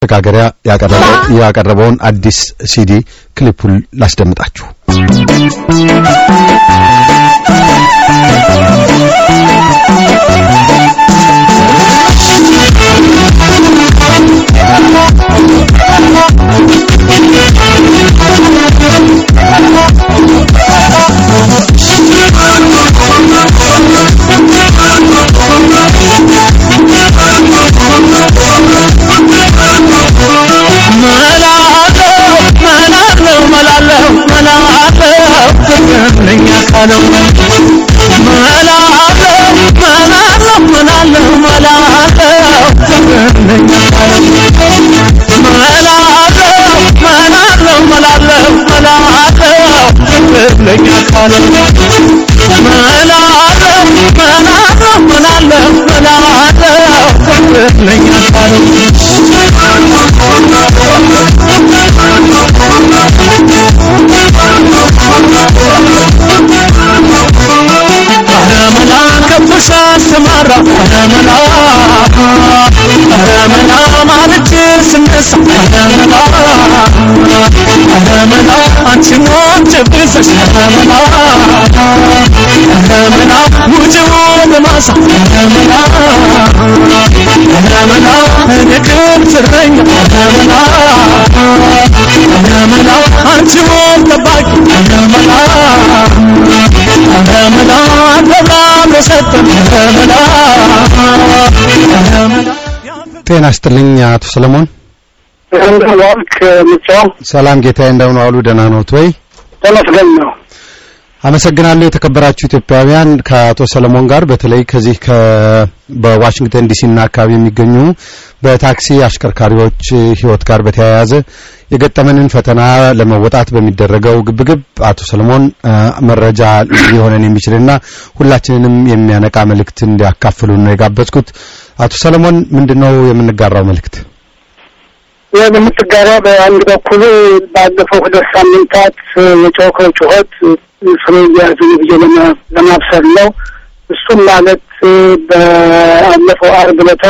መሸጋገሪያ ያቀረበውን አዲስ ሲዲ ክሊፑን ላስደምጣችሁ። ጤና ይስጥልኝ አቶ ሰለሞን። እንደዋልክ ምጫው ሰላም ጌታዬ፣ እንደምን ዋሉ? ደህና ነዎት ወይ? ተመስገን ነው። አመሰግናለሁ። የተከበራችሁ ኢትዮጵያውያን ከአቶ ሰለሞን ጋር በተለይ ከዚህ በዋሽንግተን ዲሲና አካባቢ የሚገኙ በታክሲ አሽከርካሪዎች ሕይወት ጋር በተያያዘ የገጠመንን ፈተና ለመወጣት በሚደረገው ግብግብ አቶ ሰለሞን መረጃ ሊሆነን የሚችልና ሁላችንንም የሚያነቃ መልእክት እንዲያካፍሉን ነው የጋበዝኩት። አቶ ሰለሞን ምንድነው የምንጋራው መልእክት? የምትጋራ በአንድ በኩል ባለፈው ሁለት ሳምንታት የጮኸው ጩኸት ፍሬ እያያዙን ብዬ ለማብሰር ነው። እሱም ማለት በአለፈው አርብ ዕለት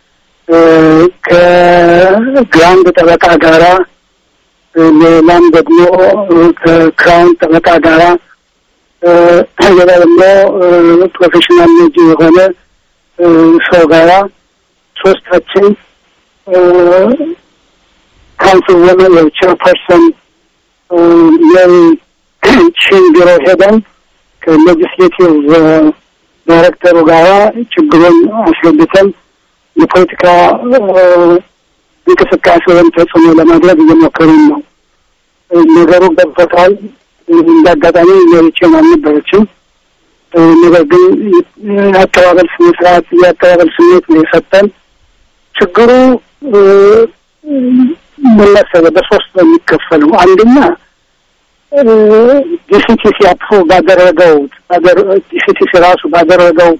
ከግራንድ ጠበቃ ጋራ ሌላም ደግሞ ከክራውን ጠበቃ ጋራ ሌላ ደግሞ ፕሮፌሽናል ልጅ የሆነ ሰው ጋራ ሶስታችን ካውንስል ወመን ቼርፐርሰን ሜሪ ቺን ቢሮ ሄደን ከሌጅስሌቲቭ ዳይሬክተሩ ጋራ ችግሩን አስረድተን የፖለቲካ እንቅስቃሴ ወይም ተጽዕኖ ለማድረግ እየሞከሩን ነው። ነገሩ ገብቶታል። እንደ አጋጣሚ ሜሪቼን አልነበረችም። ነገር ግን የአቀባበል ስነ ስርዓት የአቀባበል ስሜት ነው የሰጠን። ችግሩ ምን መሰለህ፣ በሶስት ነው የሚከፈለው። አንደኛ ዲሲቲሲ አፕሩቭ ባደረገው ዲሲቲሲ ራሱ ባደረገው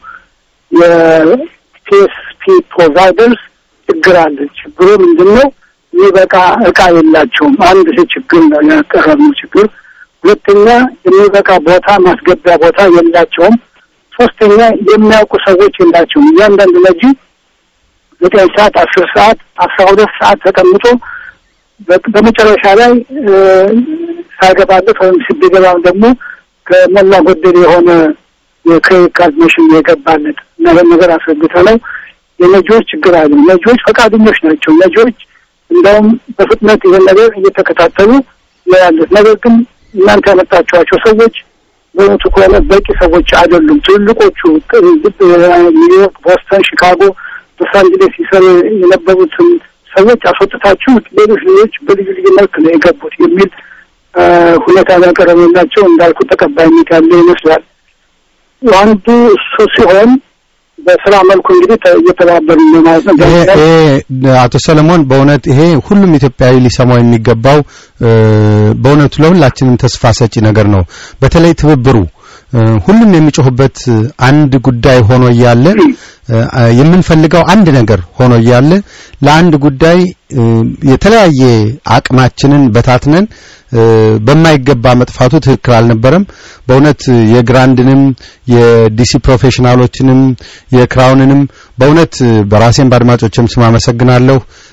የፒኤስፒ ፕሮቫይደርስ ችግር አለ። ችግሩ ምንድን ነው? የሚበቃ እቃ የላቸውም። አንድ ይህ ችግር ነው ያቀረብነው ችግር። ሁለተኛ የሚበቃ ቦታ ማስገቢያ ቦታ የላቸውም። ሶስተኛ የሚያውቁ ሰዎች የላቸውም። እያንዳንዱ ነጂ ዘጠኝ ሰዓት፣ አስር ሰዓት፣ አስራ ሁለት ሰዓት ተቀምጦ በመጨረሻ ላይ ሳይገባለት ወይም ሲገባም ደግሞ ከሞላ ጎደል የሆነ የክሬዲት ካርድ መሽን የገባለት እና ይህን ነገር አስረግተ ነው የነጂዎች ችግር አለ። ነጂዎች ፈቃደኞች ናቸው። ነጂዎች እንደውም በፍጥነት ይህን ነገር እየተከታተሉ ያሉት። ነገር ግን እናንተ ያመጣችኋቸው ሰዎች በእውነቱ ከሆነ በቂ ሰዎች አይደሉም። ትልልቆቹ ኒውዮርክ፣ ቦስተን፣ ሺካጎ፣ ሎስ አንጀሌስ ሲሰሩ የነበሩትን ሰዎች አስወጥታችሁ ሌሎች ሌሎች በልዩ ልዩ መልክ ነው የገቡት የሚል ሁኔታ ያቀረበላቸው እንዳልኩ ተቀባይነት ያለ ይመስላል። አንዱ እሱ ሲሆን በስራ መልኩ እንግዲህ እየተባበሩ ነው ማለት ነው። አቶ ሰለሞን በእውነት ይሄ ሁሉም ኢትዮጵያዊ ሊሰማው የሚገባው በእውነቱ ለሁላችንም ተስፋ ሰጪ ነገር ነው። በተለይ ትብብሩ ሁሉም የሚጮህበት አንድ ጉዳይ ሆኖ እያለ የምንፈልገው አንድ ነገር ሆኖ እያለ ለአንድ ጉዳይ የተለያየ አቅማችንን በታትነን በማይገባ መጥፋቱ ትክክል አልነበረም። በእውነት የግራንድንም የዲሲ ፕሮፌሽናሎችንም የክራውንንም በእውነት በራሴም በአድማጮችም ስም አመሰግናለሁ።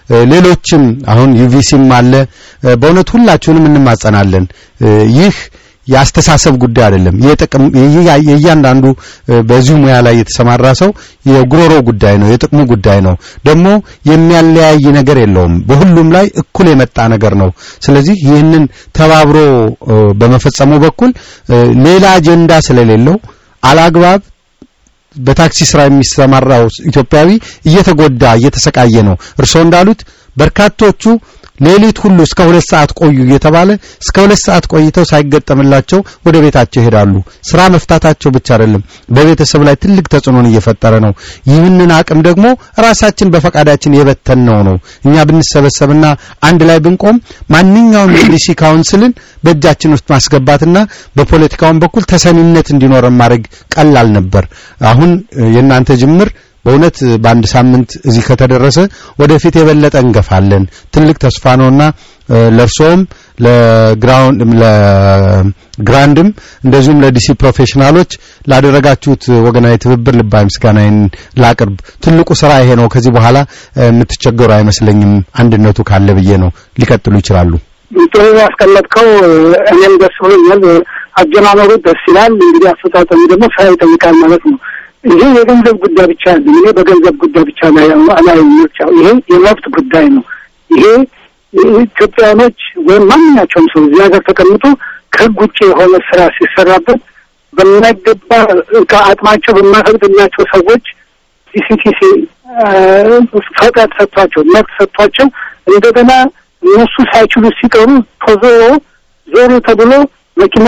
ሌሎችም አሁን ዩቪሲም አለ። በእውነት ሁላችሁንም እንማጸናለን። ይህ የአስተሳሰብ ጉዳይ አይደለም። የጥቅም የእያንዳንዱ በዚሁ ሙያ ላይ የተሰማራ ሰው የጉሮሮ ጉዳይ ነው፣ የጥቅሙ ጉዳይ ነው። ደግሞ የሚያለያይ ነገር የለውም። በሁሉም ላይ እኩል የመጣ ነገር ነው። ስለዚህ ይህንን ተባብሮ በመፈጸሙ በኩል ሌላ አጀንዳ ስለሌለው አላግባብ በታክሲ ስራ የሚሰማራው ኢትዮጵያዊ እየተጎዳ እየተሰቃየ ነው። እርስዎ እንዳሉት በርካቶቹ ሌሊት ሁሉ እስከ ሁለት ሰዓት ቆዩ እየተባለ እስከ ሁለት ሰዓት ቆይተው ሳይገጠምላቸው ወደ ቤታቸው ይሄዳሉ። ስራ መፍታታቸው ብቻ አይደለም፣ በቤተሰብ ላይ ትልቅ ተጽዕኖን እየፈጠረ ነው። ይህንን አቅም ደግሞ ራሳችን በፈቃዳችን የበተንነው ነው። እኛ ብንሰበሰብና አንድ ላይ ብንቆም ማንኛውም የዲሲ ካውንስልን በእጃችን ውስጥ ማስገባትና በፖለቲካውን በኩል ተሰሚነት እንዲኖረን ማድረግ ቀላል ነበር። አሁን የእናንተ ጅምር በእውነት በአንድ ሳምንት እዚህ ከተደረሰ ወደፊት የበለጠ እንገፋለን። ትልቅ ተስፋ ነውና ለእርሶም ለግራውንድ ለግራንድም እንደዚሁም ለዲሲ ፕሮፌሽናሎች ላደረጋችሁት ወገናዊ ትብብር ልባዊ ምስጋናዬን ላቅርብ። ትልቁ ስራ ይሄ ነው። ከዚህ በኋላ የምትቸገሩ አይመስለኝም። አንድነቱ ካለ ብዬ ነው። ሊቀጥሉ ይችላሉ። ጥሩ ያስቀመጥከው፣ እኔም ደስ ብሎኛል። አጀማመሩ ደስ ይላል። እንግዲህ አፈጻጸሙ ደግሞ ስራ ይጠይቃል ማለት ነው። ይሄ የገንዘብ ጉዳይ ብቻ አለ። እኔ በገንዘብ ጉዳይ ብቻ ላይ ላይ ምርጫው ይሄ የመብት ጉዳይ ነው። ይሄ ኢትዮጵያኖች ወይም ማንኛቸውም ሰው እዚህ ሀገር ተቀምጦ ከህግ ውጭ የሆነ ስራ ሲሰራበት በማይገባ ከአቅማቸው በማይፈቅድላቸው ሰዎች ሲሲቲሲ ፈቃድ ሰጥቷቸው መብት ሰጥቷቸው እንደገና እነሱ ሳይችሉ ሲቀሩ ተዞሮ ዞሩ ተብሎ መኪና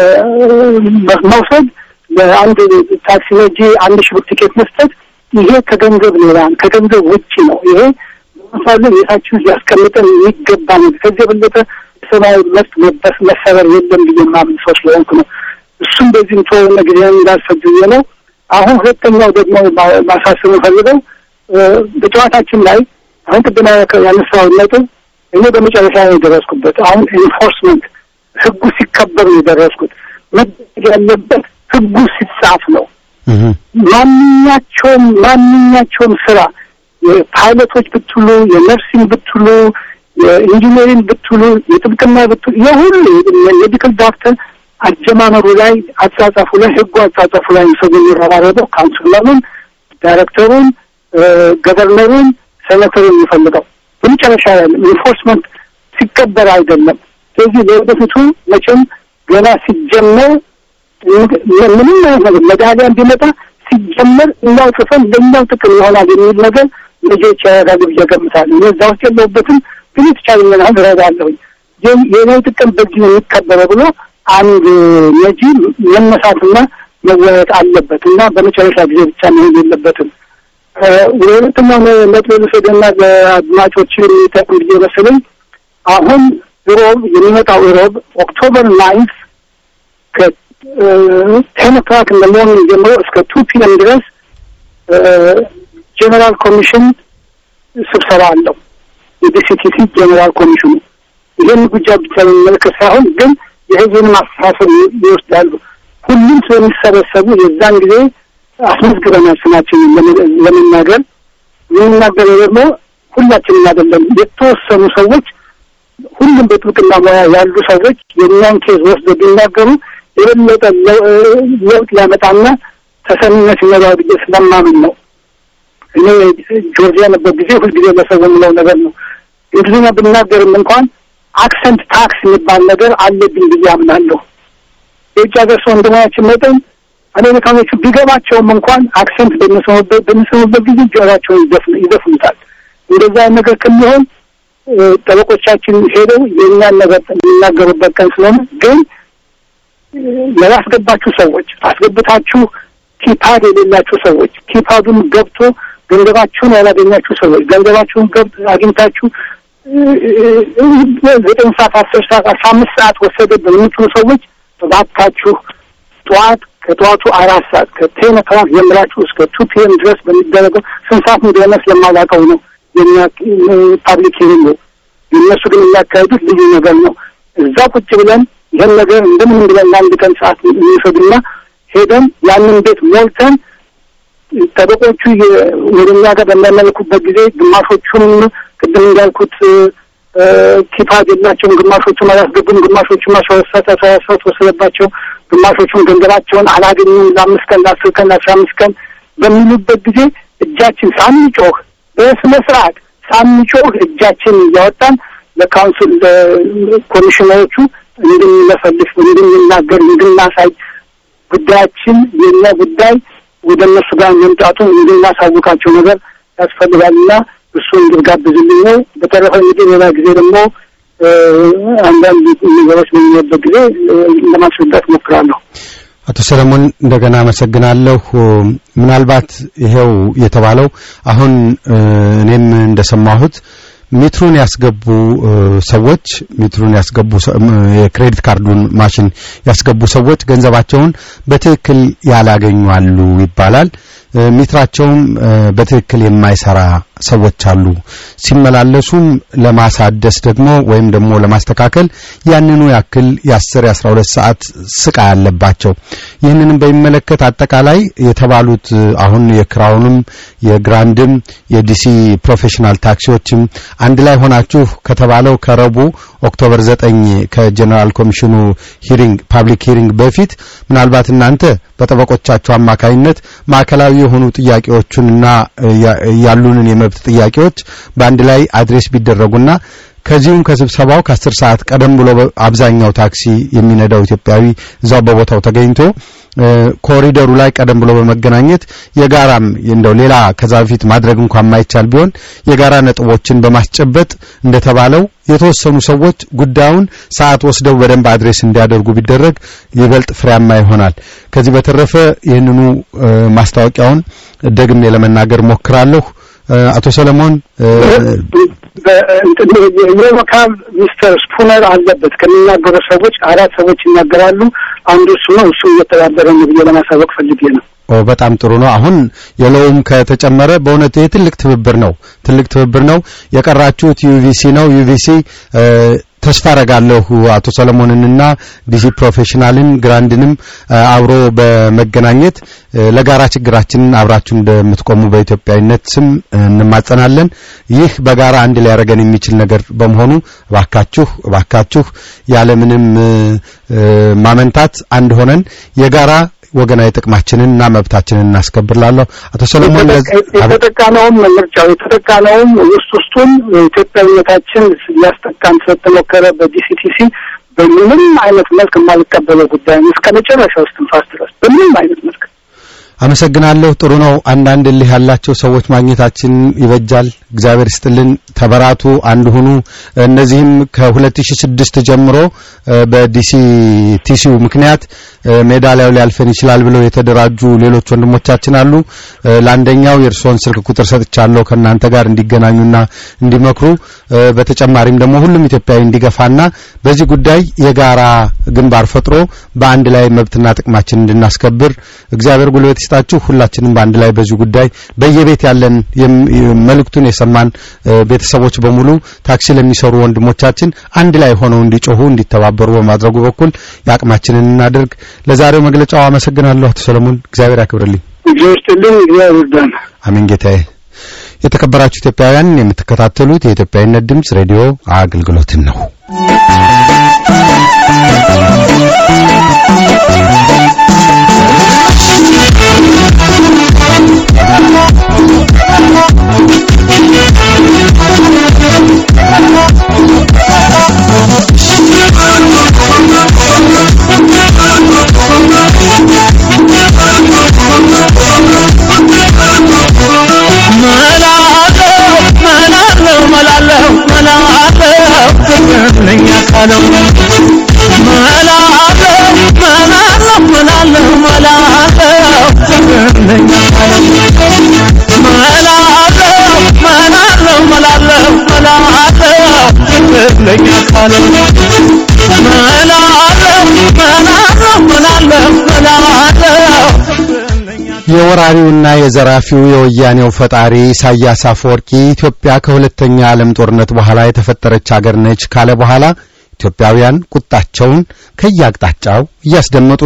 መውሰድ ለአንድ ታክሲ ነጂ አንድ ሺህ ብር ቲኬት መስጠት ይሄ ከገንዘብ ሌላ ከገንዘብ ውጭ ነው። ይሄ ምሳሌ የታችን ሊያስቀምጠን የሚገባ ነው። ከዚህ የበለጠ ሰብአዊ መብት መበስ መሰበር የለም ብዬ ማምን ሰው ስለሆንኩ ነው። እሱም በዚህ ተወነ ጊዜ እንዳልሰብ ብዬ ነው። አሁን ሁለተኛው ደግሞ ማሳሰብ ፈልገው በጨዋታችን ላይ አሁን ቅድም ያነሳውን ነጥብ እኔ በመጨረሻ ነው የደረስኩበት። አሁን ኢንፎርስመንት ህጉ ሲከበር ነው የደረስኩት። መደረግ ያለበት ህጉ ሲጻፍ ነው። ማንኛቸውም ማንኛቸውም ስራ የፓይለቶች ብትሉ፣ የነርሲንግ ብትሉ፣ የኢንጂነሪንግ ብትሉ፣ የጥብቅና ብትሉ የሁሉ ሜዲካል ዶክተር አጀማመሩ ላይ አጻጻፉ ላይ ህጉ አጻጻፉ ላይ ሰው የሚረባረበው ካውንስለሩን፣ ዳይሬክተሩን፣ ገቨርነሩን፣ ሴኔተሩን የሚፈልገው በመጨረሻ ያለ ኢንፎርስመንት ሲከበር አይደለም። ስለዚህ ለወደፊቱ መቼም ገና ሲጀመር ምንም አይነት መዳሊያ እንዲመጣ ሲጀመር እኛው ጽፈን ለእኛው ጥቅም ይሆናል የሚል ነገር ልጆች ያደርጋሉ ብዬ እገምታለሁ። እኔ እዛ ውስጥ የለሁበትም፣ ግን የተቻለኝን ያህል እረዳለሁኝ። የእኔ ጥቅም በዚህ ነው የሚከበረው ብሎ አንድ ነጂ መነሳትና መወያየት አለበት እና በመጨረሻ ጊዜ ብቻ መሄድ የለበትም። ወደ ሁለተኛው ነጥብ ልውሰድና ለአድማጮች የሚጠቅም ብዬ መሰለኝ አሁን ሮብ የሚመጣው ሮብ ኦክቶበር ናይንት ቴን ኦክላክ እንደ ሞርኒንግ ጀምሮ እስከ ቱ ፒኤም ድረስ ጄኔራል ኮሚሽን ስብሰባ አለው። የዲሲቲሲ ጄኔራል ኮሚሽኑ ይህን ጉዳይ ብቻ የሚመለከት ሳይሆን ግን የህዝብን ማስተሳሰብ ይወስዳሉ። ሁሉም ስለሚሰበሰቡ የዛን ጊዜ አስመዝግበናል ስማችንን ለመናገር የምናገረው ደግሞ ሁላችንም አይደለም፣ የተወሰኑ ሰዎች ሁሉም በጥብቅና ሙያ ያሉ ሰዎች የእኛን ኬዝ ወስደው ቢናገሩ የበለጠ ለውጥ ሊያመጣና ተሰሚነት ይኖረዋል ብዬ ስለማምን ነው። እኔ ጆርጂያ ነበር ጊዜ ሁልጊዜ ለሰው የምለው ነገር ነው። እንግሊዝኛ ብናገርም እንኳን አክሰንት ታክስ የሚባል ነገር አለብኝ ብዬ አምናለሁ። የውጭ ሀገር ሰው እንደመሆናችን መጠን አሜሪካኖቹ ቢገባቸውም እንኳን አክሰንት በሚሰሙበት በሚሰሙበት ጊዜ ጆሯቸውን ይዘፍኑታል። እንደዛ ነገር ከሚሆን ጠበቆቻችን ሄደው የእኛን ነገር የሚናገሩበት ቀን ስለሆነ ግን ያላስገባችሁ ሰዎች አስገብታችሁ ኪፓድ የሌላችሁ ሰዎች ኪፓዱን ገብቶ ገንዘባችሁን ያላገኛችሁ ሰዎች ገንዘባችሁን ገብ አግኝታችሁ ዘጠኝ ሰዓት አስር ሰዓት አስራ አምስት ሰዓት ወሰደብን የምትሉ ሰዎች እባካችሁ ጠዋት ከጠዋቱ አራት ሰዓት ከቴን ኦክላክ ጀምራችሁ እስከ ቱ ፒኤም ድረስ በሚደረገው ስንት ሰዓት እንደሆነ ስለማላውቀው ነው የኛ ፓብሊክ ሂሪንግ ነው። የእነሱ ግን የሚያካሄዱት ልዩ ነገር ነው። እዛ ቁጭ ብለን ይህን ነገር እንደምንም ብለን ለአንድ ቀን ሰዓት የሚወሰድና ሄደን ያንን ቤት ሞልተን ጠበቆቹ ወደ እኛ ጋር በሚያመልኩበት ጊዜ ግማሾቹም ቅድም እንዳልኩት ኪፓድ የላቸውም፣ ግማሾቹም አላስገቡም፣ ግማሾቹም አስወሰተ ተወሰት ወሰደባቸው፣ ግማሾቹም ገንዘባቸውን አላገኙም ለአምስት ቀን ለአስር ቀን ለአስራ አምስት ቀን በሚሉበት ጊዜ እጃችን ሳንጮህ በስነ ስርዓት ሳንጮህ እጃችን እያወጣን ለካውንስል ለኮሚሽነሮቹ እንድንለፈልፍ፣ እንድንናገር፣ እንድናሳይ ጉዳያችን የእኛ ጉዳይ ወደ እነሱ ጋር መምጣቱን እንድናሳውቃቸው ነገር ያስፈልጋልና እሱ እንድጋብዝልኝ ነው። በተረፈ እንግዲህ ሌላ ጊዜ ደግሞ አንዳንድ ነገሮች በሚኖርበት ጊዜ ለማስረዳት ሞክራለሁ። አቶ ሰለሞን እንደገና አመሰግናለሁ። ምናልባት ይሄው የተባለው አሁን እኔም እንደሰማሁት ሜትሩን ያስገቡ ሰዎች ሜትሩን ያስገቡ የክሬዲት ካርዱን ማሽን ያስገቡ ሰዎች ገንዘባቸውን በትክክል ያላገኙ አሉ ይባላል። ሜትራቸውም በትክክል የማይሰራ ሰዎች አሉ። ሲመላለሱም ለማሳደስ ደግሞ ወይም ደግሞ ለማስተካከል ያንኑ ያክል የአስር የአስራ ሁለት ሰዓት ስቃይ አለባቸው። ይህንንም በሚመለከት አጠቃላይ የተባሉት አሁን የክራውንም የግራንድም የዲሲ ፕሮፌሽናል ታክሲዎችም አንድ ላይ ሆናችሁ ከተባለው ከረቡ ኦክቶበር ዘጠኝ ከጀነራል ኮሚሽኑ ሂሪንግ ፓብሊክ ሂሪንግ በፊት ምናልባት እናንተ በጠበቆቻቸው አማካይነት ማዕከላዊ የሆኑ ጥያቄዎቹንና ያሉንን የመብት ጥያቄዎች በአንድ ላይ አድሬስ ቢደረጉና ከዚሁም ከስብሰባው ከአስር ሰዓት ቀደም ብሎ አብዛኛው ታክሲ የሚነዳው ኢትዮጵያዊ እዛው በቦታው ተገኝቶ ኮሪደሩ ላይ ቀደም ብሎ በመገናኘት የጋራም እንደው ሌላ ከዛ በፊት ማድረግ እንኳን የማይቻል ቢሆን የጋራ ነጥቦችን በማስጨበጥ እንደተባለው የተወሰኑ ሰዎች ጉዳዩን ሰዓት ወስደው በደንብ አድሬስ እንዲያደርጉ ቢደረግ ይበልጥ ፍሬያማ ይሆናል። ከዚህ በተረፈ ይህንኑ ማስታወቂያውን ደግሜ ለመናገር ሞክራለሁ። አቶ ሰለሞን የሎካል ሚስተር ስፑነር አለበት ከሚናገሩ ሰዎች አራት ሰዎች ይናገራሉ። አንዱ እሱ ነው። እሱ እየተባበረ ነው ብዬ ለማሳወቅ ፈልጌ ነው። ኦ በጣም ጥሩ ነው። አሁን የለውም ከተጨመረ በእውነት ይህ ትልቅ ትብብር ነው፣ ትልቅ ትብብር ነው። የቀራችሁት ዩቪሲ ነው። ዩቪሲ ተስፋ አረጋለሁ አቶ ሰለሞንንና ዲሲ ፕሮፌሽናልን ግራንድንም አብሮ በመገናኘት ለጋራ ችግራችንን አብራችሁ እንደምትቆሙ በኢትዮጵያዊነት ስም እንማጸናለን። ይህ በጋራ አንድ ሊያደርገን የሚችል ነገር በመሆኑ እባካችሁ እባካችሁ ያለምንም ማመንታት አንድ ሆነን የጋራ ወገናዊ ጥቅማችንን እና መብታችንን እናስከብርላለሁ። አቶ ሰለሞን የተጠቃነውም ምርጫው የተጠቃነውም ውስጥ ውስጡን ኢትዮጵያዊነታችን ሊያስጠቃን ስለተሞከረ በዲሲቲሲ በምንም አይነት መልክ የማልቀበለው ጉዳይ ነው። እስከ መጨረሻው እስትንፋስ ድረስ በምንም አይነት መልክ አመሰግናለሁ። ጥሩ ነው። አንዳንድ እልህ ያላቸው ሰዎች ማግኘታችን ይበጃል። እግዚአብሔር ይስጥልን። ተበራቱ፣ አንድ ሁኑ። እነዚህም ከ2006 ጀምሮ በዲሲ ቲሲው ምክንያት ሜዳሊያው ሊያልፈን ይችላል ብለው የተደራጁ ሌሎች ወንድሞቻችን አሉ። ለአንደኛው የእርስዎን ስልክ ቁጥር ሰጥቻለሁ ከእናንተ ጋር እንዲገናኙና እንዲመክሩ፣ በተጨማሪም ደግሞ ሁሉም ኢትዮጵያዊ እንዲገፋና በዚህ ጉዳይ የጋራ ግንባር ፈጥሮ በአንድ ላይ መብትና ጥቅማችን እንድናስከብር እግዚአብሔር ጉልበት ይስጣችሁ። ሁላችንም በአንድ ላይ በዚህ ጉዳይ በየቤት ያለን መልእክቱን የሰማን ቤተሰቦች በሙሉ ታክሲ ለሚሰሩ ወንድሞቻችን አንድ ላይ ሆነው እንዲጮሁ እንዲተባበሩ በማድረጉ በኩል የአቅማችንን እናድርግ። ለዛሬው መግለጫው አመሰግናለሁ አቶ ሰለሞን፣ እግዚአብሔር ያክብርልኝ። እግዚአብሔር ይርዳን። አሜን ጌታዬ። የተከበራችሁ ኢትዮጵያውያን የምትከታተሉት የኢትዮጵያዊነት ድምጽ ሬዲዮ አገልግሎትን ነው። የወራሪውና የዘራፊው የወያኔው ፈጣሪ ኢሳያስ አፈወርቂ ኢትዮጵያ ከሁለተኛ ዓለም ጦርነት በኋላ የተፈጠረች አገር ነች ካለ በኋላ ኢትዮጵያውያን ቁጣቸውን ከየአቅጣጫው እያስደመጡ ነው።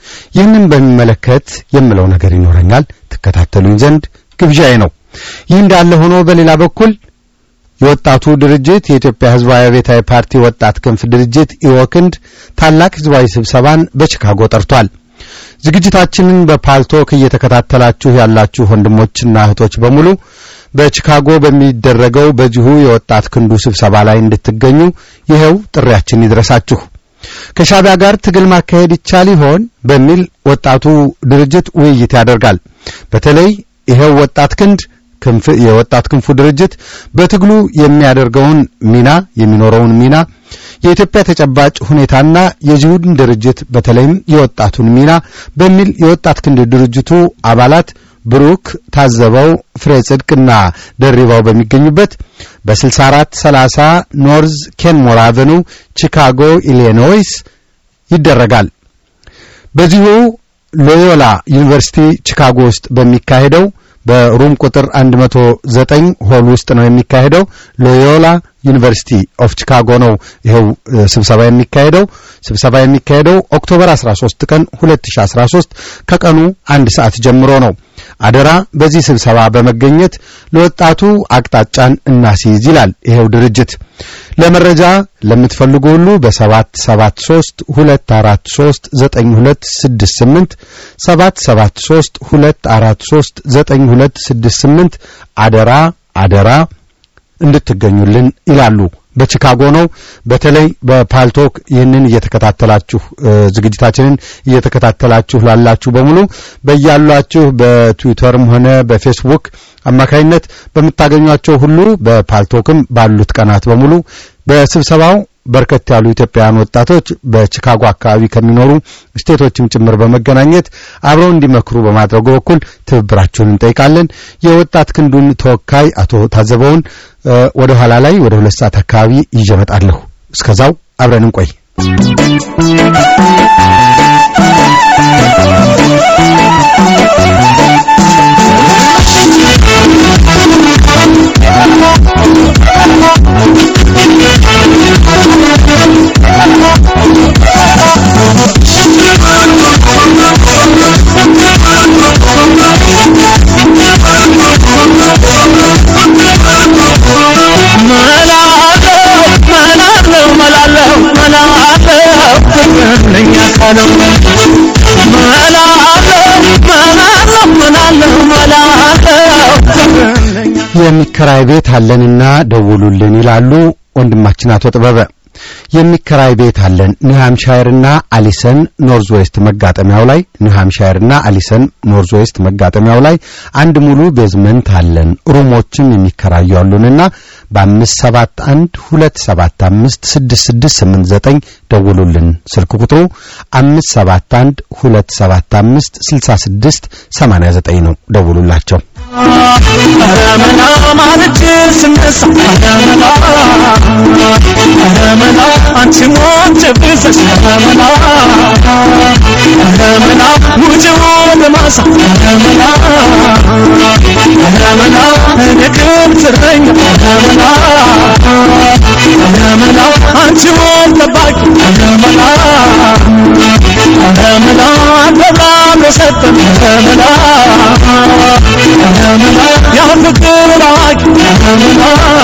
ይህንን በሚመለከት የምለው ነገር ይኖረኛል። ትከታተሉኝ ዘንድ ግብዣዬ ነው። ይህ እንዳለ ሆኖ በሌላ በኩል የወጣቱ ድርጅት የኢትዮጵያ ሕዝባዊ አብዮታዊ ፓርቲ ወጣት ክንፍ ድርጅት ኢወክንድ ታላቅ ሕዝባዊ ስብሰባን በቺካጎ ጠርቷል። ዝግጅታችንን በፓልቶክ እየተከታተላችሁ ያላችሁ ወንድሞችና እህቶች በሙሉ በቺካጎ በሚደረገው በዚሁ የወጣት ክንዱ ስብሰባ ላይ እንድትገኙ ይኸው ጥሪያችን ይድረሳችሁ። ከሻዕቢያ ጋር ትግል ማካሄድ ይቻል ይሆን በሚል ወጣቱ ድርጅት ውይይት ያደርጋል። በተለይ ይኸው ወጣት ክንድ ክንፍ የወጣት ክንፉ ድርጅት በትግሉ የሚያደርገውን ሚና የሚኖረውን ሚና የኢትዮጵያ ተጨባጭ ሁኔታና የዚሁን ድርጅት በተለይም የወጣቱን ሚና በሚል የወጣት ክንድ ድርጅቱ አባላት ብሩክ ታዘበው፣ ፍሬ ጽድቅና ደሪባው በሚገኙበት በ64 30 ኖርዝ ኬንሞር አቨኑ ቺካጎ ኢሊኖይስ ይደረጋል። በዚሁ ሎዮላ ዩኒቨርሲቲ ቺካጎ ውስጥ በሚካሄደው በሩም ቁጥር 109 ሆል ውስጥ ነው የሚካሄደው። ሎዮላ ዩኒቨርሲቲ ኦፍ ቺካጎ ነው ይኸው ስብሰባ የሚካሄደው። ስብሰባ የሚካሄደው ኦክቶበር 13 ቀን 2013 ከቀኑ አንድ ሰዓት ጀምሮ ነው። አደራ በዚህ ስብሰባ በመገኘት ለወጣቱ አቅጣጫን እናስይዝ ይላል ይኸው ድርጅት። ለመረጃ ለምትፈልጉ ሁሉ በ773 243 9268 773 243 9268 አደራ አደራ እንድትገኙልን ይላሉ። በቺካጎ ነው። በተለይ በፓልቶክ ይህንን እየተከታተላችሁ ዝግጅታችንን እየተከታተላችሁ ላላችሁ በሙሉ በያሏችሁ በትዊተርም ሆነ በፌስቡክ አማካይነት በምታገኟቸው ሁሉ በፓልቶክም ባሉት ቀናት በሙሉ በስብሰባው በርከት ያሉ ኢትዮጵያውያን ወጣቶች በቺካጎ አካባቢ ከሚኖሩ ስቴቶችም ጭምር በመገናኘት አብረው እንዲመክሩ በማድረጉ በኩል ትብብራችሁን እንጠይቃለን። የወጣት ክንዱን ተወካይ አቶ ታዘበውን ወደ ኋላ ላይ ወደ ሁለት ሰዓት አካባቢ ይዤ እመጣለሁ። እስከዛው አብረን እንቆይ። የሚከራይ ቤት አለንና ደውሉልን ይላሉ ወንድማችን አቶ ጥበበ። የሚከራይ ቤት አለን ኒው ሃምፕሻየርና አሊሰን ኖርዝ ዌስት መጋጠሚያው ላይ ኒው ሃምፕሻየርና አሊሰን ኖርዝ ዌስት መጋጠሚያው ላይ አንድ ሙሉ ቤዝመንት አለን። ሩሞችም የሚከራዩ አሉንና በአምስት ሰባት አንድ ሁለት ሰባት አምስት ስድስት ስድስት ስምንት ዘጠኝ ደውሉልን። ስልክ ቁጥሩ አምስት ሰባት አንድ ሁለት ሰባት አምስት ስልሳ ስድስት ሰማንያ ዘጠኝ ነው። ደውሉላቸው። ረመና ማለች ስነሳ ረመና ረመና አንቺ ሞት ብዘሽ ረመና ረመና ውጭ ወደ ማሳ ረመና ረመና እኔ ክብት እረኛ ረመና ረመና አንቺ ወል ጠባቂ ረመና ረመና ተብራም ለሰጠን ረመና ረመና ያፍቅር አዋቂ ረመና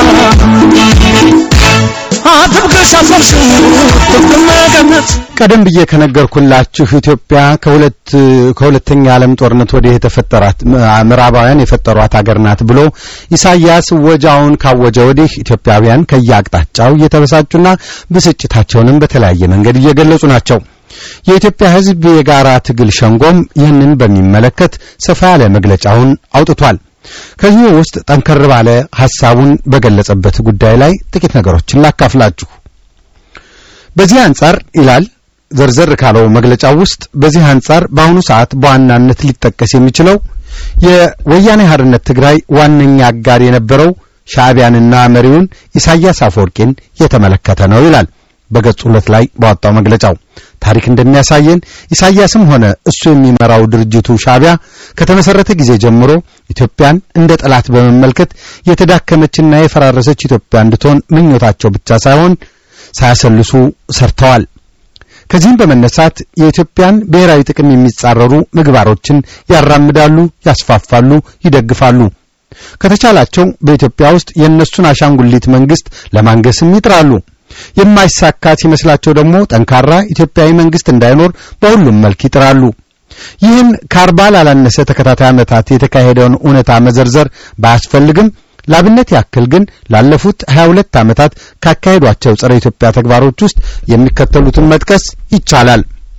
አጥብቀሽ አሰርሽው ፍቅር መገነት ቀደም ብዬ ከነገርኩላችሁ ኢትዮጵያ ከሁለት ከሁለተኛ ዓለም ጦርነት ወዲህ የተፈጠራት ምዕራባውያን የፈጠሯት ሀገር ናት ብሎ ኢሳያስ ወጃውን ካወጀ ወዲህ ኢትዮጵያውያን ከየአቅጣጫው እየተበሳጩና ብስጭታቸውንም በተለያየ መንገድ እየገለጹ ናቸው። የኢትዮጵያ ሕዝብ የጋራ ትግል ሸንጎም ይህንን በሚመለከት ሰፋ ያለ መግለጫውን አውጥቷል። ከዚህ ውስጥ ጠንከር ባለ ሐሳቡን በገለጸበት ጉዳይ ላይ ጥቂት ነገሮችን ላካፍላችሁ። በዚህ አንጻር ይላል ዘርዘር ካለው መግለጫው ውስጥ በዚህ አንጻር በአሁኑ ሰዓት በዋናነት ሊጠቀስ የሚችለው የወያኔ ሓርነት ትግራይ ዋነኛ አጋር የነበረው ሻዕቢያንና መሪውን ኢሳያስ አፈወርቂን የተመለከተ ነው ይላል በገጽ ሁለት ላይ ባወጣው መግለጫው። ታሪክ እንደሚያሳየን ኢሳያስም ሆነ እሱ የሚመራው ድርጅቱ ሻዕቢያ ከተመሰረተ ጊዜ ጀምሮ ኢትዮጵያን እንደ ጠላት በመመልከት የተዳከመችና የፈራረሰች ኢትዮጵያ እንድትሆን ምኞታቸው ብቻ ሳይሆን ሳያሰልሱ ሰርተዋል። ከዚህም በመነሳት የኢትዮጵያን ብሔራዊ ጥቅም የሚጻረሩ ምግባሮችን ያራምዳሉ፣ ያስፋፋሉ፣ ይደግፋሉ። ከተቻላቸው በኢትዮጵያ ውስጥ የእነሱን አሻንጉሊት መንግስት ለማንገስም ይጥራሉ። የማይሳካ ሲመስላቸው ደግሞ ጠንካራ ኢትዮጵያዊ መንግስት እንዳይኖር በሁሉም መልክ ይጥራሉ። ይህን ከአርባ ላላነሰ ተከታታይ ዓመታት የተካሄደውን እውነታ መዘርዘር ባያስፈልግም ላብነት ያክል ግን ላለፉት 22 ዓመታት ካካሄዷቸው ጸረ ኢትዮጵያ ተግባሮች ውስጥ የሚከተሉትን መጥቀስ ይቻላል።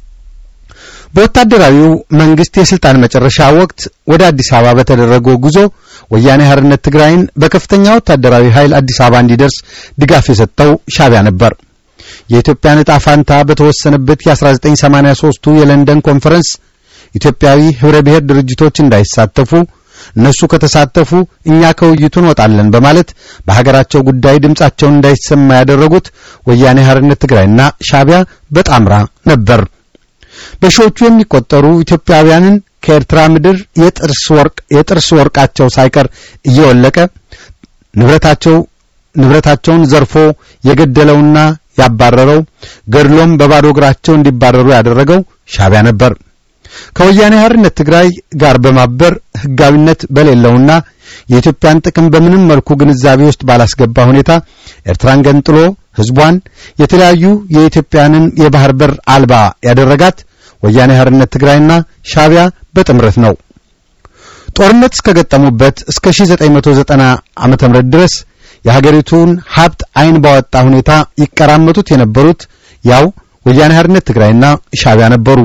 በወታደራዊው መንግስት የስልጣን መጨረሻ ወቅት ወደ አዲስ አበባ በተደረገው ጉዞ ወያኔ ሓርነት ትግራይን በከፍተኛ ወታደራዊ ኃይል አዲስ አበባ እንዲደርስ ድጋፍ የሰጠው ሻዕቢያ ነበር። የኢትዮጵያን ዕጣ ፋንታ በተወሰነበት የ1983ቱ የለንደን ኮንፈረንስ ኢትዮጵያዊ ህብረ ብሔር ድርጅቶች እንዳይሳተፉ እነሱ ከተሳተፉ እኛ ከውይይቱ እንወጣለን በማለት በሀገራቸው ጉዳይ ድምጻቸውን እንዳይሰማ ያደረጉት ወያኔ ሓርነት ትግራይና ሻዕቢያ በጣምራ ነበር። በሺዎቹ የሚቆጠሩ ኢትዮጵያውያንን ከኤርትራ ምድር የጥርስ ወርቅ የጥርስ ወርቃቸው ሳይቀር እየወለቀ ንብረታቸው ንብረታቸውን ዘርፎ የገደለውና ያባረረው ገድሎም በባዶ እግራቸው እንዲባረሩ ያደረገው ሻዕቢያ ነበር። ከወያኔ ሓርነት ትግራይ ጋር በማበር ህጋዊነት በሌለውና የኢትዮጵያን ጥቅም በምንም መልኩ ግንዛቤ ውስጥ ባላስገባ ሁኔታ ኤርትራን ገንጥሎ ህዝቧን የተለያዩ የኢትዮጵያንን የባህር በር አልባ ያደረጋት ወያኔ ሓርነት ትግራይና ሻዕቢያ በጥምረት ነው። ጦርነት እስከገጠሙበት እስከ 1990 ዓመተ ምህረት ድረስ የሀገሪቱን ሀብት አይን ባወጣ ሁኔታ ይቀራመቱት የነበሩት ያው ወያኔ ሓርነት ትግራይና ሻዕቢያ ነበሩ።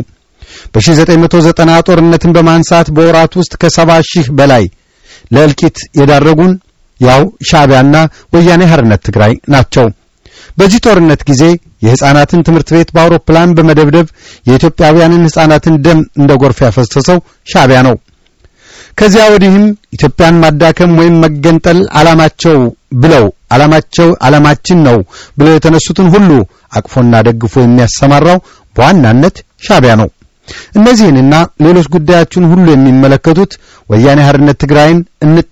በ1990 ጦርነትን በማንሳት በወራት ውስጥ ከሰባ ሺህ በላይ ለእልቂት የዳረጉን ያው ሻዕቢያና ወያኔ ሓርነት ትግራይ ናቸው። በዚህ ጦርነት ጊዜ የሕፃናትን ትምህርት ቤት በአውሮፕላን በመደብደብ የኢትዮጵያውያንን ሕፃናትን ደም እንደ ጎርፍ ያፈሰሰው ሻዕቢያ ነው። ከዚያ ወዲህም ኢትዮጵያን ማዳከም ወይም መገንጠል ዓላማቸው ብለው ዓላማቸው ዓላማችን ነው ብለው የተነሱትን ሁሉ አቅፎና ደግፎ የሚያሰማራው በዋናነት ሻዕቢያ ነው። እነዚህንና ሌሎች ጉዳያችን ሁሉ የሚመለከቱት ወያኔ ሓርነት ትግራይን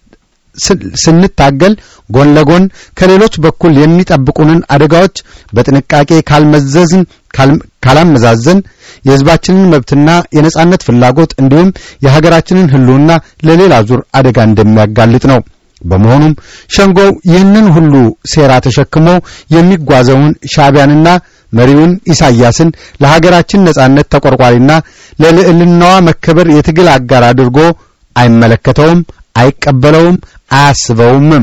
ስንታገል ጎን ለጎን ከሌሎች በኩል የሚጠብቁንን አደጋዎች በጥንቃቄ ካልመዘዝን ካላመዛዘን የሕዝባችንን መብትና የነጻነት ፍላጎት እንዲሁም የሀገራችንን ሕልውና ለሌላ ዙር አደጋ እንደሚያጋልጥ ነው። በመሆኑም ሸንጎው ይህንን ሁሉ ሴራ ተሸክሞ የሚጓዘውን ሻዕቢያንና መሪውን ኢሳያስን ለሀገራችን ነጻነት ተቆርቋሪና ለልዕልናዋ መከበር የትግል አጋር አድርጎ አይመለከተውም፣ አይቀበለውም፣ አያስበውምም።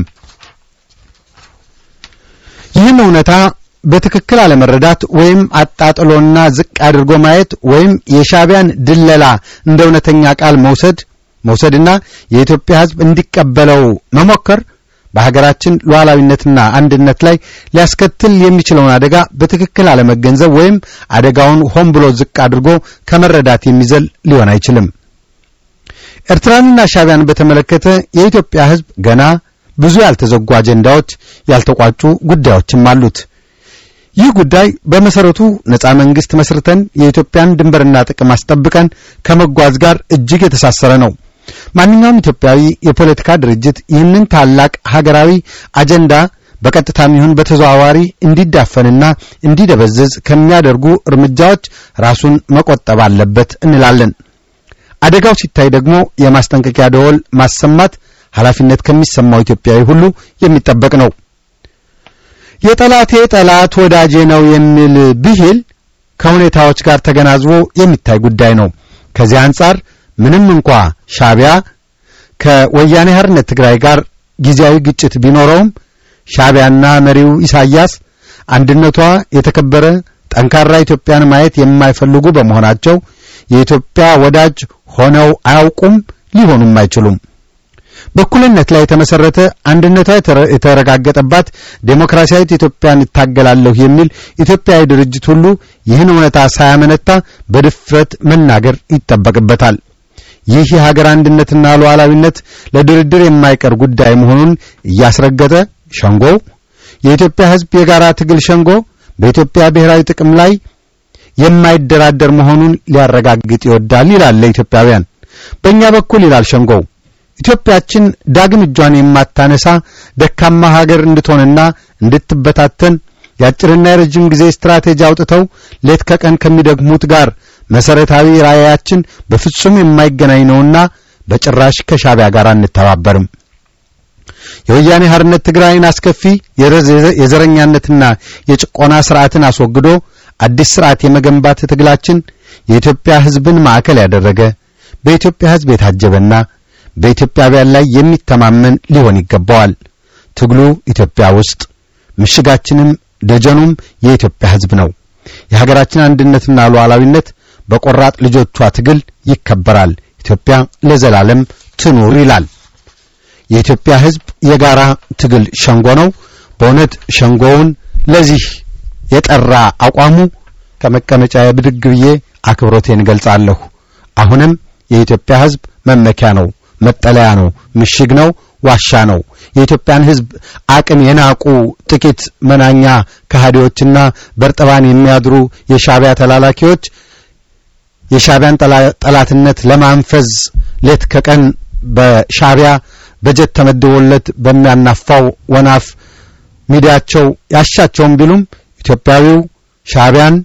ይህን እውነታ በትክክል አለመረዳት ወይም አጣጥሎና ዝቅ አድርጎ ማየት ወይም የሻዕቢያን ድለላ እንደ እውነተኛ ቃል መውሰድ መውሰድና የኢትዮጵያ ሕዝብ እንዲቀበለው መሞከር በሀገራችን ሉዓላዊነትና አንድነት ላይ ሊያስከትል የሚችለውን አደጋ በትክክል አለመገንዘብ ወይም አደጋውን ሆን ብሎ ዝቅ አድርጎ ከመረዳት የሚዘል ሊሆን አይችልም። ኤርትራንና ሻዕቢያን በተመለከተ የኢትዮጵያ ሕዝብ ገና ብዙ ያልተዘጉ አጀንዳዎች፣ ያልተቋጩ ጉዳዮችም አሉት። ይህ ጉዳይ በመሰረቱ ነጻ መንግስት መስርተን የኢትዮጵያን ድንበርና ጥቅም አስጠብቀን ከመጓዝ ጋር እጅግ የተሳሰረ ነው። ማንኛውም ኢትዮጵያዊ የፖለቲካ ድርጅት ይህንን ታላቅ ሀገራዊ አጀንዳ በቀጥታም ይሁን በተዘዋዋሪ እንዲዳፈንና እንዲደበዝዝ ከሚያደርጉ እርምጃዎች ራሱን መቆጠብ አለበት እንላለን። አደጋው ሲታይ ደግሞ የማስጠንቀቂያ ደወል ማሰማት ኃላፊነት ከሚሰማው ኢትዮጵያዊ ሁሉ የሚጠበቅ ነው። የጠላቴ ጠላት ወዳጄ ነው የሚል ብሂል ከሁኔታዎች ጋር ተገናዝቦ የሚታይ ጉዳይ ነው። ከዚህ አንጻር ምንም እንኳ ሻዕቢያ ከወያኔ ሓርነት ትግራይ ጋር ጊዜያዊ ግጭት ቢኖረውም ሻዕቢያና መሪው ኢሳያስ አንድነቷ የተከበረ ጠንካራ ኢትዮጵያን ማየት የማይፈልጉ በመሆናቸው የኢትዮጵያ ወዳጅ ሆነው አያውቁም፣ ሊሆኑም አይችሉም። በእኩልነት ላይ የተመሰረተ አንድነቷ የተረጋገጠባት ዴሞክራሲያዊት ኢትዮጵያን እታገላለሁ የሚል ኢትዮጵያዊ ድርጅት ሁሉ ይህን እውነታ ሳያመነታ በድፍረት መናገር ይጠበቅበታል። ይህ የሀገር አንድነትና ሉዓላዊነት ለድርድር የማይቀር ጉዳይ መሆኑን እያስረገጠ ሸንጎው የኢትዮጵያ ሕዝብ የጋራ ትግል ሸንጎ በኢትዮጵያ ብሔራዊ ጥቅም ላይ የማይደራደር መሆኑን ሊያረጋግጥ ይወዳል ይላል ለኢትዮጵያውያን። በእኛ በኩል ይላል ሸንጎው ኢትዮጵያችን ዳግም እጇን የማታነሳ ደካማ ሀገር እንድትሆንና እንድትበታተን የአጭርና የረጅም ጊዜ ስትራቴጂ አውጥተው ሌት ከቀን ከሚደግሙት ጋር መሰረታዊ ራዕያችን በፍጹም የማይገናኝ ነውና በጭራሽ ከሻዕቢያ ጋር አንተባበርም። የወያኔ ሓርነት ትግራይን አስከፊ የዘረኛነትና የጭቆና ስርዓትን አስወግዶ አዲስ ስርዓት የመገንባት ትግላችን የኢትዮጵያ ሕዝብን ማዕከል ያደረገ በኢትዮጵያ ሕዝብ የታጀበና በኢትዮጵያውያን ላይ የሚተማመን ሊሆን ይገባዋል። ትግሉ ኢትዮጵያ ውስጥ ምሽጋችንም ደጀኑም የኢትዮጵያ ሕዝብ ነው። የሀገራችን አንድነትና ሉዓላዊነት በቆራጥ ልጆቿ ትግል ይከበራል። ኢትዮጵያ ለዘላለም ትኑር ይላል። የኢትዮጵያ ሕዝብ የጋራ ትግል ሸንጎ ነው። በእውነት ሸንጎውን ለዚህ የጠራ አቋሙ ከመቀመጫ ብድግ ብዬ አክብሮቴን እገልጻለሁ። አሁንም የኢትዮጵያ ሕዝብ መመኪያ ነው፣ መጠለያ ነው፣ ምሽግ ነው፣ ዋሻ ነው። የኢትዮጵያን ሕዝብ አቅም የናቁ ጥቂት መናኛ ከሃዲዎችና በርጥባን የሚያድሩ የሻዕቢያ ተላላኪዎች የሻዕቢያን ጠላትነት ለማንፈዝ ሌት ከቀን በሻዕቢያ በጀት ተመድቦለት በሚያናፋው ወናፍ ሚዲያቸው ያሻቸውም ቢሉም ኢትዮጵያዊው ሻዕቢያን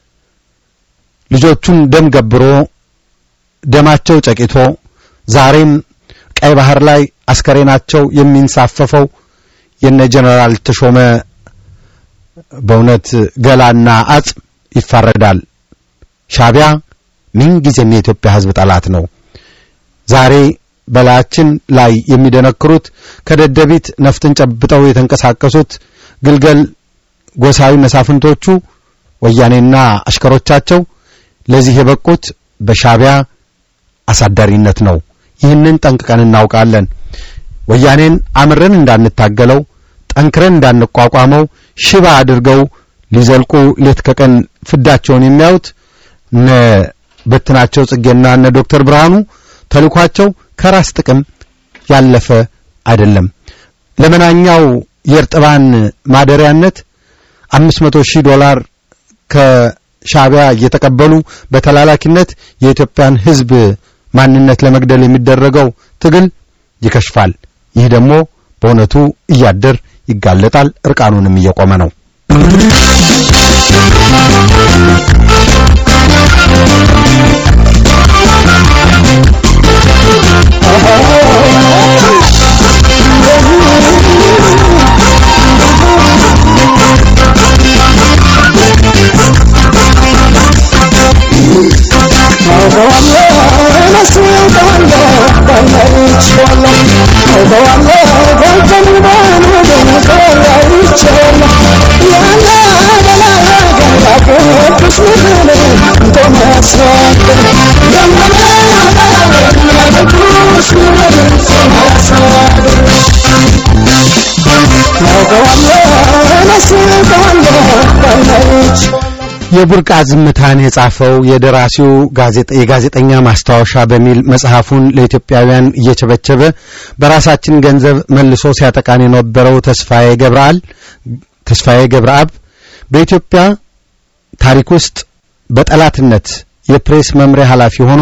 ልጆቹን ደም ገብሮ ደማቸው ጨቂቶ ዛሬም ቀይ ባህር ላይ አስከሬናቸው የሚንሳፈፈው የነ ጀነራል ተሾመ በእውነት ገላና አጽም ይፋረዳል። ሻዕቢያ ምንጊዜም የኢትዮጵያ ሕዝብ ጠላት ነው። ዛሬ በላያችን ላይ የሚደነክሩት ከደደቢት ነፍጥን ጨብጠው የተንቀሳቀሱት ግልገል ጎሳዊ መሳፍንቶቹ ወያኔና አሽከሮቻቸው ለዚህ የበቁት በሻዕቢያ አሳዳሪነት ነው። ይህንን ጠንቅቀን እናውቃለን። ወያኔን አምረን እንዳንታገለው ጠንክረን እንዳንቋቋመው ሽባ አድርገው ሊዘልቁ ሌት ከቀን ፍዳቸውን የሚያዩት እነ በትናቸው ጽጌና እነ ዶክተር ብርሃኑ ተልኳቸው ከራስ ጥቅም ያለፈ አይደለም። ለመናኛው የእርጥባን ማደሪያነት አምስት መቶ ሺህ ዶላር ከሻዕቢያ እየተቀበሉ በተላላኪነት የኢትዮጵያን ሕዝብ ማንነት ለመግደል የሚደረገው ትግል ይከሽፋል። ይህ ደግሞ በእውነቱ እያደር ይጋለጣል፣ እርቃኑንም እየቆመ ነው። የቡርቃ ዝምታን የጻፈው የደራሲው የጋዜጠኛ ማስታወሻ በሚል መጽሐፉን ለኢትዮጵያውያን እየቸበቸበ በራሳችን ገንዘብ መልሶ ሲያጠቃን የነበረው ተስፋዬ ገብረአብ ተስፋዬ ገብረአብ በኢትዮጵያ ታሪክ ውስጥ በጠላትነት የፕሬስ መምሪያ ኃላፊ ሆኖ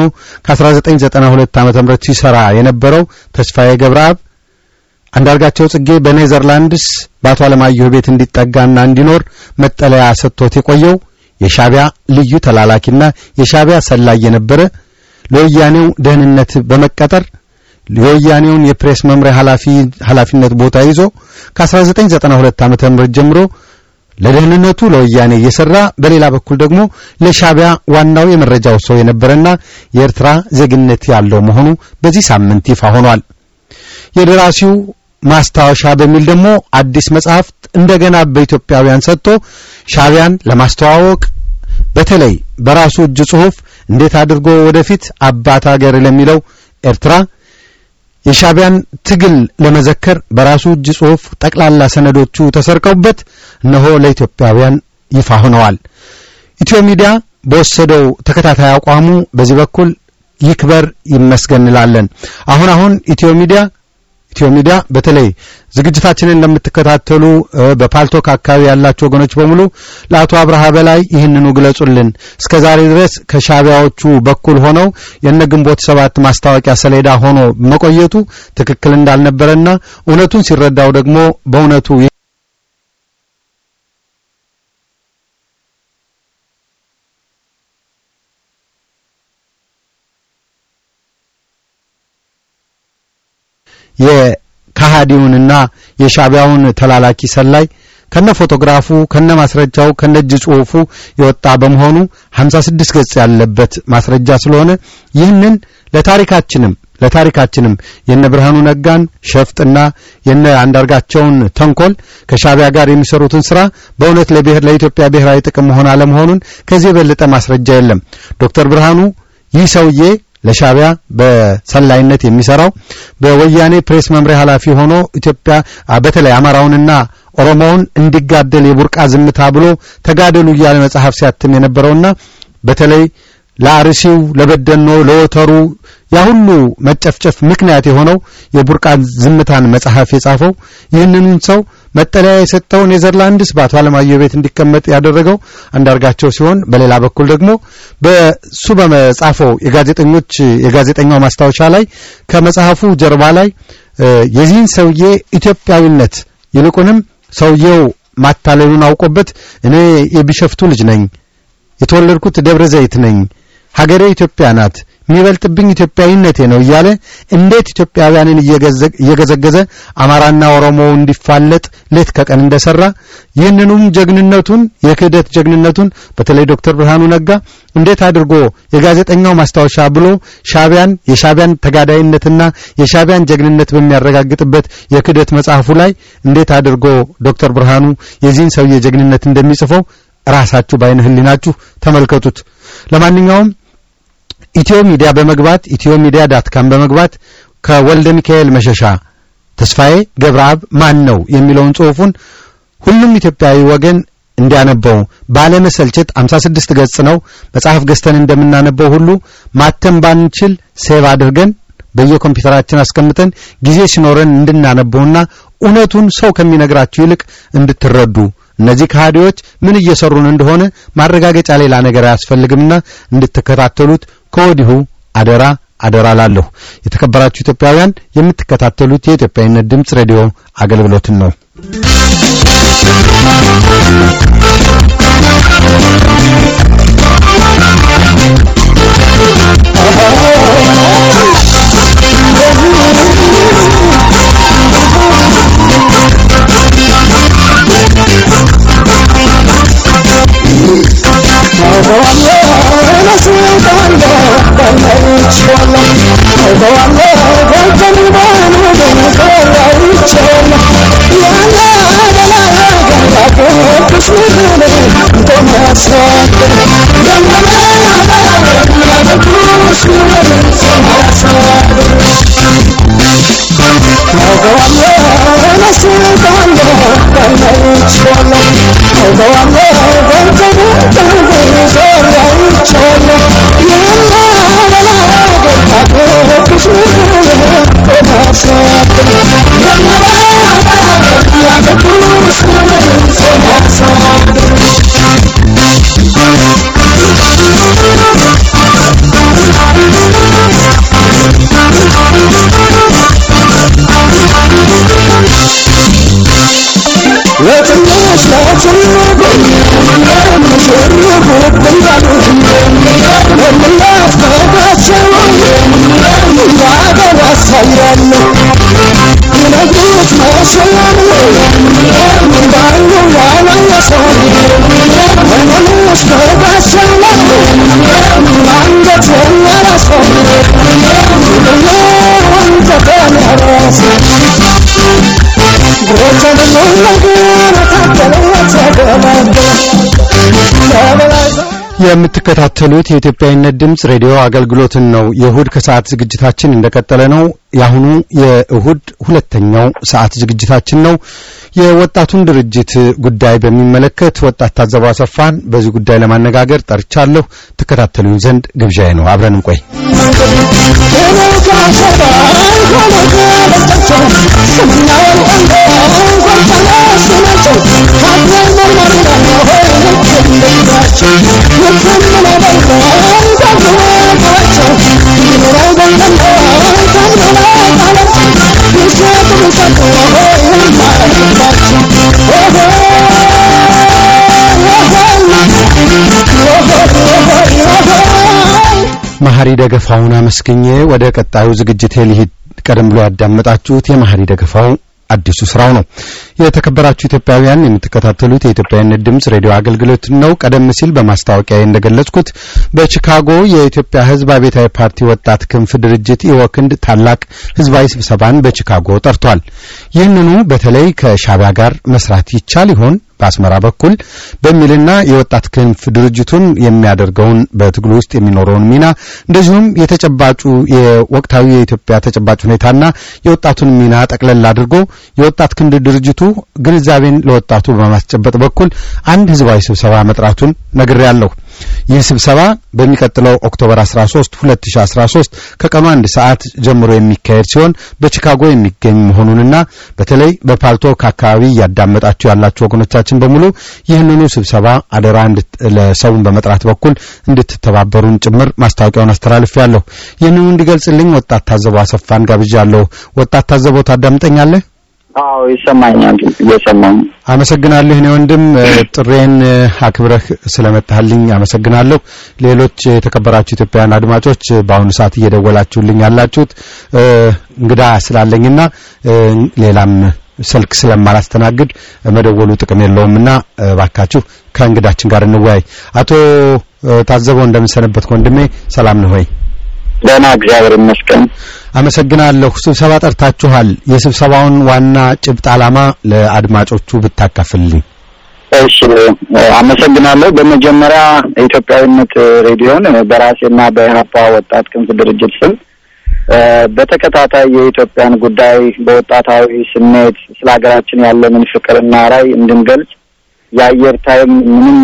ከ1992 ዓ.ም ሲሰራ የነበረው ተስፋዬ ገብረአብ አንዳርጋቸው ጽጌ በኔዘርላንድስ በአቶ አለማየሁ ቤት እንዲጠጋና እንዲኖር መጠለያ ሰጥቶት የቆየው የሻዕቢያ ልዩ ተላላኪና የሻዕቢያ ሰላይ የነበረ ለወያኔው ደህንነት በመቀጠር የወያኔውን የፕሬስ መምሪያ ኃላፊነት ቦታ ይዞ ከ1992 ዓ.ም ጀምሮ ለደህንነቱ ለወያኔ እየሰራ በሌላ በኩል ደግሞ ለሻዕቢያ ዋናው የመረጃው ሰው የነበረና የኤርትራ ዜግነት ያለው መሆኑ በዚህ ሳምንት ይፋ ሆኗል። የደራሲው ማስታወሻ በሚል ደግሞ አዲስ መጽሐፍ እንደገና በኢትዮጵያውያን ሰጥቶ ሻዕቢያን ለማስተዋወቅ በተለይ በራሱ እጅ ጽሑፍ እንዴት አድርጎ ወደፊት አባት አገር ለሚለው ኤርትራ የሻዕቢያን ትግል ለመዘከር በራሱ እጅ ጽሑፍ ጠቅላላ ሰነዶቹ ተሰርቀውበት እነሆ ለኢትዮጵያውያን ይፋ ሆነዋል። ኢትዮ ሚዲያ በወሰደው ተከታታይ አቋሙ በዚህ በኩል ይክበር ይመስገን እንላለን። አሁን አሁን ኢትዮ ሚዲያ ኢትዮ ሚዲያ በተለይ ዝግጅታችንን እንደምትከታተሉ በፓልቶክ አካባቢ ያላችሁ ወገኖች በሙሉ ለአቶ አብርሃ በላይ ይህንኑ ግለጹልን። እስከ ዛሬ ድረስ ከሻዕቢያዎቹ በኩል ሆነው የነ ግንቦት ሰባት ማስታወቂያ ሰሌዳ ሆኖ መቆየቱ ትክክል እንዳልነበረና እውነቱን ሲረዳው ደግሞ በእውነቱ የካሃዲውንና የሻቢያውን ተላላኪ ሰላይ ከነ ፎቶግራፉ ከነ ማስረጃው ከነ እጅ ጽሑፉ የወጣ በመሆኑ 56 ገጽ ያለበት ማስረጃ ስለሆነ ይህንን ለታሪካችንም ለታሪካችንም የነ ብርሃኑ ነጋን ሸፍጥና የነ አንዳርጋቸውን ተንኮል ከሻቢያ ጋር የሚሰሩትን ስራ በእውነት ለብሔር ለኢትዮጵያ ብሔራዊ ጥቅም መሆን አለመሆኑን ከዚህ የበለጠ ማስረጃ የለም። ዶክተር ብርሃኑ ይህ ሰውዬ ለሻቢያ በሰላይነት የሚሰራው በወያኔ ፕሬስ መምሪያ ኃላፊ ሆኖ ኢትዮጵያ በተለይ አማራውንና ኦሮሞውን እንዲጋደል የቡርቃ ዝምታ ብሎ ተጋደሉ እያለ መጽሐፍ ሲያትም የነበረውና በተለይ ለአርሲው፣ ለበደኖ፣ ለወተሩ ያ ሁሉ መጨፍጨፍ ምክንያት የሆነው የቡርቃ ዝምታን መጽሐፍ የጻፈው ይህንኑን ሰው መጠለያ የሰጠው ኔዘርላንድስ በአቶ አለማየሁ ቤት እንዲቀመጥ ያደረገው አንዳርጋቸው ሲሆን በሌላ በኩል ደግሞ በሱ በመጻፈው የጋዜጠኞች የጋዜጠኛው ማስታወሻ ላይ ከመጽሐፉ ጀርባ ላይ የዚህን ሰውዬ ኢትዮጵያዊነት ይልቁንም ሰውየው ማታለሉን አውቆበት እኔ የቢሸፍቱ ልጅ ነኝ፣ የተወለድኩት ደብረ ዘይት ነኝ፣ ሀገሬ ኢትዮጵያ ናት የሚበልጥብኝ ኢትዮጵያዊነቴ ነው እያለ እንዴት ኢትዮጵያውያንን እየገዘገዘ አማራና ኦሮሞ እንዲፋለጥ ሌት ከቀን እንደሰራ ይህንኑም ጀግንነቱን የክህደት ጀግንነቱን በተለይ ዶክተር ብርሃኑ ነጋ እንዴት አድርጎ የጋዜጠኛው ማስታወሻ ብሎ ሻቢያን የሻቢያን ተጋዳይነትና የሻቢያን ጀግንነት በሚያረጋግጥበት የክህደት መጽሐፉ ላይ እንዴት አድርጎ ዶክተር ብርሃኑ የዚህን ሰውዬ ጀግንነት እንደሚጽፈው ራሳችሁ በዓይነ ሕሊናችሁ ተመልከቱት። ለማንኛውም ኢትዮ ሚዲያ በመግባት ኢትዮ ሚዲያ ዳት ካም በመግባት ከወልደ ሚካኤል መሸሻ ተስፋዬ ገብረአብ ማን ነው የሚለውን ጽሑፉን ሁሉም ኢትዮጵያዊ ወገን እንዲያነበው ባለመሰልቸት 56 ገጽ ነው። መጽሐፍ ገዝተን እንደምናነበው ሁሉ ማተም ባንችል ሴቭ አድርገን በየኮምፒውተራችን አስቀምጠን ጊዜ ሲኖረን እንድናነበውና እውነቱን ሰው ከሚነግራችሁ ይልቅ እንድትረዱ እነዚህ ከሃዲዎች ምን እየሰሩን እንደሆነ ማረጋገጫ ሌላ ነገር አያስፈልግምና እንድትከታተሉት ከወዲሁ አደራ አደራ ላለሁ። የተከበራችሁ ኢትዮጵያውያን የምትከታተሉት የኢትዮጵያዊነት ድምፅ ሬዲዮ አገልግሎትን ነው። የምትከታተሉት የኢትዮጵያዊነት ድምፅ ሬዲዮ አገልግሎትን ነው። የእሁድ ከሰዓት ዝግጅታችን እንደቀጠለ ነው። የአሁኑ የእሁድ ሁለተኛው ሰዓት ዝግጅታችን ነው። የወጣቱን ድርጅት ጉዳይ በሚመለከት ወጣት ታዘበው አሰፋን በዚህ ጉዳይ ለማነጋገር ጠርቻለሁ። ትከታተሉኝ ዘንድ ግብዣዬ ነው። አብረን እንቆይ። መሐሪ ደገፋውን አመስግኜ ወደ ቀጣዩ ዝግጅቴ ልሂድ። ቀደም ብሎ ያዳመጣችሁት የመሐሪ ደገፋው አዲሱ ስራው ነው። የተከበራችሁ ኢትዮጵያውያን የምትከታተሉት የኢትዮጵያዊነት ድምጽ ሬዲዮ አገልግሎት ነው። ቀደም ሲል በማስታወቂያ እንደገለጽኩት በቺካጎ የኢትዮጵያ ሕዝብ አብዮታዊ ፓርቲ ወጣት ክንፍ ድርጅት ኢወክንድ ታላቅ ህዝባዊ ስብሰባን በቺካጎ ጠርቷል። ይህንኑ በተለይ ከሻዕቢያ ጋር መስራት ይቻል ይሆን በአስመራ በኩል በሚልና የወጣት ክንፍ ድርጅቱን የሚያደርገውን በትግሉ ውስጥ የሚኖረውን ሚና እንደዚሁም የተጨባጩ የወቅታዊ የኢትዮጵያ ተጨባጭ ሁኔታና የወጣቱን ሚና ጠቅለል አድርጎ የወጣት ክንድ ድርጅቱ ግንዛቤን ለወጣቱ በማስጨበጥ በኩል አንድ ህዝባዊ ስብሰባ መጥራቱን ነግሬያለሁ። ይህ ስብሰባ በሚቀጥለው ኦክቶበር 13 2013 ከቀኑ አንድ ሰዓት ጀምሮ የሚካሄድ ሲሆን በቺካጎ የሚገኝ መሆኑንና በተለይ በፓልቶክ አካባቢ እያዳመጣችሁ ያላችሁ ወገኖቻችን በሙሉ ይህንኑ ስብሰባ አደራ ለሰውን በመጥራት በኩል እንድትተባበሩን ጭምር ማስታወቂያውን አስተላልፌያለሁ። ይህንኑ እንዲገልጽልኝ ወጣት ታዘበው አሰፋን ጋብዣለሁ። ወጣት ታዘበው ታዳምጠኛለህ? አዎ ይሰማኛል። እየሰማኝ አመሰግናለሁ። እኔ ወንድም ጥሬን አክብረህ ስለመጣህልኝ አመሰግናለሁ። ሌሎች የተከበራችሁ ኢትዮጵያውያን አድማጮች በአሁኑ ሰዓት እየደወላችሁልኝ ያላችሁት እንግዳ ስላለኝና ሌላም ስልክ ስለማላስተናግድ መደወሉ ጥቅም የለውምና ባካችሁ ከእንግዳችን ጋር እንወያይ። አቶ ታዘበው እንደምንሰነበት ወንድሜ ሰላም ነው ሆይ? ደህና እግዚአብሔር ይመስገን። አመሰግናለሁ። ስብሰባ ጠርታችኋል። የስብሰባውን ዋና ጭብጥ ዓላማ ለአድማጮቹ ብታካፍልልኝ። እሺ፣ አመሰግናለሁ። በመጀመሪያ ኢትዮጵያዊነት ሬዲዮን በራሴና በኢህአፓ ወጣት ክንፍ ድርጅት ስም በተከታታይ የኢትዮጵያን ጉዳይ በወጣታዊ ስሜት ስለ ሀገራችን ያለንን ፍቅርና ራዕይ እንድንገልጽ የአየር ታይም ምንም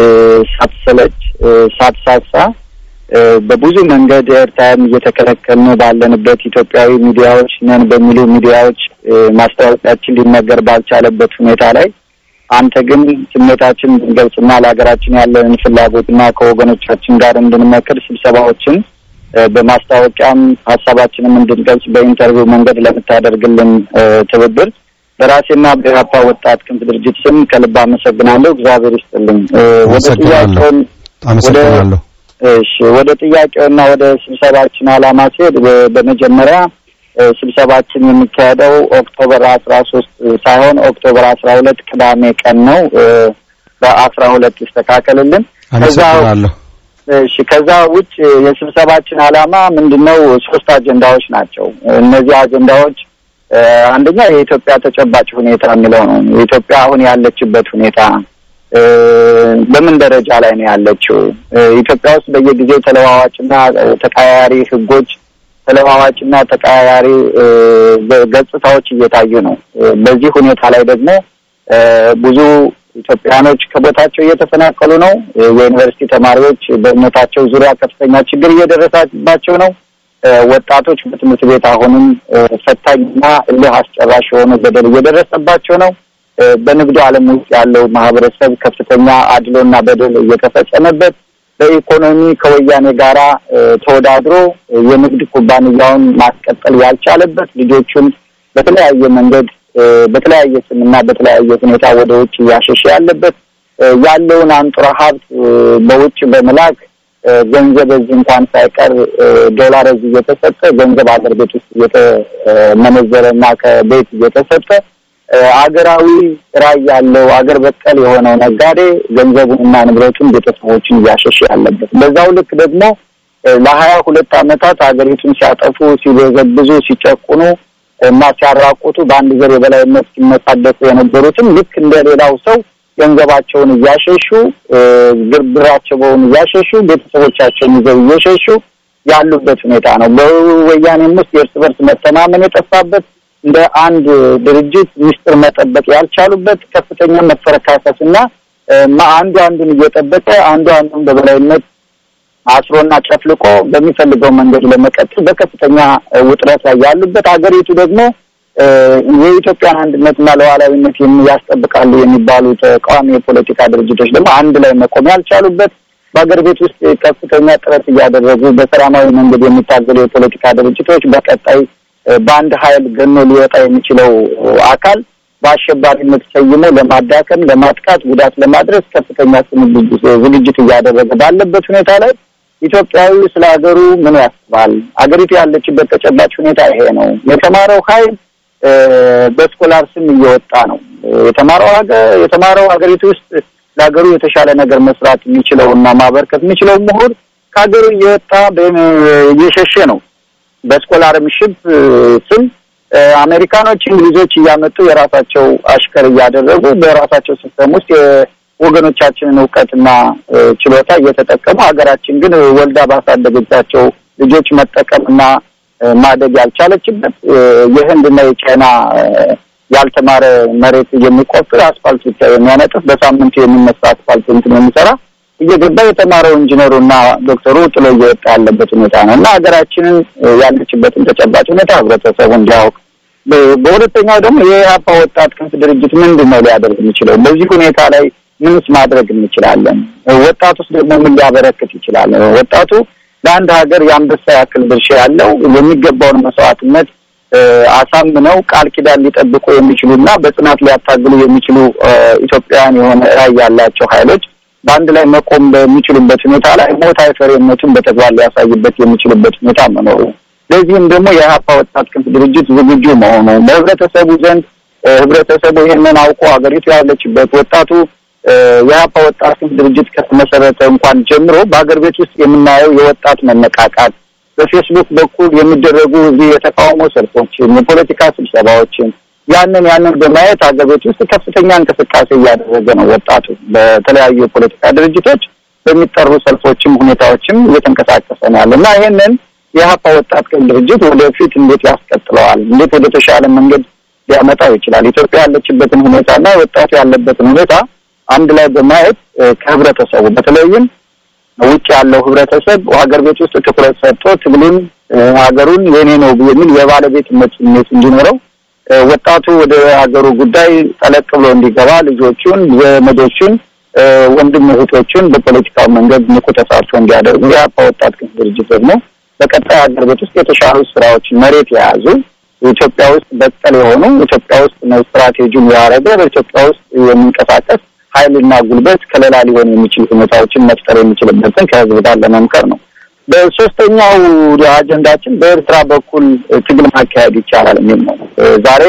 ሳትሰለች ሳትሳሳ በብዙ መንገድ ኤርታይም እየተከለከልን ባለንበት ኢትዮጵያዊ ሚዲያዎች ነን በሚሉ ሚዲያዎች ማስታወቂያችን ሊነገር ባልቻለበት ሁኔታ ላይ አንተ ግን ስሜታችን እንድንገልጽና ለሀገራችን ያለንን ፍላጎትና ከወገኖቻችን ጋር እንድንመክር ስብሰባዎችን በማስታወቂያም ሀሳባችንም እንድንገልጽ በኢንተርቪው መንገድ ለምታደርግልን ትብብር በራሴና በኢህአፓ ወጣት ክንፍ ድርጅት ስም ከልብ አመሰግናለሁ። እግዚአብሔር ይስጥልኝ። ወደ ጥያቄውን አመሰግናለሁ። እሺ ወደ ጥያቄውና ወደ ስብሰባችን ዓላማ ሲሄድ በመጀመሪያ ስብሰባችን የሚካሄደው ኦክቶበር አስራ ሶስት ሳይሆን ኦክቶበር አስራ ሁለት ቅዳሜ ቀን ነው። በአስራ ሁለት ይስተካከልልን። አመሰግናለሁ። እሺ ከዛ ውጭ የስብሰባችን ዓላማ ምንድን ነው? ሶስት አጀንዳዎች ናቸው። እነዚህ አጀንዳዎች አንደኛ የኢትዮጵያ ተጨባጭ ሁኔታ የሚለው ነው። የኢትዮጵያ አሁን ያለችበት ሁኔታ በምን ደረጃ ላይ ነው ያለችው? ኢትዮጵያ ውስጥ በየጊዜው ተለዋዋጭና ተቀያያሪ ሕጎች ተለዋዋጭና ተቀያያሪ ገጽታዎች እየታዩ ነው። በዚህ ሁኔታ ላይ ደግሞ ብዙ ኢትዮጵያኖች ከቦታቸው እየተፈናቀሉ ነው። የዩኒቨርሲቲ ተማሪዎች በእምነታቸው ዙሪያ ከፍተኛ ችግር እየደረሰባቸው ነው። ወጣቶች በትምህርት ቤት አሁንም ፈታኝና እልህ አስጨራሽ የሆነ በደል እየደረሰባቸው ነው። በንግዱ ዓለም ውስጥ ያለው ማህበረሰብ ከፍተኛ አድሎና በደል እየተፈጸመበት በኢኮኖሚ ከወያኔ ጋራ ተወዳድሮ የንግድ ኩባንያውን ማስቀጠል ያልቻለበት ልጆቹን በተለያየ መንገድ በተለያየ ስምና በተለያየ ሁኔታ ወደ ውጭ እያሸሸ ያለበት ያለውን አንጡራ ሀብት በውጭ በመላክ ገንዘብ እዚህ እንኳን ሳይቀር ዶላር እዚህ እየተሰጠ ገንዘብ አገር ቤት ውስጥ እየተመነዘረ እና ከቤት እየተሰጠ አገራዊ ራዕይ ያለው አገር በቀል የሆነው ነጋዴ ገንዘቡንና ንብረቱን ቤተሰቦችን እያሸሸ ያለበት በዛው ልክ ደግሞ ለሀያ ሁለት ዓመታት ሀገሪቱን ሲያጠፉ፣ ሲበዘብዙ፣ ሲጨቁኑ እና ሲያራቁቱ በአንድ ዘር የበላይነት ሲመጻደቁ የነበሩትም ልክ እንደ ሌላው ሰው ገንዘባቸውን እያሸሹ ብራቸውን እያሸሹ ቤተሰቦቻቸውን ይዘው እየሸሹ ያሉበት ሁኔታ ነው። በወያኔም ውስጥ የእርስ በርስ መተማመን የጠፋበት እንደ አንድ ድርጅት ሚስጥር መጠበቅ ያልቻሉበት ከፍተኛ መፈረካከስ እና አንዱ አንዱን እየጠበቀ አንዱ አንዱን በበላይነት አስሮና ጨፍልቆ በሚፈልገው መንገድ ለመቀጠል በከፍተኛ ውጥረት ላይ ያሉበት ሀገሪቱ ደግሞ የኢትዮጵያን አንድነትና ሉዓላዊነት ያስጠብቃሉ የሚባሉ ተቃዋሚ የፖለቲካ ድርጅቶች ደግሞ አንድ ላይ መቆም ያልቻሉበት በሀገር ቤት ውስጥ ከፍተኛ ጥረት እያደረጉ በሰላማዊ መንገድ የሚታገሉ የፖለቲካ ድርጅቶች በቀጣይ በአንድ ኃይል ገኖ ሊወጣ የሚችለው አካል በአሸባሪነት ሰይሞ ለማዳከም፣ ለማጥቃት፣ ጉዳት ለማድረስ ከፍተኛ ዝግጅት እያደረገ ባለበት ሁኔታ ላይ ኢትዮጵያዊ ስለ ሀገሩ ምን ያስባል? አገሪቱ ያለችበት ተጨባጭ ሁኔታ ይሄ ነው። የተማረው ኃይል በስኮላር ስም እየወጣ ነው። የተማረው ሀገር የተማረው ሀገሪቱ ውስጥ ለሀገሩ የተሻለ ነገር መስራት የሚችለው እና ማበርከት የሚችለው ምሁር ከሀገሩ እየወጣ እየሸሸ ነው። በስኮላርሽፕ ስም አሜሪካኖች፣ እንግሊዞች እያመጡ የራሳቸው አሽከር እያደረጉ በራሳቸው ሲስተም ውስጥ የወገኖቻችንን እውቀትና ችሎታ እየተጠቀሙ ሀገራችን ግን ወልዳ ባሳደገቻቸው ልጆች መጠቀምና ማደግ ያልቻለችበት የህንድና የቻይና ያልተማረ መሬት የሚቆፍር አስፋልት ብቻ የሚያነጥፍ በሳምንቱ የሚነሳ አስፋልት እንትን የሚሰራ እየገባ የተማረው ኢንጂነሩና ዶክተሩ ጥሎ እየወጣ ያለበት ሁኔታ ነው እና ሀገራችንን ያለችበትን ተጨባጭ ሁኔታ ህብረተሰቡ እንዲያውቅ፣ በሁለተኛው ደግሞ የኢህአፓ ወጣት ክንፍ ድርጅት ምንድን ነው ሊያደርግ የሚችለው? በዚህ ሁኔታ ላይ ምንስ ማድረግ እንችላለን? ወጣቱስ ደግሞ ምን ሊያበረክት ይችላል? ወጣቱ ለአንድ ሀገር የአንበሳ ያክል ድርሻ ያለው የሚገባውን መስዋዕትነት አሳምነው ቃል ኪዳን ሊጠብቁ የሚችሉና በጽናት ሊያታግሉ የሚችሉ ኢትዮጵያውያን የሆነ ራዕይ ያላቸው ኃይሎች በአንድ ላይ መቆም በሚችሉበት ሁኔታ ላይ ሞት አይፈሪነቱን በተግባር ሊያሳይበት የሚችልበት ሁኔታ መኖሩ፣ ለዚህም ደግሞ የኢህአፓ ወጣት ክንፍ ድርጅት ዝግጁ መሆኑ በህብረተሰቡ ዘንድ ህብረተሰቡ ይህንን አውቆ ሀገሪቱ ያለችበት ወጣቱ የኢህአፓ ወጣት ክንፍ ድርጅት ከተመሰረተ እንኳን ጀምሮ በሀገር ቤት ውስጥ የምናየው የወጣት መነቃቃት በፌስቡክ በኩል የሚደረጉ እዚህ የተቃውሞ ሰልፎችን፣ የፖለቲካ ስብሰባዎችን ያንን ያንን በማየት ሀገር ቤት ውስጥ ከፍተኛ እንቅስቃሴ እያደረገ ነው ወጣቱ። በተለያዩ የፖለቲካ ድርጅቶች በሚጠሩ ሰልፎችም ሁኔታዎችም እየተንቀሳቀሰ ነው ያለ እና ይህንን የኢህአፓ ወጣት ክንፍ ድርጅት ወደፊት እንዴት ያስቀጥለዋል? እንዴት ወደ ተሻለ መንገድ ሊያመጣው ይችላል? ኢትዮጵያ ያለችበትን ሁኔታና ወጣቱ ያለበትን ሁኔታ አንድ ላይ በማየት ከህብረተሰቡ በተለይም ውጭ ያለው ህብረተሰብ ሀገር ቤት ውስጥ ትኩረት ሰጥቶ ትግሉን ሀገሩን የኔ ነው የሚል የባለቤትነት ስሜት እንዲኖረው ወጣቱ ወደ ሀገሩ ጉዳይ ጠለቅ ብሎ እንዲገባ ልጆቹን፣ ዘመዶቹን፣ ወንድም እህቶቹን በፖለቲካው መንገድ ንቁ ተሳትፎ እንዲያደርጉ የኢህአፓ ወጣት ክንፍ ድርጅት ደግሞ በቀጣይ ሀገር ቤት ውስጥ የተሻሉ ስራዎችን መሬት የያዙ ኢትዮጵያ ውስጥ በቀል የሆኑ ኢትዮጵያ ውስጥ ስትራቴጂውን ያደረገ በኢትዮጵያ ውስጥ የሚንቀሳቀስ ኃይልና ጉልበት ከሌላ ሊሆን የሚችል ሁኔታዎችን መፍጠር የሚችልበትን ከህዝብ ጋር ለመምከር ነው። በሶስተኛው አጀንዳችን በኤርትራ በኩል ትግል ማካሄድ ይቻላል የሚል ነው። ዛሬ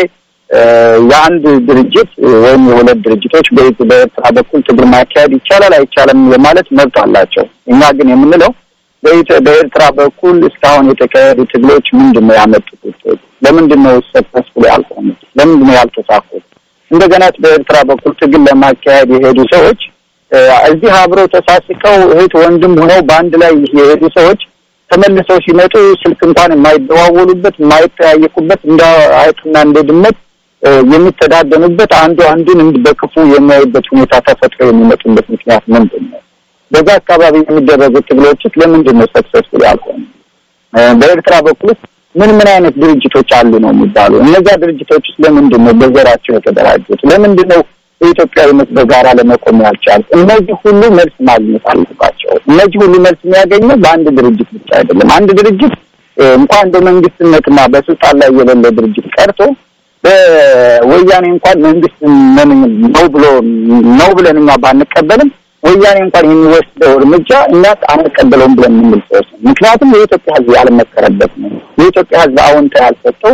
የአንድ ድርጅት ወይም የሁለት ድርጅቶች በኤርትራ በኩል ትግል ማካሄድ ይቻላል አይቻልም የማለት መብት አላቸው። እኛ ግን የምንለው በኤርትራ በኩል እስካሁን የተካሄዱ ትግሎች ምንድን ነው ያመጡት ውጤት? ለምንድን ነው ሰክሰስፉል ያልሆኑት? ለምንድን ነው ያልተሳኩት? እንደገና በኤርትራ በኩል ትግል ለማካሄድ የሄዱ ሰዎች እዚህ አብረው ተሳስቀው እህት ወንድም ሆነው በአንድ ላይ የሄዱ ሰዎች ተመልሰው ሲመጡ ስልክ እንኳን የማይደዋወሉበት የማይጠያየቁበት እንደ አይጥና እንደ ድመት የሚተዳደኑበት አንዱ አንዱን በክፉ የሚያዩበት ሁኔታ ተፈጥሮ የሚመጡበት ምክንያት ምንድን ነው? በዛ አካባቢ የሚደረጉ ትግሎችስ ለምንድን ነው ሰክሰስፉል ያልሆኑ? በኤርትራ በኩል ምን ምን አይነት ድርጅቶች አሉ ነው የሚባሉ? እነዚያ ድርጅቶችስ ለምንድን ነው በዘራቸው የተደራጁት? ለምንድን ነው በኢትዮጵያዊነት በጋራ ለመቆም ያልቻሉ? እነዚህ ሁሉ መልስ ማግኘት አለባቸው። እነዚህ ሁሉ መልስ የሚያገኘው በአንድ ድርጅት ብቻ አይደለም። አንድ ድርጅት እንኳን በመንግስትነትና በስልጣን ላይ የሌለ ድርጅት ቀርቶ በወያኔ እንኳን መንግስት ነው ብሎ ነው ብለን እኛ ባንቀበልም ወያኔ እንኳን የሚወስደው እርምጃ እኛ አንቀበለውም ብለን የምንል ሰዎች ነው። ምክንያቱም የኢትዮጵያ ሕዝብ ያልመከረበት ነው። የኢትዮጵያ ሕዝብ አዎንታ ያልሰጠው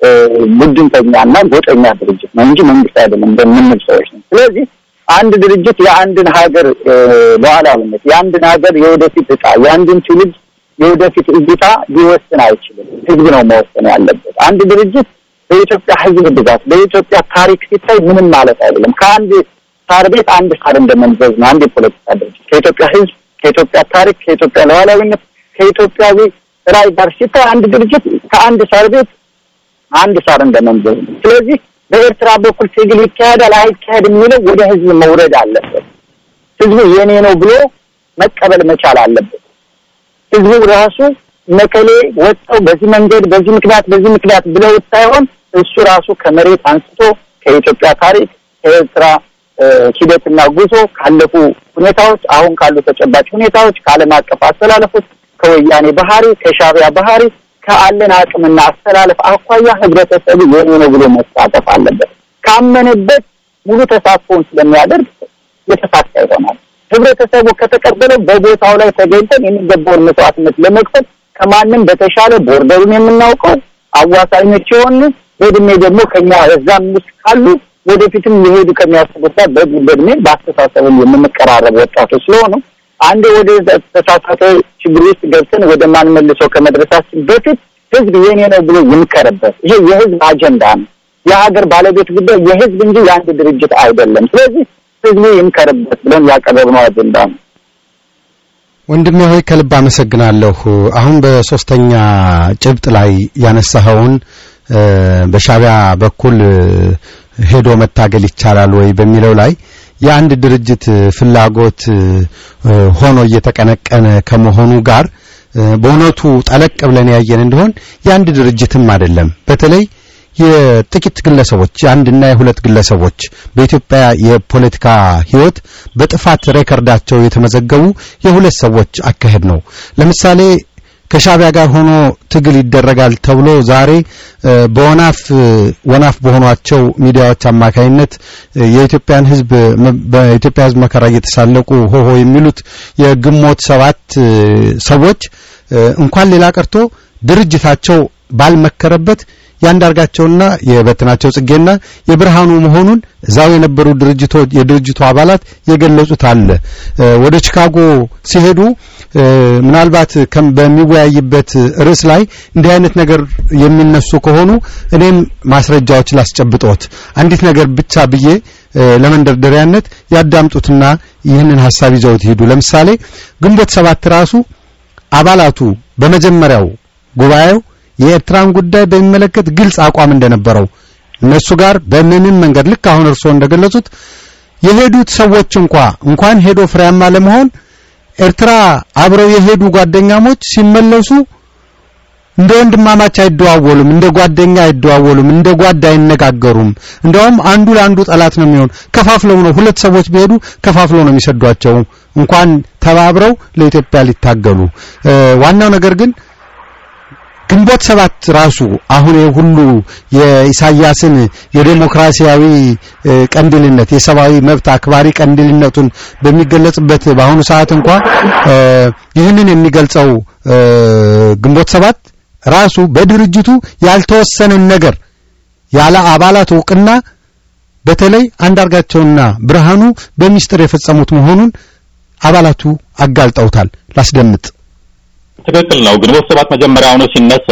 ቡድንተኛና ጎጠኛ ድርጅት ነው እንጂ መንግስት አይደለም በምንል ሰዎች ነው። ስለዚህ አንድ ድርጅት የአንድን ሀገር ሉዓላዊነት፣ የአንድን ሀገር የወደፊት እጣ፣ የአንድን ትውልድ የወደፊት እይታ ሊወስን አይችልም። ሕዝብ ነው መወሰን ያለበት። አንድ ድርጅት በኢትዮጵያ ሕዝብ ብዛት በኢትዮጵያ ታሪክ ሲታይ ምንም ማለት አይደለም። ከአንድ ሳር ቤት አንድ ሳር እንደመንዘዝ ነው። አንድ የፖለቲካ ድርጅት ከኢትዮጵያ ሕዝብ ከኢትዮጵያ ታሪክ ከኢትዮጵያ ሉዓላዊነት ከኢትዮጵያዊ ራዕይ ጋር ሲታይ አንድ ድርጅት ከአንድ ሳር ቤት አንድ ሳር እንደመንዘዝ ነው። ስለዚህ በኤርትራ በኩል ትግል ይካሄዳል አይካሄድ የሚለው ወደ ህዝብ መውረድ አለበት። ህዝቡ የኔ ነው ብሎ መቀበል መቻል አለበት። ህዝቡ ራሱ መቀሌ ወጥተው በዚህ መንገድ በዚህ ምክንያት በዚህ ምክንያት ብለው ሳይሆን እሱ ራሱ ከመሬት አንስቶ ከኢትዮጵያ ታሪክ ከኤርትራ ሂደትና ጉዞ ካለፉ ሁኔታዎች አሁን ካሉ ተጨባጭ ሁኔታዎች ከዓለም አቀፍ አስተላለፎች ከወያኔ ባህሪ ከሻዕቢያ ባህሪ ከአለን አቅምና አስተላለፍ አኳያ ህብረተሰቡ የኔ ነው ብሎ መሳተፍ አለበት። ካመነበት ሙሉ ተሳትፎውን ስለሚያደርግ የተሳካ ይሆናል። ህብረተሰቡ ከተቀበለው በቦታው ላይ ተገኝተን የሚገባውን መስዋዕትነት ለመክፈል ከማንም በተሻለ ቦርደሩን የምናውቀው አዋሳኞች የሆኑ በእድሜ ደግሞ ከኛ እዛም ውስጥ ካሉ ወደፊትም ሊሄዱ ከሚያስቡት ጋር በእድሜ በአስተሳሰቡ የምንቀራረብ ወጣቶች ስለሆኑ አንዴ ወደ ተሳሳተ ችግር ውስጥ ገብተን ወደ ማን መልሰው ከመድረሳችን በፊት ህዝብ የኔ ነው ብሎ ይምከርበት። ይሄ የህዝብ አጀንዳ ነው። የሀገር ባለቤት ጉዳይ የህዝብ እንጂ የአንድ ድርጅት አይደለም። ስለዚህ ህዝቡ ይምከርበት ብለን ያቀረብነው አጀንዳ ነው። ወንድሜ ሆይ ከልብ አመሰግናለሁ። አሁን በሶስተኛ ጭብጥ ላይ ያነሳኸውን በሻቢያ በኩል ሄዶ መታገል ይቻላል ወይ በሚለው ላይ የአንድ ድርጅት ፍላጎት ሆኖ እየተቀነቀነ ከመሆኑ ጋር በእውነቱ ጠለቅ ብለን ያየን እንደሆን የአንድ ድርጅትም አይደለም። በተለይ የጥቂት ግለሰቦች የአንድና የሁለት ግለሰቦች በኢትዮጵያ የፖለቲካ ህይወት በጥፋት ሬከርዳቸው የተመዘገቡ የሁለት ሰዎች አካሄድ ነው። ለምሳሌ ከሻቢያ ጋር ሆኖ ትግል ይደረጋል ተብሎ ዛሬ በወናፍ ወናፍ በሆኗቸው ሚዲያዎች አማካይነት የኢትዮጵያን ህዝብ በኢትዮጵያ ህዝብ መከራ እየተሳለቁ ሆሆ የሚሉት የግንቦት ሰባት ሰዎች እንኳን ሌላ ቀርቶ ድርጅታቸው ባልመከረበት ያንዳርጋቸውና የበትናቸው ጽጌና የብርሃኑ መሆኑን እዛው የነበሩ ድርጅቶች የድርጅቱ አባላት የገለጹት አለ። ወደ ቺካጎ ሲሄዱ ምናልባት በሚወያይበት ርዕስ ላይ እንዲህ አይነት ነገር የሚነሱ ከሆኑ እኔም ማስረጃዎች ላስጨብጦት አንዲት ነገር ብቻ ብዬ ለመንደርደሪያነት ያዳምጡትና ይህንን ሐሳብ ይዘውት ይሄዱ። ለምሳሌ ግንቦት ሰባት ራሱ አባላቱ በመጀመሪያው ጉባኤው የኤርትራን ጉዳይ በሚመለከት ግልጽ አቋም እንደነበረው እነሱ ጋር በምንም መንገድ ልክ አሁን እርስዎ እንደገለጹት የሄዱት ሰዎች እንኳ እንኳን ሄዶ ፍሬያማ ለመሆን ኤርትራ አብረው የሄዱ ጓደኛሞች ሲመለሱ እንደ ወንድማማች አይደዋወሉም፣ እንደ ጓደኛ አይደዋወሉም፣ እንደ ጓዳ አይነጋገሩም። እንደውም አንዱ ለአንዱ ጠላት ነው የሚሆን። ከፋፍለው ነው ሁለት ሰዎች ቢሄዱ ከፋፍለው ነው የሚሰዷቸው እንኳን ተባብረው ለኢትዮጵያ ሊታገሉ። ዋናው ነገር ግን ግንቦት ሰባት ራሱ አሁን ሁሉ የኢሳያስን የዴሞክራሲያዊ ቀንዲልነት የሰብአዊ መብት አክባሪ ቀንዲልነቱን በሚገለጽበት በአሁኑ ሰዓት እንኳ ይህንን የሚገልጸው ግንቦት ሰባት ራሱ በድርጅቱ ያልተወሰነን ነገር ያለ አባላት እውቅና በተለይ አንዳርጋቸውና ብርሃኑ በሚስጥር የፈጸሙት መሆኑን አባላቱ አጋልጠውታል። ላስደምጥ። ትክክል ነው። ግንቦት ሰባት መጀመሪያውኑ ሲነሳ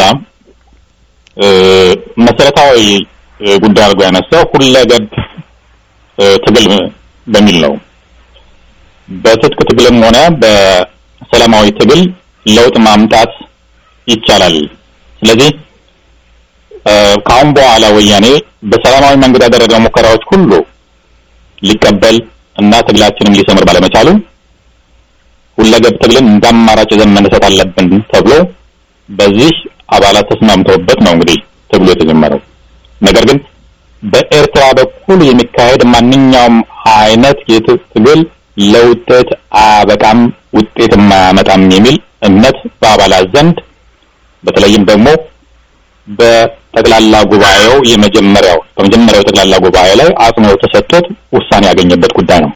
መሰረታዊ ጉዳይ አድርጎ ያነሳው ሁለገብ ትግል በሚል ነው። በትጥቅ ትግልም ሆነ በሰላማዊ ትግል ለውጥ ማምጣት ይቻላል። ስለዚህ ከአሁን በኋላ ወያኔ በሰላማዊ መንገድ ያደረገው ሙከራዎች ሁሉ ሊቀበል እና ትግላችንም ሊሰምር ባለመቻሉ ሁለገብ ትግልን እንደ አማራጭ ይዘን መነሳት አለብን ተብሎ በዚህ አባላት ተስማምተውበት ነው እንግዲህ ትግሉ የተጀመረው። ነገር ግን በኤርትራ በኩል የሚካሄድ ማንኛውም አይነት የትግል ለውጤት አያበቃም፣ ውጤት የማያመጣም የሚል እምነት በአባላት ዘንድ በተለይም ደግሞ በጠቅላላ ጉባኤው የመጀመሪያው በመጀመሪያው ጠቅላላ ጉባኤ ላይ አጽንኦት ተሰጥቶት ውሳኔ ያገኘበት ጉዳይ ነው።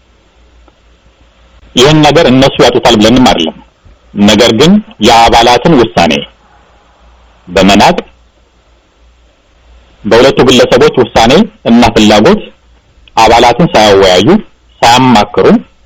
ይህን ነገር እነሱ ያጡታል ብለንም አይደለም። ነገር ግን የአባላትን ውሳኔ በመናቅ በሁለቱ ግለሰቦች ውሳኔ እና ፍላጎት አባላትን ሳያወያዩ ሳያማክሩ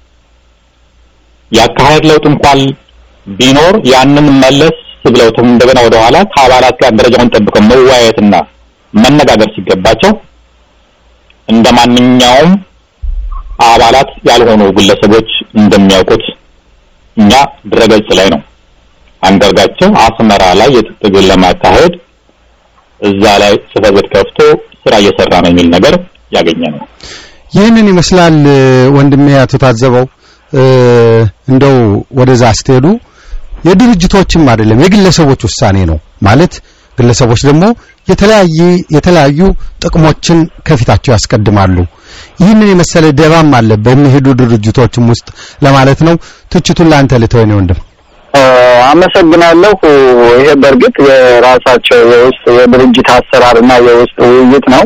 ያካሄድ ለውጥ እንኳን ቢኖር ያንን መለስ ብለው እንደገና ወደ ኋላ ከአባላት ጋር ደረጃውን ጠብቀው መወያየትና መነጋገር ሲገባቸው እንደ ማንኛውም አባላት ያልሆኑ ግለሰቦች እንደሚያውቁት እኛ ድረገጽ ላይ ነው አንዳርጋቸው አስመራ ላይ የትግል ለማካሄድ እዛ ላይ ጽሕፈት ቤት ከፍቶ ስራ እየሰራ ነው የሚል ነገር ያገኘ ነው። ይህንን ይመስላል ወንድሜ አቶ ታዘበው። እንደው ወደዛ ስትሄዱ የድርጅቶችም አይደለም የግለሰቦች ውሳኔ ነው ማለት ግለሰቦች ደግሞ የተለያየ የተለያዩ ጥቅሞችን ከፊታቸው ያስቀድማሉ። ይህንን የመሰለ ደባም አለ በሚሄዱ ድርጅቶችም ውስጥ ለማለት ነው። ትችቱን ለአንተ ልተው ነው ወንድም። አመሰግናለሁ። ይሄ በእርግጥ የራሳቸው የውስጥ የድርጅት አሰራር እና የውስጥ ውይይት ነው።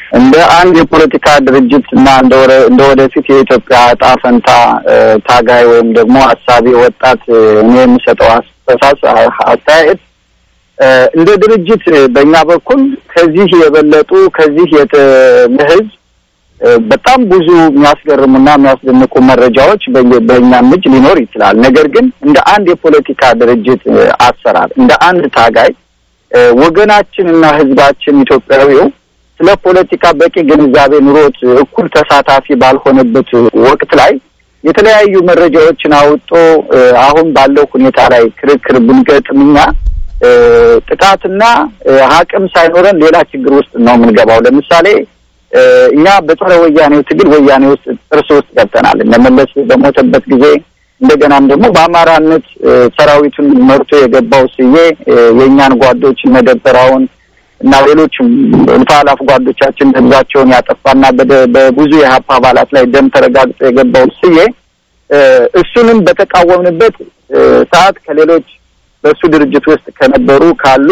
እንደ አንድ የፖለቲካ ድርጅት እና እንደ ወረ- እንደ ወደፊት የኢትዮጵያ እጣ ፈንታ እ፣ ታጋይ ወይም ደግሞ ሀሳቢ ወጣት እ፣ እኔ የምሰጠው አስተሳሰ አስተያየት እ፣ እንደ ድርጅት እ፣ በእኛ በኩል ከዚህ የበለጡ ከዚህ የተ- ለህዝብ እ፣ በጣም ብዙ የሚያስገርሙና የሚያስደንቁ መረጃዎች በየ- በእኛም እጅ ሊኖር ይችላል። ነገር ግን እንደ አንድ የፖለቲካ ድርጅት እ፣ አሰራር እንደ አንድ ታጋይ እ፣ ወገናችንና ህዝባችን ኢትዮጵያዊው ስለ ፖለቲካ በቂ ግንዛቤ ኑሮት እኩል ተሳታፊ ባልሆነበት ወቅት ላይ የተለያዩ መረጃዎችን አውጦ እ፣ አሁን ባለው ሁኔታ ላይ ክርክር ብንገጥም እኛ እ፣ ጥቃትና እ፣ አቅም ሳይኖረን ሌላ ችግር ውስጥ ነው የምንገባው። ለምሳሌ እ፣ እኛ በጸረ ወያኔው ትግል ወያኔ ውስጥ ጥርስ ውስጥ ገብተናል። እነመለስ በሞተበት ጊዜ እንደገናም ደግሞ በአማራነት እ፣ ሰራዊቱን መርቶ የገባው ስዬ እ፣ የእኛን ጓዶች መደበራውን እና ሌሎችም እልፍ አላፍ ጓዶቻችን ህዝባቸውን ያጠፋና በደ- በብዙ የሀፓ አባላት ላይ ደም ተረጋግጦ የገባው ስዬ እ፣ እሱንም በተቃወምንበት እ፣ ሰዓት ከሌሎች በእሱ ድርጅት ውስጥ ከነበሩ ካሉ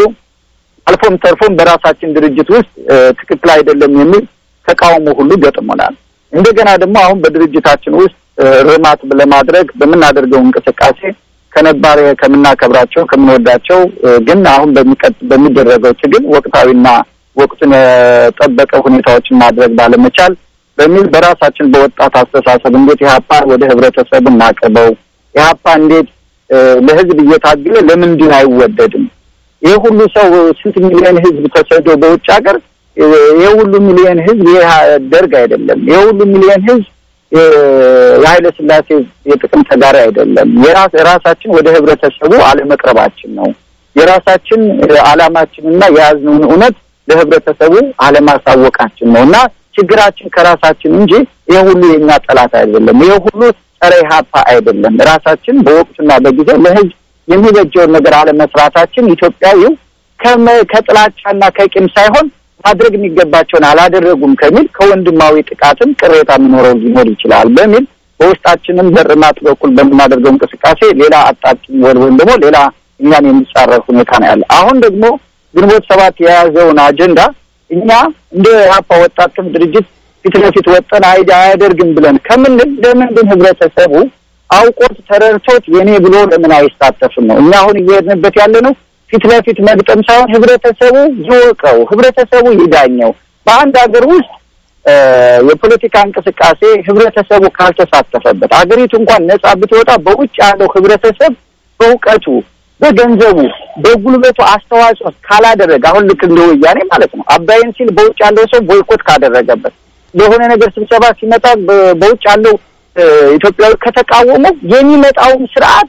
አልፎም ተርፎም በራሳችን ድርጅት ውስጥ እ፣ ትክክል አይደለም የሚል ተቃውሞ ሁሉ ገጥሞናል። እንደገና ደግሞ አሁን በድርጅታችን ውስጥ እ፣ ርማት ለማድረግ በምናደርገው እንቅስቃሴ ከነባር ከምናከብራቸው ከምንወዳቸው እ፣ ግን አሁን በሚቀጥ በሚደረገው ትግል ወቅታዊና ወቅቱን የጠበቀ ሁኔታዎችን ማድረግ ባለመቻል በሚል በራሳችን በወጣት አስተሳሰብ እንዴት ኢህአፓን ወደ ህብረተሰቡ እናቅርበው፣ ኢህአፓ እንዴት እ፣ ለህዝብ እየታገለ ለምንድን አይወደድም? ይህ ሁሉ ሰው ስንት ሚሊዮን ህዝብ ተሰዶ በውጭ ሀገር እ፣ ይህ ሁሉ ሚሊዮን ህዝብ ይህ ደርግ አይደለም። ይህ ሁሉ ሚሊዮን ህዝብ እ፣ የኃይለ ስላሴ የጥቅም ተጋሪ አይደለም። የራስ የራሳችን ወደ ህብረተሰቡ አለመቅረባችን ነው። የራሳችን እ፣ አላማችንና የያዝነውን እውነት ለህብረተሰቡ አለማሳወቃችን ነው እና ችግራችን ከራሳችን እንጂ ይህ ሁሉ የኛ ጠላት አይደለም። ይህ ሁሉ ጸረ ኢህአፓ አይደለም። ራሳችን በወቅቱና በጊዜው ለህዝብ የሚበጀውን ነገር አለመስራታችን ኢትዮጵያዊው ከመ- ከጥላቻና ከቂም ሳይሆን ማድረግ የሚገባቸውን አላደረጉም ከሚል ከወንድማዊ ጥቃትም ቅሬታ የሚኖረው ሊኖር ይችላል በሚል በውስጣችንም በርማት በኩል በምናደርገው እንቅስቃሴ ሌላ አጣጭኝ ወል ወይም ደግሞ ሌላ እኛን የሚጻረር ሁኔታ ነው ያለ። አሁን ደግሞ ግንቦት ሰባት የያዘውን አጀንዳ እኛ እንደ ኢህአፓ ወጣት ክንፍ ድርጅት ፊት ለፊት ወጠን አይዲ አያደርግም ብለን ከምንል ለምንድን ህብረተሰቡ አውቆት ተረድቶት የኔ ብሎ ለምን አይሳተፍም ነው። እኛ አሁን እየሄድንበት ያለ ነው ፊት ለፊት መግጠም ሳይሆን ህብረተሰቡ ይወቀው፣ ህብረተሰቡ ይዳኘው። በአንድ ሀገር ውስጥ እ፣ የፖለቲካ እንቅስቃሴ ህብረተሰቡ ካልተሳተፈበት አገሪቱ እንኳን ነጻ ብትወጣ በውጭ ያለው ህብረተሰብ በእውቀቱ፣ በገንዘቡ፣ በጉልበቱ አስተዋጽኦ ካላደረገ አሁን ልክ እንደ ወያኔ ማለት ነው አባይን ሲል በውጭ ያለው ሰው ቦይኮት ካደረገበት ለሆነ ነገር ስብሰባ ሲመጣ በ- በውጭ ያለው እ፣ ኢትዮጵያዊ ከተቃወመ የሚመጣውን ስርዓት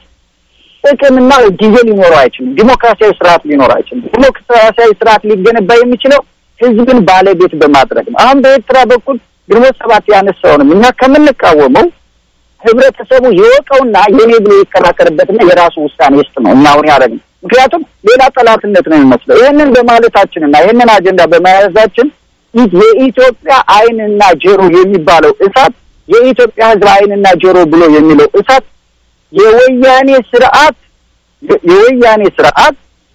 ጥቅምና ጊዜ ሊኖረው አይችልም። ዲሞክራሲያዊ ስርዓት ሊኖረው አይችልም። ዲሞክራሲያዊ ስርዓት ሊገነባ የሚችለው ህዝብን ባለቤት በማድረግ ነው። አሁን በኤርትራ በኩል ግንቦት ሰባት ያነሳውንም እኛ ከምንቃወመው ህብረተሰቡ የወቀውና የኔ ብሎ ይከራከርበትና የራሱ ውሳኔ ውስጥ ነው እኛ አሁን ያደረግነው። ምክንያቱም ሌላ ጠላትነት ነው የሚመስለው። ይህንን በማለታችንና ይህንን አጀንዳ በመያዛችን ኢ- የኢትዮጵያ ዓይንና ጆሮ የሚባለው እሳት የኢትዮጵያ ህዝብ ዓይንና ጆሮ ብሎ የሚለው እሳት የወያኔ ስርዓት የወያኔ ስርዓት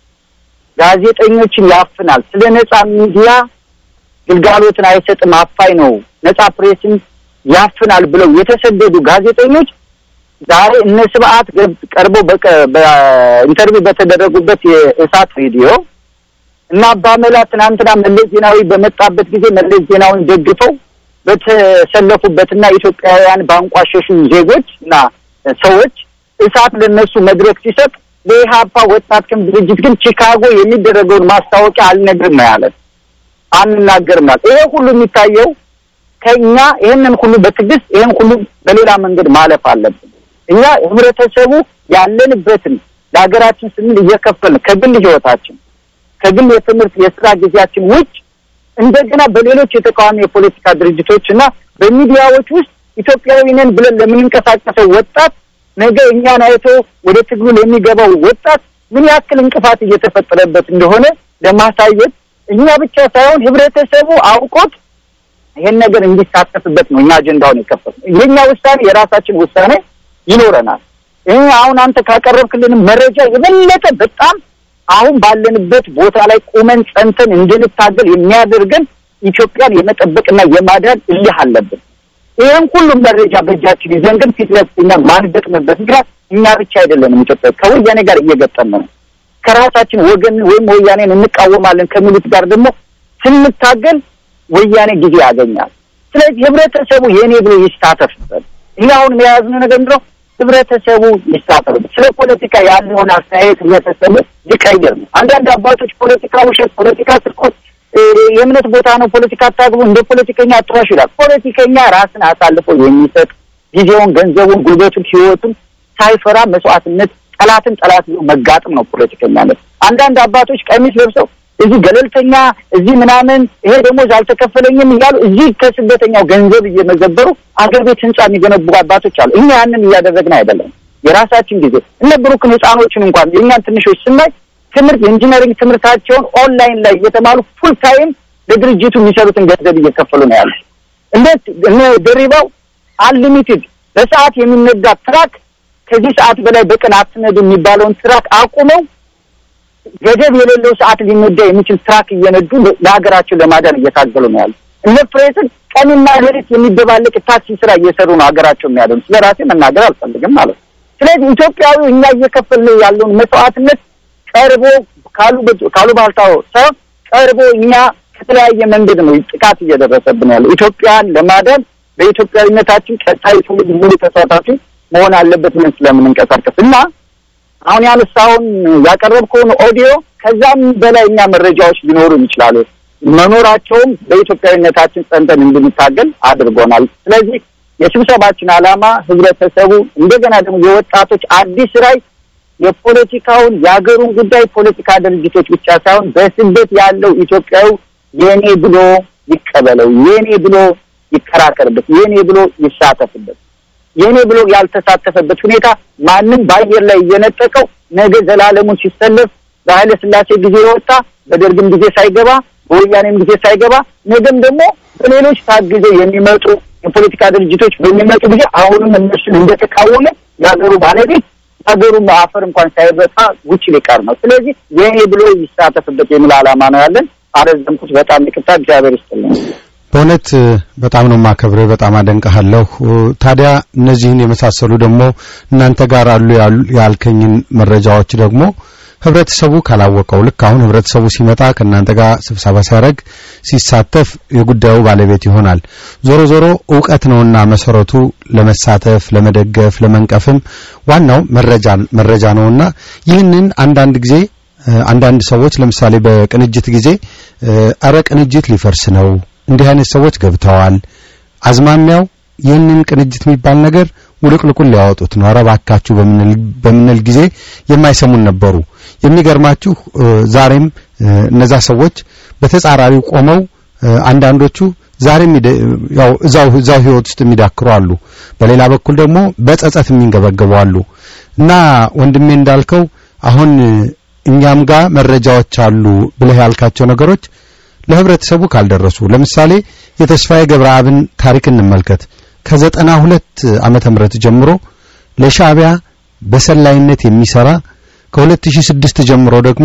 ጋዜጠኞችን ያፍናል። ስለ ነጻ ሚዲያ ግልጋሎትን አይሰጥም፣ አፋኝ ነው፣ ነጻ ፕሬስን ያፍናል ብለው የተሰደዱ ጋዜጠኞች ዛሬ እነ ስብዓት ገብ- ቀርበው በቀ- በኢንተርቪው በተደረጉበት የእሳት ሬዲዮ እና አባመላ ትናንትና መለስ ዜናዊ በመጣበት ጊዜ መለስ ዜናዊን ደግፈው በተሰለፉበትና ኢትዮጵያውያን ባንቋሸሹ ዜጎች እና ሰዎች እሳት ለነሱ መድረክ ሲሰጥ ለኢህአፓ ወጣት ክንፍ ድርጅት ግን ቺካጎ የሚደረገውን ማስታወቂያ አልነግርም ነው ያለ። አንናገርም ማለት ይሄ ሁሉ የሚታየው ከኛ ይህንን ሁሉ በትዕግስት ይህን ሁሉ በሌላ መንገድ ማለፍ አለብን። እኛ ህብረተሰቡ ያለንበትን ለሀገራችን ስንል እየከፈልን ከግል ህይወታችን ከግል የትምህርት የስራ ጊዜያችን ውጭ እንደገና በሌሎች የተቃዋሚ የፖለቲካ ድርጅቶች እና በሚዲያዎች ውስጥ ኢትዮጵያዊ ነን ብለን ለምንንቀሳቀሰው ወጣት ነገ እኛን አይቶ ወደ ትግሉ ለሚገባው ወጣት ምን ያክል እንቅፋት እየተፈጠረበት እንደሆነ ለማሳየት እኛ ብቻ ሳይሆን ህብረተሰቡ አውቆት ይሄን ነገር እንዲሳተፍበት ነው እኛ አጀንዳውን የከፈትነው። የኛ ውሳኔ የራሳችን ውሳኔ ይኖረናል። ይህ አሁን አንተ ካቀረብክልን መረጃ የበለጠ በጣም አሁን ባለንበት ቦታ ላይ ቁመን ጸንተን እንድንታገል የሚያደርገን ኢትዮጵያን የመጠበቅና የማዳን እልህ አለብን። ይህም ሁሉም መረጃ በእጃችን ይዘን ግን ፊት ለፊት እኛ ማንገጥምበት ምክንያት እኛ ብቻ አይደለንም። ኢትዮጵያ ከወያኔ ጋር እየገጠምን ነው። ከራሳችን ወገን ወይም ወያኔን እንቃወማለን ከሚሉት ጋር ደግሞ ስንታገል ወያኔ ጊዜ ያገኛል። ስለዚህ ህብረተሰቡ የእኔ ብሎ ይሳተፍበት። እኛ አሁን የያዝነው ነገር ምንድን ነው? ህብረተሰቡ ይሳተፍበት። ስለ ፖለቲካ ያለውን አስተያየት ህብረተሰቡ ሊቀይር ነው። አንዳንድ አባቶች ፖለቲካ ውሸት፣ ፖለቲካ ስርቆት፣ የእምነት ቦታ ነው፣ ፖለቲካ አታግቡ፣ እንደ ፖለቲከኛ አትዋሹ ይላል። ፖለቲከኛ ራስን አሳልፎ የሚሰጥ ጊዜውን፣ ገንዘቡን፣ ጉልበቱን፣ ህይወቱን ሳይፈራ መስዋዕትነት ጠላትን ጠላት ብሎ መጋጥም ነው ፖለቲከኛነት። አንዳንድ አባቶች ቀሚስ ለብሰው እዚህ ገለልተኛ እዚህ ምናምን ይሄ ደሞዝ አልተከፈለኝም እያሉ እዚህ ከስደተኛው ገንዘብ እየመዘበሩ አገር ቤት ህንጻ የሚገነቡ አባቶች አሉ። እኛ ያንን እያደረግን አይደለም። የራሳችን ጊዜ እነ ብሩክን ህፃኖችን እንኳን የእኛን ትንሾች ስናይ ትምህርት የኢንጂነሪንግ ትምህርታቸውን ኦንላይን ላይ እየተማሩ ፉል ታይም ለድርጅቱ የሚሰሩትን ገንዘብ እየከፈሉ ነው ያሉ። እንዴት እነ ደሪባው አንሊሚትድ በሰዓት የሚነዳ ትራክ ከዚህ ሰዓት በላይ በቀን አትነዱ የሚባለውን ትራክ አቁመው ገደብ የሌለው ሰዓት ሊነዳ የሚችል ትራክ እየነዱ ለሀገራቸው ለማዳን እየታገሉ ነው ያሉ። እነ ፕሬስን ቀንና ሌሊት የሚደባለቅ ታክሲ ስራ እየሰሩ ነው ሀገራቸው የሚያደኑ። ስለ ራሴ መናገር አልፈልግም ማለት ነው። ስለዚህ ኢትዮጵያዊ እኛ እየከፈልነው ያለውን መስዋዕትነት ቀርቦ ካሉ ካሉ ባልታው ሰው ቀርቦ እኛ ከተለያየ መንገድ ነው ጥቃት እየደረሰብን ያለው። ኢትዮጵያን ለማዳን በኢትዮጵያዊነታችን ቀጣይ ትውልድ ሙሉ ተሳታፊ መሆን አለበት ምን ስለምንንቀሳቀስ እና አሁን ያነሳውን ያቀረብከውን ኦዲዮ ከዛም በላይ እኛ መረጃዎች ሊኖሩን ይችላሉ። መኖራቸውም በኢትዮጵያዊነታችን ጸንተን እንድንታገል አድርጎናል። ስለዚህ የስብሰባችን ዓላማ ህብረተሰቡ እንደገና ደግሞ የወጣቶች አዲስ ራዕይ የፖለቲካውን የሀገሩን ጉዳይ ፖለቲካ ድርጅቶች ብቻ ሳይሆን በስደት ያለው ኢትዮጵያዊ የኔ ብሎ ይቀበለው፣ የኔ ብሎ ይከራከርበት፣ የኔ ብሎ ይሳተፍበት። የኔ ብሎ ያልተሳተፈበት ሁኔታ ማንም በአየር ላይ እየነጠቀው ነገ ዘላለሙን ሲሰለፍ በኃይለ ሥላሴ ጊዜ የወጣ በደርግም ጊዜ ሳይገባ በወያኔም ጊዜ ሳይገባ ነገም ደግሞ በሌሎች ታግዘው የሚመጡ የፖለቲካ ድርጅቶች በሚመጡ ጊዜ አሁንም እነሱን እንደተቃወመ የሀገሩ ባለቤት ሀገሩ አፈር እንኳን ሳይበጣ ውጭ ሊቀር ነው። ስለዚህ የኔ ብሎ ይሳተፍበት የሚል ዓላማ ነው ያለን። አረዘምኩት። በጣም ይቅርታ። እግዚአብሔር ይስጥልኝ። በእውነት በጣም ነው ማከብርህ፣ በጣም አደንቀሃለሁ። ታዲያ እነዚህን የመሳሰሉ ደግሞ እናንተ ጋር አሉ ያልከኝን መረጃዎች ደግሞ ህብረተሰቡ ካላወቀው ልክ አሁን ህብረተሰቡ ሲመጣ ከእናንተ ጋር ስብሰባ ሲያደርግ ሲሳተፍ የጉዳዩ ባለቤት ይሆናል። ዞሮ ዞሮ እውቀት ነውና መሰረቱ ለመሳተፍ፣ ለመደገፍ፣ ለመንቀፍም ዋናው መረጃን መረጃ ነውና ይህንን አንዳንድ ጊዜ አንዳንድ ሰዎች ለምሳሌ በቅንጅት ጊዜ አረ ቅንጅት ሊፈርስ ነው እንዲህ አይነት ሰዎች ገብተዋል፣ አዝማሚያው ይህንን ቅንጅት የሚባል ነገር ውልቅልቁን ሊያወጡት ነው፣ ኧረ እባካችሁ በምንል ጊዜ የማይሰሙን ነበሩ። የሚገርማችሁ ዛሬም እነዛ ሰዎች በተጻራሪው ቆመው አንዳንዶቹ ዛሬም ያው እዛው እዛው ህይወት ውስጥ የሚዳክሩ አሉ። በሌላ በኩል ደግሞ በጸጸት የሚንገበገቡ አሉ እና ወንድሜ እንዳልከው አሁን እኛም ጋር መረጃዎች አሉ ብለህ ያልካቸው ነገሮች ለህብረተሰቡ ካልደረሱ ለምሳሌ የተስፋዬ ገብረአብን ታሪክ እንመልከት። ከዘጠና ሁለት ዓመተ ምህረት ጀምሮ ለሻዕቢያ በሰላይነት የሚሰራ ከ2006 ጀምሮ ደግሞ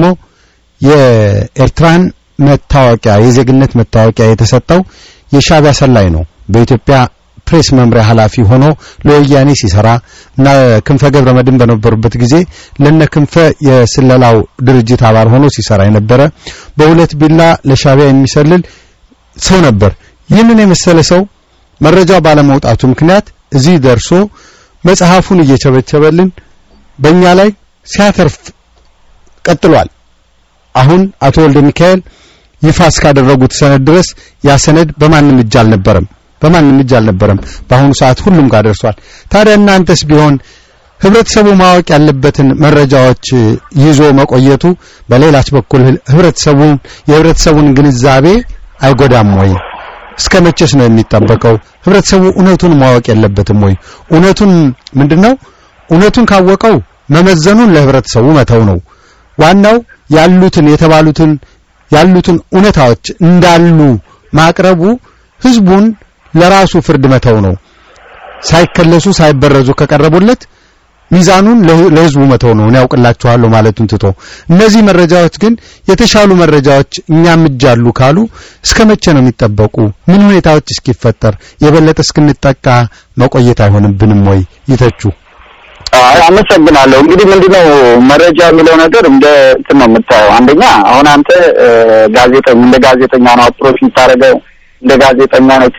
የኤርትራን መታወቂያ የዜግነት መታወቂያ የተሰጠው የሻዕቢያ ሰላይ ነው። በኢትዮጵያ ፕሬስ መምሪያ ኃላፊ ሆኖ ለወያኔ ሲሰራ እና ክንፈ ገብረ መድን በነበሩበት ጊዜ ለነ ክንፈ የስለላው ድርጅት አባል ሆኖ ሲሰራ የነበረ በሁለት ቢላ ለሻዕቢያ የሚሰልል ሰው ነበር። ይህንን የመሰለ ሰው መረጃው ባለመውጣቱ ምክንያት እዚህ ደርሶ መጽሐፉን እየቸበቸበልን በእኛ ላይ ሲያተርፍ ቀጥሏል። አሁን አቶ ወልደ ሚካኤል ይፋ እስካደረጉት ሰነድ ድረስ ያ ሰነድ በማንም እጅ አልነበረም በማንም እጅ አልነበረም። በአሁኑ ሰዓት ሁሉም ጋር ደርሷል። ታዲያ እናንተስ ቢሆን ህብረተሰቡ ማወቅ ያለበትን መረጃዎች ይዞ መቆየቱ በሌላች በኩል ህብረተሰቡን የህብረተሰቡን ግንዛቤ አይጎዳም ወይ? እስከ መቼስ ነው የሚጠበቀው? ህብረተሰቡ እውነቱን ማወቅ የለበትም ወይ? እውነቱን ምንድነው? እውነቱን ካወቀው መመዘኑን ለህብረተሰቡ መተው ነው። ዋናው ያሉትን የተባሉትን ያሉትን እውነታዎች እንዳሉ ማቅረቡ ህዝቡን ለራሱ ፍርድ መተው ነው። ሳይከለሱ ሳይበረዙ ከቀረቡለት ሚዛኑን ለህ- ለህዝቡ መተው ነው። እኔ ያውቅላችኋለሁ ማለቱን ትቶ እነዚህ መረጃዎች ግን የተሻሉ መረጃዎች እኛም እጅ አሉ ካሉ እስከ መቼ ነው የሚጠበቁ? ምን ሁኔታዎች እስኪፈጠር የበለጠ እስክንጠቃ መቆየት አይሆንብንም ወይ? ይተቹ። አይ አመሰግናለሁ። እንግዲህ ምንድነው መረጃ የሚለው ነገር እንደ እንትን ነው የምታየው። አንደኛ አሁን አንተ እ፣ ጋዜጠኛ እንደ ጋዜጠኛ ነው አፕሮች የምታደርገው እንደ ጋዜጠኛ ነው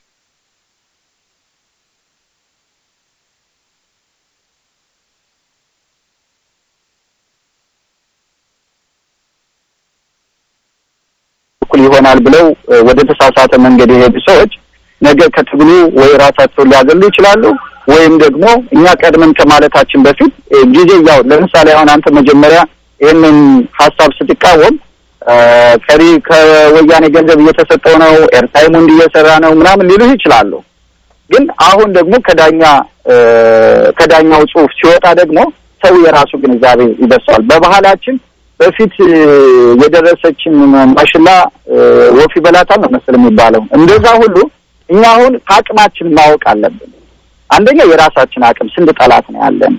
በኩል ይሆናል ብለው እ፣ ወደ ተሳሳተ መንገድ የሄዱ ሰዎች ነገ ከትግሉ ወይ ራሳቸውን ሊያገሉ ይችላሉ ወይም ደግሞ እኛ ቀድመን ከማለታችን በፊት እ፣ ጊዜ ያው ለምሳሌ አሁን አንተ መጀመሪያ ይህንን ሀሳብ ስትቃወም እ፣ ከሪ ከወያኔ ገንዘብ እየተሰጠው ነው፣ ኤርታይሙ እንዲህ እየሰራ ነው ምናምን ሊሉህ ይችላሉ። ግን አሁን ደግሞ ከዳኛ እ፣ ከዳኛው ጽሑፍ ሲወጣ ደግሞ ሰው የራሱ ግንዛቤ ይደርሰዋል። በባህላችን በፊት እ፣ የደረሰችን ማሽላ እ፣ ወፍ ይበላታል ነው መሰል የሚባለው። እንደዛ ሁሉ እኛ አሁን ከአቅማችን ማወቅ አለብን። አንደኛ የራሳችን አቅም ስንት ጠላት ነው ያለን፣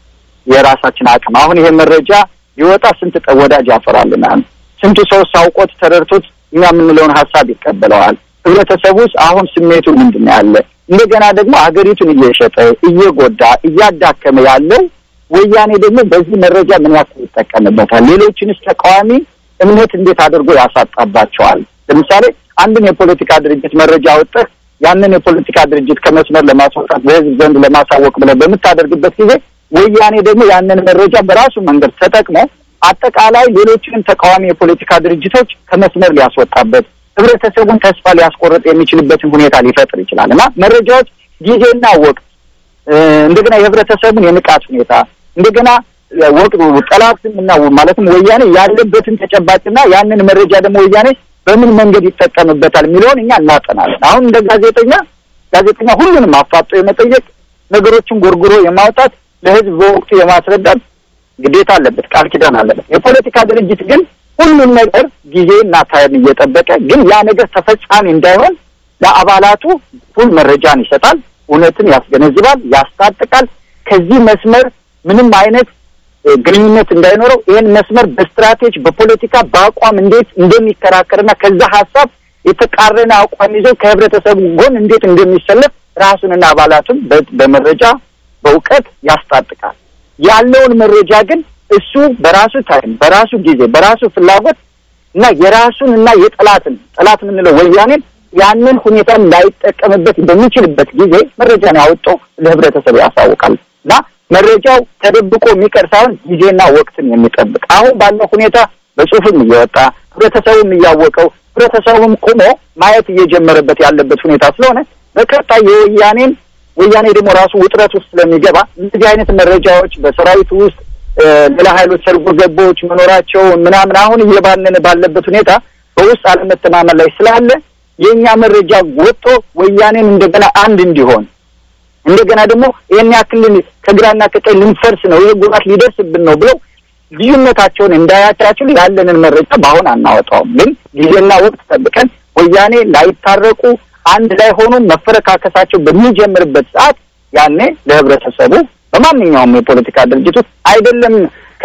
የራሳችን አቅም አሁን ይሄ መረጃ ሊወጣ ስንት ጠ- ወዳጅ ያፈራልናል። ስንቱ ሰው ሳውቆት ተረድቶት እኛ የምንለውን ሀሳብ ይቀበለዋል። ህብረተሰቡ ውስጥ አሁን ስሜቱ ምንድን ነው ያለ? እንደገና ደግሞ ሀገሪቱን እየሸጠ እየጎዳ እያዳከመ ያለው ወያኔ ደግሞ በዚህ መረጃ ምን ያክል ይጠቀምበታል? ሌሎችንስ ተቃዋሚ እምነት እንዴት አድርጎ ያሳጣባቸዋል? ለምሳሌ አንድን የፖለቲካ ድርጅት መረጃ አውጥተህ ያንን የፖለቲካ ድርጅት ከመስመር ለማስወጣት በህዝብ ዘንድ ለማሳወቅ ብለህ በምታደርግበት ጊዜ ወያኔ ደግሞ ያንን መረጃ በራሱ መንገድ ተጠቅሞ አጠቃላይ ሌሎችንም ተቃዋሚ የፖለቲካ ድርጅቶች ከመስመር ሊያስወጣበት ህብረተሰቡን ተስፋ ሊያስቆርጥ የሚችልበትን ሁኔታ ሊፈጥር ይችላል እና መረጃዎች ጊዜና ወቅት እ፣ እንደገና የህብረተሰቡን የንቃት ሁኔታ እንደገና ወቅቱ ጠላትም እና ማለትም ወያኔ ያለበትን ተጨባጭና ያንን መረጃ ደግሞ ወያኔ በምን መንገድ ይጠቀምበታል የሚለውን እኛ እናጠናለን። አሁን እንደ ጋዜጠኛ ጋዜጠኛ ሁሉንም አፋጦ የመጠየቅ ነገሮችን ጎርጉሮ የማውጣት ለህዝብ በወቅቱ የማስረዳት ግዴታ አለበት፣ ቃል ኪዳን አለበት። የፖለቲካ ድርጅት ግን ሁሉም ነገር ጊዜና ታይም እየጠበቀ ግን ያ ነገር ተፈጻሚ እንዳይሆን ለአባላቱ ፉል መረጃን ይሰጣል፣ እውነትን ያስገነዝባል፣ ያስታጥቃል። ከዚህ መስመር ምንም አይነት እ፣ ግንኙነት እንዳይኖረው ይህን መስመር በስትራቴጂ በፖለቲካ በአቋም እንዴት እንደሚከራከርና ከዛ ሀሳብ የተቃረነ አቋም ይዞ ከህብረተሰቡ ጎን እንዴት እንደሚሰለፍ ራሱንና አባላቱን በ- በመረጃ በእውቀት ያስታጥቃል። ያለውን መረጃ ግን እሱ በራሱ ታይም በራሱ ጊዜ በራሱ ፍላጎት እና የራሱን እና የጠላትን ጠላት የምንለው ወያኔን ያንን ሁኔታን ላይጠቀምበት በሚችልበት ጊዜ መረጃን ያወጡ ለህብረተሰቡ ያሳውቃል እና መረጃው ተደብቆ የሚቀር ሳይሆን ጊዜና ወቅትን የሚጠብቅ አሁን ባለው ሁኔታ በጽሁፍም እየወጣ ህብረተሰቡም እያወቀው ህብረተሰቡም ቁሞ ማየት እየጀመረበት ያለበት ሁኔታ ስለሆነ በቀጣይ የወያኔን ወያኔ ደግሞ ራሱ ውጥረት ውስጥ ስለሚገባ እንደዚህ አይነት መረጃዎች በሰራዊቱ ውስጥ እ፣ ሌላ ኃይሎች ሰርጎ ገቦች መኖራቸውን ምናምን አሁን እየባነነ ባለበት ሁኔታ በውስጥ አለመተማመን ላይ ስላለ የእኛ መረጃ ወጥቶ ወያኔን እንደገና አንድ እንዲሆን እንደገና ደግሞ ይህን ያክልን ከግራና ከቀኝ ልንፈርስ ነው ይህ ጉዳት ሊደርስብን ነው ብለው ልዩነታቸውን እንዳያቻችሉ ያለንን መረጃ በአሁን አናወጣውም። ግን ጊዜና ወቅት ጠብቀን ወያኔ ላይታረቁ አንድ ላይ ሆኖ መፈረካከሳቸው በሚጀምርበት ሰዓት ያኔ ለህብረተሰቡ በማንኛውም የፖለቲካ ድርጅት ውስጥ አይደለም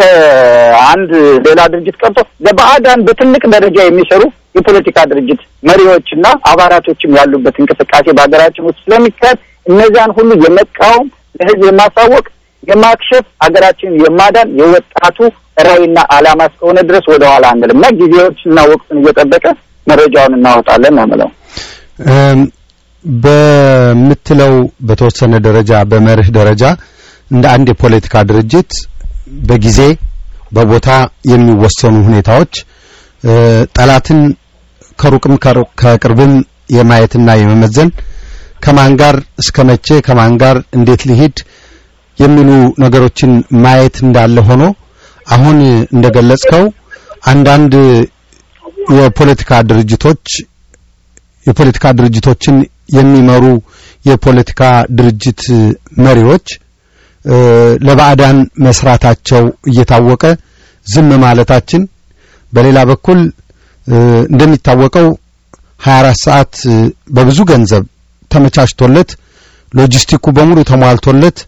ከአንድ ሌላ ድርጅት ቀርቶ ለባዕዳን በትልቅ ደረጃ የሚሰሩ የፖለቲካ ድርጅት መሪዎችና አባላቶችም ያሉበት እንቅስቃሴ በሀገራችን ውስጥ ስለሚካሄድ እነዚያን ሁሉ የመቃወም ለህዝብ የማሳወቅ የማክሸፍ ሀገራችን የማዳን የወጣቱ ራዕይና ዓላማ እስከሆነ ድረስ ወደኋላ አንልም እና ጊዜዎችና ወቅቱን እየጠበቀ መረጃውን እናወጣለን ነው የምለው። እም፣ በምትለው በተወሰነ ደረጃ በመርህ ደረጃ እንደ አንድ የፖለቲካ ድርጅት በጊዜ በቦታ የሚወሰኑ ሁኔታዎች እ፣ ጠላትን ከሩቅም ከሩ- ከቅርብም የማየትና የመመዘን ከማን ጋር እስከ መቼ ከማን ጋር እንዴት ሊሄድ የሚሉ ነገሮችን ማየት እንዳለ ሆኖ አሁን እንደገለጽከው አንዳንድ የፖለቲካ ድርጅቶች የፖለቲካ ድርጅቶችን የሚመሩ የፖለቲካ ድርጅት መሪዎች እ፣ ለባዕዳን መስራታቸው እየታወቀ ዝም ማለታችን በሌላ በኩል እ፣ እንደሚታወቀው 24 ሰዓት እ፣ በብዙ ገንዘብ ተመቻችቶለት ሎጂስቲኩ በሙሉ ተሟልቶለት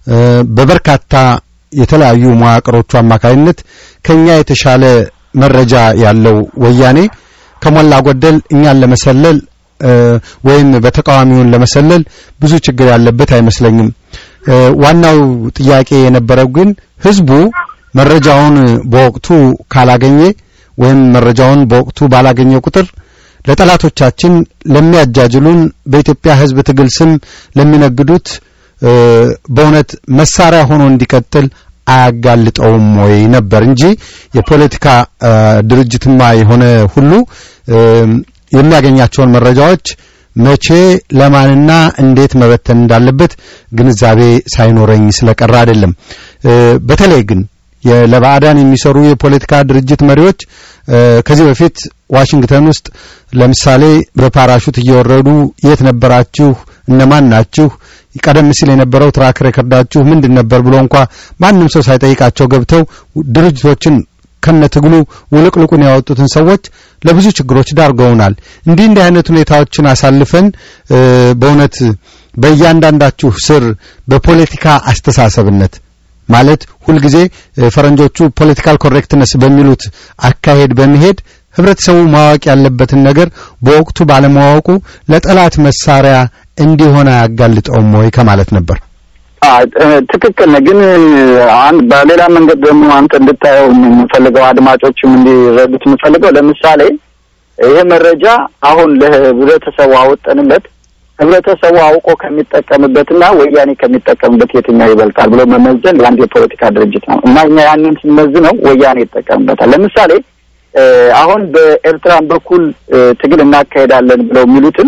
በበርካታ የተለያዩ መዋቅሮቹ አማካይነት ከኛ የተሻለ መረጃ ያለው ወያኔ ከሞላ ጎደል እኛን ለመሰለል ወይም በተቃዋሚውን ለመሰለል ብዙ ችግር ያለበት አይመስለኝም። ዋናው ጥያቄ የነበረው ግን ህዝቡ መረጃውን በወቅቱ ካላገኘ ወይም መረጃውን በወቅቱ ባላገኘ ቁጥር ለጠላቶቻችን ለሚያጃጅሉን በኢትዮጵያ ህዝብ ትግል ስም ለሚነግዱት በእውነት መሳሪያ ሆኖ እንዲቀጥል አያጋልጠውም ወይ ነበር እንጂ የፖለቲካ ድርጅትማ የሆነ ሁሉ የሚያገኛቸውን መረጃዎች መቼ ለማንና እንዴት መበተን እንዳለበት ግንዛቤ ሳይኖረኝ ስለቀረ አይደለም። በተለይ ግን ለባዕዳን የሚሰሩ የፖለቲካ ድርጅት መሪዎች ከዚህ በፊት ዋሽንግተን ውስጥ ለምሳሌ በፓራሹት እየወረዱ የት ነበራችሁ? እነማን ናችሁ? ቀደም ሲል የነበረው ትራክ ሬከርዳችሁ ምንድን ነበር ብሎ እንኳ ማንም ሰው ሳይጠይቃቸው ገብተው ድርጅቶችን ከነትግሉ ውልቅልቁን ያወጡትን ሰዎች ለብዙ ችግሮች ዳርገውናል። እንዲህ እንዲህ አይነት ሁኔታዎችን አሳልፈን በእውነት በእያንዳንዳችሁ ስር በፖለቲካ አስተሳሰብነት ማለት ሁልጊዜ ፈረንጆቹ ፖለቲካል ኮሬክትነስ በሚሉት አካሄድ በመሄድ ህብረተሰቡ ማወቅ ያለበትን ነገር በወቅቱ ባለማወቁ ለጠላት መሳሪያ እንዲሆን አያጋልጠውም ወይ ከማለት ነበር። ትክክል ነህ። ግን አንድ በሌላ መንገድ ደግሞ አንተ እንድታየው የምፈልገው አድማጮችም እንዲረዱት የምፈልገው ለምሳሌ ይሄ መረጃ አሁን ለህብረተሰቡ አወጠንለት ህብረተሰቡ አውቆ ከሚጠቀምበትና ወያኔ ከሚጠቀምበት የትኛው ይበልጣል ብሎ መመዘን የአንድ የፖለቲካ ድርጅት ነው እና እኛ ያንን ስንመዝነው ወያኔ ይጠቀምበታል። ለምሳሌ አሁን በኤርትራን በኩል ትግል እናካሄዳለን ብለው የሚሉትን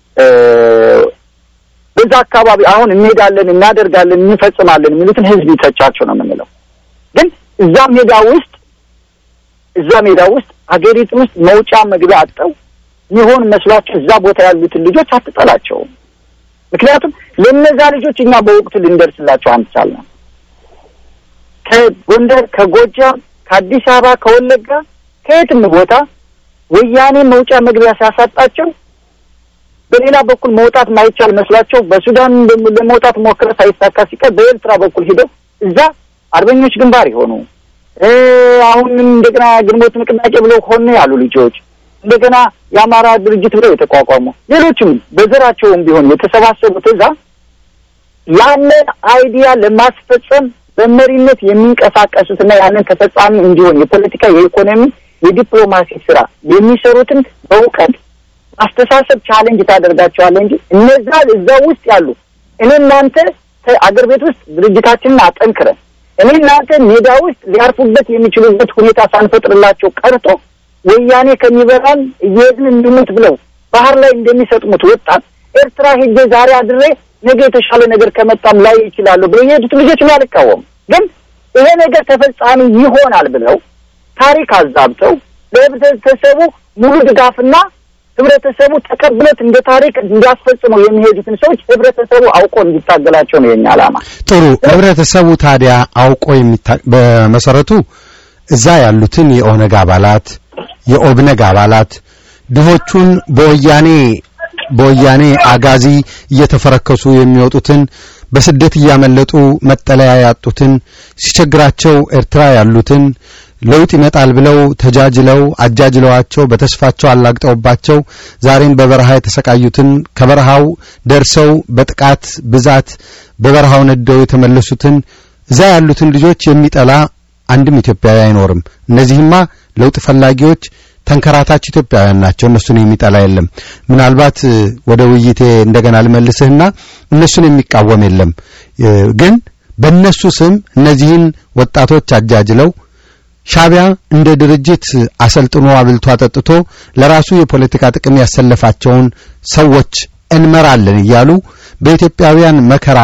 በዛ አካባቢ አሁን እንሄዳለን፣ እናደርጋለን፣ እንፈጽማለን የሚሉትን ህዝብ ይተቻቸው ነው የምንለው። ግን እዛ ሜዳ ውስጥ እዛ ሜዳ ውስጥ ሀገሪቱ ውስጥ መውጫ መግቢያ አጠው ይሆን መስሏቸው እዛ ቦታ ያሉትን ልጆች አትጠላቸውም። ምክንያቱም ለእነዛ ልጆች እኛ በወቅቱ ልንደርስላቸው አንቻልንም። ከጎንደር፣ ከጎጃም፣ ከአዲስ አበባ፣ ከወለጋ ከየትም ቦታ ወያኔ መውጫ መግቢያ ሲያሳጣቸው በሌላ በኩል መውጣት ማይቻል መስሏቸው በሱዳን ለመውጣት ሞክረ ሳይሳካ ሲቀር በኤርትራ በኩል ሂደው እዛ አርበኞች ግንባር የሆኑ አሁንም እንደገና ግንቦት ንቅናቄ ብለው ሆነ ያሉ ልጆች እንደገና የአማራ ድርጅት ብለው የተቋቋሙ ሌሎችም በዘራቸውም ቢሆን የተሰባሰቡት እዛ ያንን አይዲያ ለማስፈጸም በመሪነት የሚንቀሳቀሱትና ያንን ተፈጻሚ እንዲሆን የፖለቲካ፣ የኢኮኖሚ፣ የዲፕሎማሲ ስራ የሚሰሩትን በእውቀት አስተሳሰብ ቻሌንጅ ታደርጋቸዋለህ እንጂ እነዛ እዛ ውስጥ ያሉ እኔ እናንተ አገር ቤት ውስጥ ድርጅታችንን አጠንክረን እኔ እናንተ ሜዳ ውስጥ ሊያርፉበት የሚችሉበት ሁኔታ ሳንፈጥርላቸው ቀርቶ ወያኔ ከሚበላን እየሄድን እንድሙት ብለው ባህር ላይ እንደሚሰጥሙት ወጣት ኤርትራ ሄጄ ዛሬ አድሬ ነገ የተሻለ ነገር ከመጣም ላይ ይችላሉ ብለው የሄዱት ልጆች ነው አልቃወም። ግን ይሄ ነገር ተፈጻሚ ይሆናል ብለው ታሪክ አዛብተው ለህብረተሰቡ ሙሉ ድጋፍና ህብረተሰቡ ተቀብሎት እንደ ታሪክ እንዲያስፈጽመው የሚሄዱትን ሰዎች ህብረተሰቡ አውቆ እንዲታገላቸው ነው የኛ ዓላማ። ጥሩ ህብረተሰቡ ታዲያ አውቆ የሚታ በመሰረቱ እዛ ያሉትን የኦነግ አባላት የኦብነግ አባላት ድሆቹን በወያኔ በወያኔ አጋዚ እየተፈረከሱ የሚወጡትን በስደት እያመለጡ መጠለያ ያጡትን ሲቸግራቸው ኤርትራ ያሉትን ለውጥ ይመጣል ብለው ተጃጅለው አጃጅለዋቸው በተስፋቸው አላግጠውባቸው ዛሬም በበረሃ የተሰቃዩትን ከበረሃው ደርሰው በጥቃት ብዛት በበረሃው ነደው የተመለሱትን እዛ ያሉትን ልጆች የሚጠላ አንድም ኢትዮጵያዊ አይኖርም። እነዚህማ ለውጥ ፈላጊዎች ተንከራታች ኢትዮጵያውያን ናቸው። እነሱን የሚጠላ የለም። ምናልባት ወደ ውይይቴ እንደገና ልመልስህና እነሱን የሚቃወም የለም። ግን በእነሱ ስም እነዚህን ወጣቶች አጃጅለው ሻቢያ እንደ ድርጅት አሰልጥኖ አብልቶ አጠጥቶ ለራሱ የፖለቲካ ጥቅም ያሰለፋቸውን ሰዎች እንመራለን እያሉ በኢትዮጵያውያን መከራ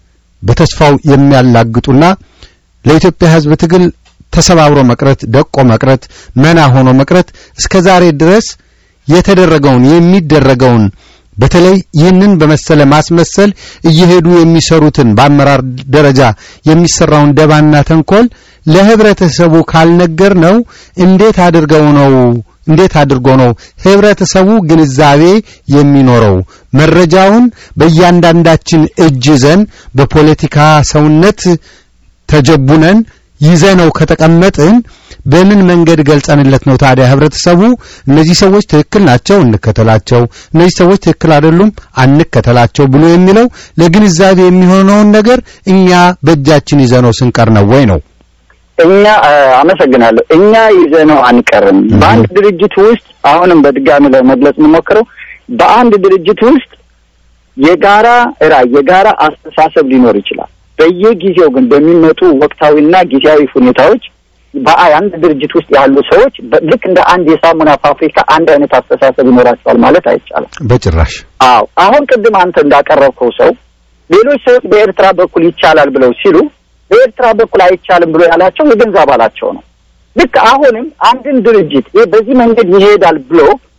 በተስፋው የሚያላግጡና ለኢትዮጵያ ሕዝብ ትግል ተሰባብሮ መቅረት፣ ደቆ መቅረት፣ መና ሆኖ መቅረት እስከ ዛሬ ድረስ የተደረገውን የሚደረገውን በተለይ ይህንን በመሰለ ማስመሰል እየሄዱ የሚሰሩትን በአመራር ደረጃ የሚሰራውን ደባና ተንኮል ለህብረተሰቡ ካልነገር ነው እንዴት አድርገው ነው እንዴት አድርጎ ነው ህብረተሰቡ ግንዛቤ የሚኖረው? መረጃውን በእያንዳንዳችን እጅ ይዘን በፖለቲካ ሰውነት ተጀቡነን ይዘነው ከተቀመጥን በምን መንገድ ገልጸንለት ነው ታዲያ ህብረተሰቡ እነዚህ ሰዎች ትክክል ናቸው እንከተላቸው፣ እነዚህ ሰዎች ትክክል አይደሉም አንከተላቸው ብሎ የሚለው ለግንዛቤ የሚሆነውን ነገር እኛ በእጃችን ይዘነው ስንቀር ነው ወይ ነው? እኛ አመሰግናለሁ። እኛ ይዘነው አንቀርም። በአንድ ድርጅት ውስጥ አሁንም በድጋሚ ለመግለጽ የምሞክረው በአንድ ድርጅት ውስጥ የጋራ ራዕይ፣ የጋራ አስተሳሰብ ሊኖር ይችላል። በየጊዜው ግን በሚመጡ ወቅታዊና ጊዜያዊ ሁኔታዎች በአንድ ድርጅት ውስጥ ያሉ ሰዎች ልክ እንደ አንድ የሳሙና ፋብሪካ አንድ አይነት አስተሳሰብ ይኖራቸዋል ማለት አይቻልም። በጭራሽ። አዎ አሁን ቅድም አንተ እንዳቀረብከው ሰው ሌሎች ሰዎች በኤርትራ በኩል ይቻላል ብለው ሲሉ በኤርትራ በኩል አይቻልም ብሎ ያላቸው የገንዘብ አባላቸው ነው። ልክ አሁንም አንድን ድርጅት ይህ በዚህ መንገድ ይሄዳል ብሎ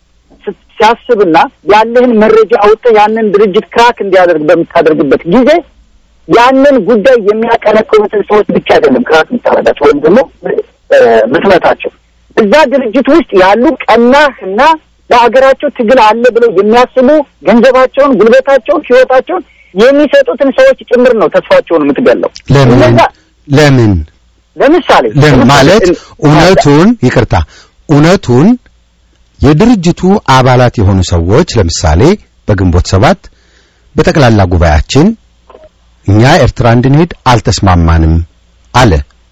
ሲያስብና ያለህን መረጃ አውጥተህ ያንን ድርጅት ክራክ እንዲያደርግ በምታደርግበት ጊዜ ያንን ጉዳይ የሚያቀነቅኑትን ሰዎች ብቻ አይደለም ክራክ የምታረጋቸው ወይም ደግሞ ምትመታቸው እዛ ድርጅት ውስጥ ያሉ ቀናህ እና ለሀገራቸው ትግል አለ ብለው የሚያስቡ ገንዘባቸውን፣ ጉልበታቸውን፣ ህይወታቸውን የሚሰጡትን ሰዎች ጭምር ነው ተስፋቸውን የምትገለው። ለምን ለምን ለምሳሌ ለምን ማለት እውነቱን ይቅርታ እውነቱን የድርጅቱ አባላት የሆኑ ሰዎች ለምሳሌ በግንቦት ሰባት በጠቅላላ ጉባኤያችን እኛ ኤርትራ እንድንሄድ አልተስማማንም አለ።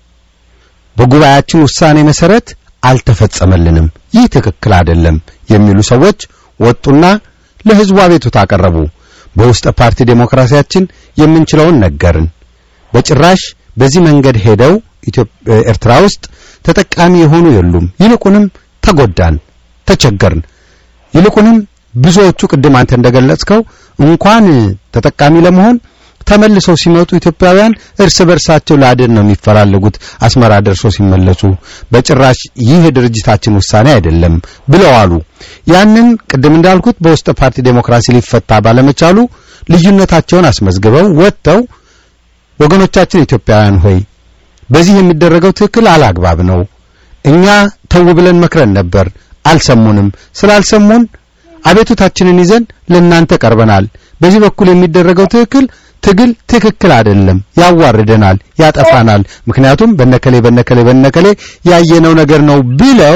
በጉባኤያችን ውሳኔ መሰረት አልተፈጸመልንም፣ ይህ ትክክል አይደለም የሚሉ ሰዎች ወጡና ለህዝቡ አቤቱታ አቀረቡ። በውስጠ ፓርቲ ዴሞክራሲያችን የምንችለውን ነገርን። በጭራሽ በዚህ መንገድ ሄደው ኤርትራ ውስጥ ተጠቃሚ የሆኑ የሉም። ይልቁንም ተጎዳን፣ ተቸገርን። ይልቁንም ብዙዎቹ ቅድም አንተ እንደገለጽከው እንኳን ተጠቃሚ ለመሆን ተመልሰው ሲመጡ ኢትዮጵያውያን እርስ በርሳቸው ለአድን ነው የሚፈላለጉት አስመራ ደርሶ ሲመለሱ በጭራሽ ይህ የድርጅታችን ውሳኔ አይደለም ብለው አሉ። ያንን ቅድም እንዳልኩት በውስጥ ፓርቲ ዴሞክራሲ ሊፈታ ባለመቻሉ ልዩነታቸውን አስመዝግበው ወጥተው ወገኖቻችን ኢትዮጵያውያን ሆይ በዚህ የሚደረገው ትክክል አላግባብ ነው። እኛ ተው ብለን መክረን ነበር፣ አልሰሙንም። ስላልሰሙን አቤቱታችንን ይዘን ለእናንተ ቀርበናል። በዚህ በኩል የሚደረገው ትክክል ትግል ትክክል አይደለም፣ ያዋርደናል፣ ያጠፋናል። ምክንያቱም በነከሌ በነከሌ በነከሌ ያየነው ነገር ነው ብለው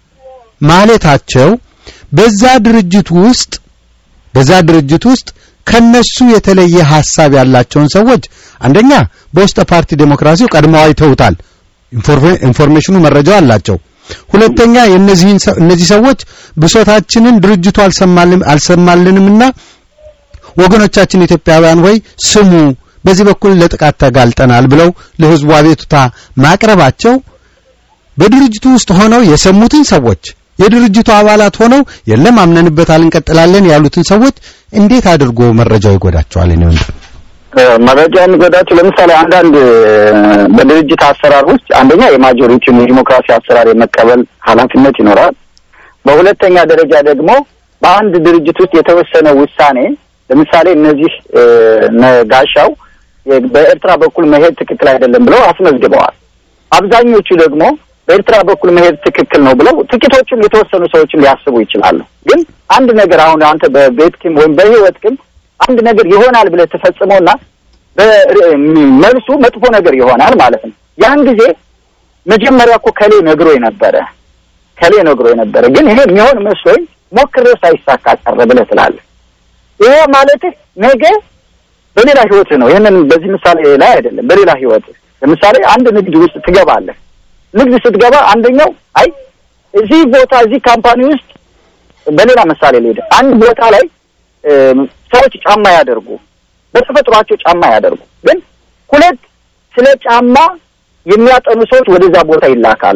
ማለታቸው በዛ ድርጅት ውስጥ በዛ ድርጅት ውስጥ ከነሱ የተለየ ሐሳብ ያላቸውን ሰዎች አንደኛ በውስጥ ፓርቲ ዴሞክራሲው ቀድመው አይተውታል። ኢንፎርሜሽኑ መረጃው አላቸው። ሁለተኛ የነዚህን እነዚህ ሰዎች ብሶታችንን ድርጅቱ አልሰማልንም አልሰማልንምና ወገኖቻችን ኢትዮጵያውያን ወይ ስሙ፣ በዚህ በኩል ለጥቃት ተጋልጠናል ብለው ለህዝቡ አቤቱታ ማቅረባቸው በድርጅቱ ውስጥ ሆነው የሰሙትን ሰዎች የድርጅቱ አባላት ሆነው የለም አምነንበታል እንቀጥላለን ያሉትን ሰዎች እንዴት አድርጎ መረጃው ይጎዳቸዋል? እኔ ወንድም መረጃ የሚጎዳቸው ለምሳሌ አንዳንድ በድርጅት አሰራር ውስጥ አንደኛ የማጆሪቲውን የዲሞክራሲ አሰራር የመቀበል ኃላፊነት ይኖራል። በሁለተኛ ደረጃ ደግሞ በአንድ ድርጅት ውስጥ የተወሰነ ውሳኔ ለምሳሌ እነዚህ ነጋሻው በኤርትራ በኩል መሄድ ትክክል አይደለም ብለው አስመዝግበዋል። አብዛኞቹ ደግሞ በኤርትራ በኩል መሄድ ትክክል ነው ብለው ጥቂቶቹም የተወሰኑ ሰዎችን ሊያስቡ ይችላሉ። ግን አንድ ነገር አሁን አንተ በቤትክም ወይም በህይወትክም አንድ ነገር ይሆናል ብለህ ተፈጽሞና መልሱ መጥፎ ነገር ይሆናል ማለት ነው። ያን ጊዜ መጀመሪያ እኮ ከሌ ነግሮ ነበረ ከሌ ነግሮ ነበረ፣ ግን ይሄ የሚሆን መስሎኝ ሞክሬው ሳይሳካ ቀረ ብለህ ትላለህ። ይሄ ማለትህ ነገ በሌላ ህይወትህ ነው። ይህንን በዚህ ምሳሌ ላይ አይደለም፣ በሌላ ህይወትህ ለምሳሌ አንድ ንግድ ውስጥ ትገባለህ። ንግድ ስትገባ አንደኛው አይ እዚህ ቦታ እዚህ ካምፓኒ ውስጥ በሌላ ምሳሌ ልሄድ፣ አንድ ቦታ ላይ ሰዎች ጫማ ያደርጉ በተፈጥሯቸው ጫማ ያደርጉ፣ ግን ሁለት ስለ ጫማ የሚያጠኑ ሰዎች ወደዛ ቦታ ይላካሉ።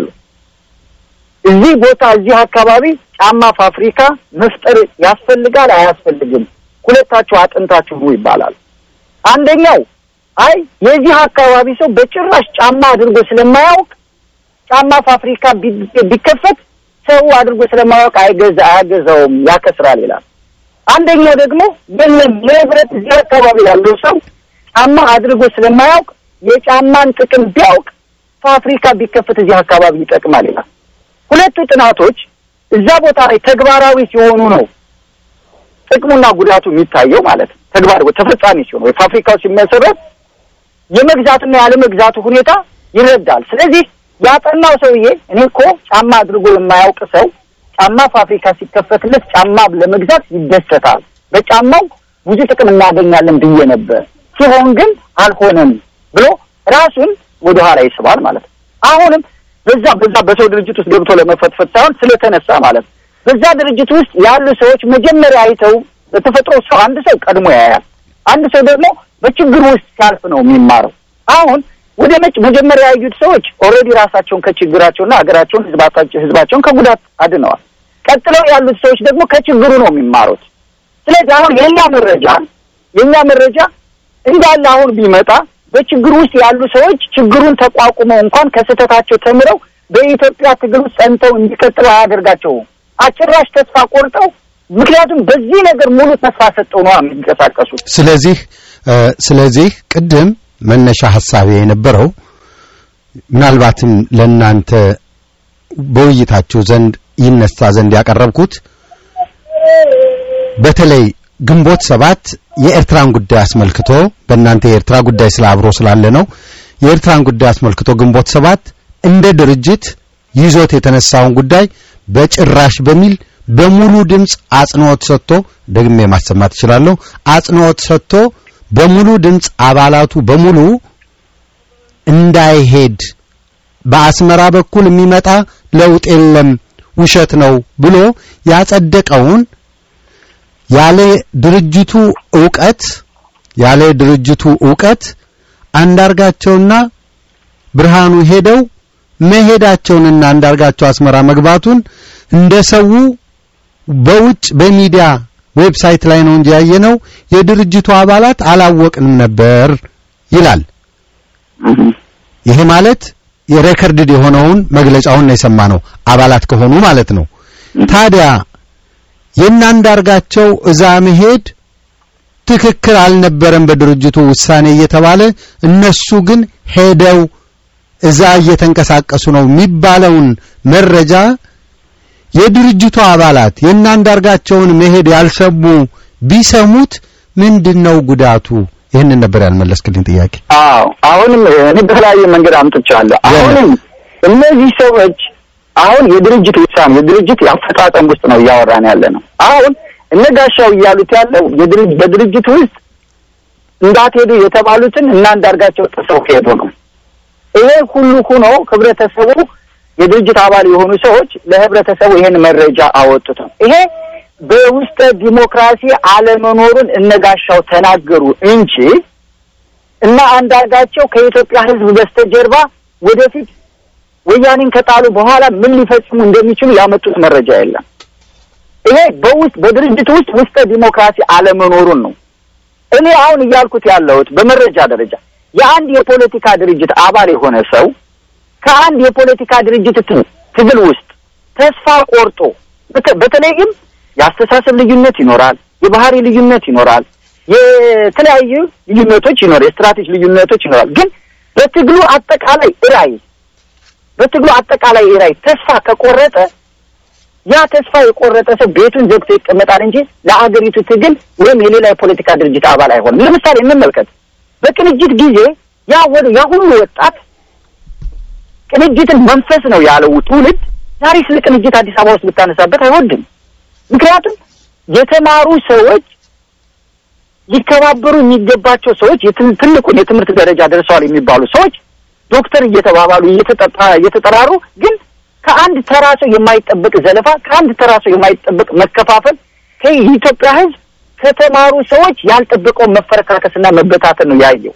እዚህ ቦታ እዚህ አካባቢ ጫማ ፋብሪካ መፍጠር ያስፈልጋል አያስፈልግም፣ ሁለታችሁ አጥንታችሁ ኑ ይባላል። አንደኛው አይ የዚህ አካባቢ ሰው በጭራሽ ጫማ አድርጎ ስለማያውቅ ጫማ ፋብሪካ ቢከፈት ሰው አድርጎ ስለማያውቅ አይገዛ አያገዛውም ያከስራል ይላል። አንደኛው ደግሞ የለም የህብረት እዚህ አካባቢ ያለው ሰው ጫማ አድርጎ ስለማያውቅ የጫማን ጥቅም ቢያውቅ ፋብሪካ ቢከፈት እዚህ አካባቢ ይጠቅማል ይላል። ሁለቱ ጥናቶች እዛ ቦታ ላይ ተግባራዊ ሲሆኑ ነው ጥቅሙና ጉዳቱ የሚታየው ማለት ነው። ተግባር ተፈጻሚ ሲሆን ወይ ፋብሪካው ሲመሰረት የመግዛትና ያለመግዛቱ ሁኔታ ይረዳል። ስለዚህ ያጠናው ሰውዬ እኔ እኮ ጫማ አድርጎ የማያውቅ ሰው ጫማ ፋብሪካ ሲከፈትለት ጫማ ለመግዛት ይደሰታል። በጫማው ብዙ ጥቅም እናገኛለን ብዬ ነበር፣ ሲሆን ግን አልሆነም ብሎ ራሱን ወደ ኋላ ይስባል ማለት ነው። አሁንም በዛ በዛ በሰው ድርጅት ውስጥ ገብቶ ለመፈትፈት ሳይሆን ስለተነሳ ማለት ነው። በዛ ድርጅት ውስጥ ያሉ ሰዎች መጀመሪያ አይተው በተፈጥሮ ሰው አንድ ሰው ቀድሞ ያያል። አንድ ሰው ደግሞ በችግር ውስጥ ሲያልፍ ነው የሚማረው። አሁን ወደ መጭ መጀመሪያ ያዩት ሰዎች ኦልሬዲ ራሳቸውን ከችግራቸውና ሀገራቸውን ህዝባቸው ህዝባቸውን ከጉዳት አድነዋል። ቀጥለው ያሉት ሰዎች ደግሞ ከችግሩ ነው የሚማሩት። ስለዚህ አሁን የእኛ መረጃ የእኛ መረጃ እንዳለ አሁን ቢመጣ በችግር ውስጥ ያሉ ሰዎች ችግሩን ተቋቁመው እንኳን ከስህተታቸው ተምረው በኢትዮጵያ ትግል ውስጥ ጸንተው እንዲቀጥሉ አያደርጋቸውም። አጭራሽ ተስፋ ቆርጠው ምክንያቱም በዚህ ነገር ሙሉ ተስፋ ሰጠው ነው የሚንቀሳቀሱት። ስለዚህ ስለዚህ ቅድም መነሻ ሀሳቤ የነበረው ምናልባትም ለእናንተ በውይይታችሁ ዘንድ ይነሳ ዘንድ ያቀረብኩት በተለይ ግንቦት ሰባት የኤርትራን ጉዳይ አስመልክቶ በእናንተ የኤርትራ ጉዳይ ስለ አብሮ ስላለ ነው። የኤርትራን ጉዳይ አስመልክቶ ግንቦት ሰባት እንደ ድርጅት ይዞት የተነሳውን ጉዳይ በጭራሽ በሚል በሙሉ ድምፅ አጽንኦት ሰጥቶ ደግሜ ማሰማት እችላለሁ። አጽንኦት ሰጥቶ በሙሉ ድምፅ አባላቱ በሙሉ እንዳይሄድ በአስመራ በኩል የሚመጣ ለውጥ የለም ውሸት ነው ብሎ ያጸደቀውን ያለ ድርጅቱ ዕውቀት ያለ ድርጅቱ ዕውቀት አንዳርጋቸውና ብርሃኑ ሄደው መሄዳቸውንና አንዳርጋቸው አስመራ መግባቱን እንደ ሰው በውጭ በሚዲያ ዌብሳይት ላይ ነው እንጂ ያየነው የድርጅቱ አባላት አላወቅንም ነበር ይላል። ይሄ ማለት የሬከርድድ የሆነውን መግለጫውን ነው የሰማነው አባላት ከሆኑ ማለት ነው። ታዲያ የእናንዳርጋቸው እዛ መሄድ ትክክል አልነበረም በድርጅቱ ውሳኔ እየተባለ እነሱ ግን ሄደው እዛ እየተንቀሳቀሱ ነው የሚባለውን መረጃ የድርጅቱ አባላት የእናንዳርጋቸውን መሄድ ያልሰሙ ቢሰሙት ምንድነው ጉዳቱ? ይህንን ነበር ያልመለስክልኝ ጥያቄ። አዎ አሁንም እኔ በተለያየ መንገድ አምጥቻለሁ። አሁንም እነዚህ ሰዎች አሁን የድርጅት ውሳኔ የድርጅት የአፈጻጸም ውስጥ ነው እያወራን ያለ ነው። አሁን እነ ጋሻው እያሉት ያለው የድርጅት በድርጅት ውስጥ እንዳትሄዱ የተባሉትን እና አንዳርጋቸው ጥሰው ሄዱ ነው። ይሄ ሁሉ ሆኖ ህብረተሰቡ የድርጅት አባል የሆኑ ሰዎች ለህብረተሰቡ ይሄን መረጃ አወጡት ነው። ይሄ በውስጠ ዲሞክራሲ አለመኖሩን እነጋሻው ተናገሩ እንጂ እና አንዳርጋቸው ከኢትዮጵያ ህዝብ በስተጀርባ ወደፊት ወያኔን ከጣሉ በኋላ ምን ሊፈጽሙ እንደሚችሉ ያመጡት መረጃ የለም። ይሄ በውስጥ በድርጅት ውስጥ ውስጠ ዲሞክራሲ አለመኖሩን ነው። እኔ አሁን እያልኩት ያለሁት በመረጃ ደረጃ የአንድ የፖለቲካ ድርጅት አባል የሆነ ሰው ከአንድ የፖለቲካ ድርጅት ትግል ውስጥ ተስፋ ቆርጦ በተለይም የአስተሳሰብ ልዩነት ይኖራል፣ የባህሪ ልዩነት ይኖራል፣ የተለያዩ ልዩነቶች ይኖራል፣ የስትራቴጂ ልዩነቶች ይኖራል። ግን በትግሉ አጠቃላይ ራዕይ በትግሉ አጠቃላይ ራዕይ ተስፋ ከቆረጠ ያ ተስፋ የቆረጠ ሰው ቤቱን ዘግቶ ይቀመጣል እንጂ ለአገሪቱ ትግል ወይም የሌላ የፖለቲካ ድርጅት አባል አይሆንም። ለምሳሌ እንመልከት። በቅንጅት ጊዜ ያ ወደ ያ ሁሉ ወጣት ቅንጅትን መንፈስ ነው ያለው ትውልድ ዛሬ ስለ ቅንጅት አዲስ አበባ ውስጥ ብታነሳበት አይወድም። ምክንያቱም የተማሩ ሰዎች ሊከባበሩ የሚገባቸው ሰዎች ትልቁን የትምህርት ደረጃ ደርሰዋል የሚባሉ ሰዎች ዶክተር እየተባባሉ እየተጠራሩ ግን ከአንድ ተራ ሰው የማይጠበቅ ዘለፋ፣ ከአንድ ተራ ሰው የማይጠበቅ መከፋፈል ከኢትዮጵያ ሕዝብ ከተማሩ ሰዎች ያልጠበቀውን መፈረካከስና መበታተን ነው ያየው።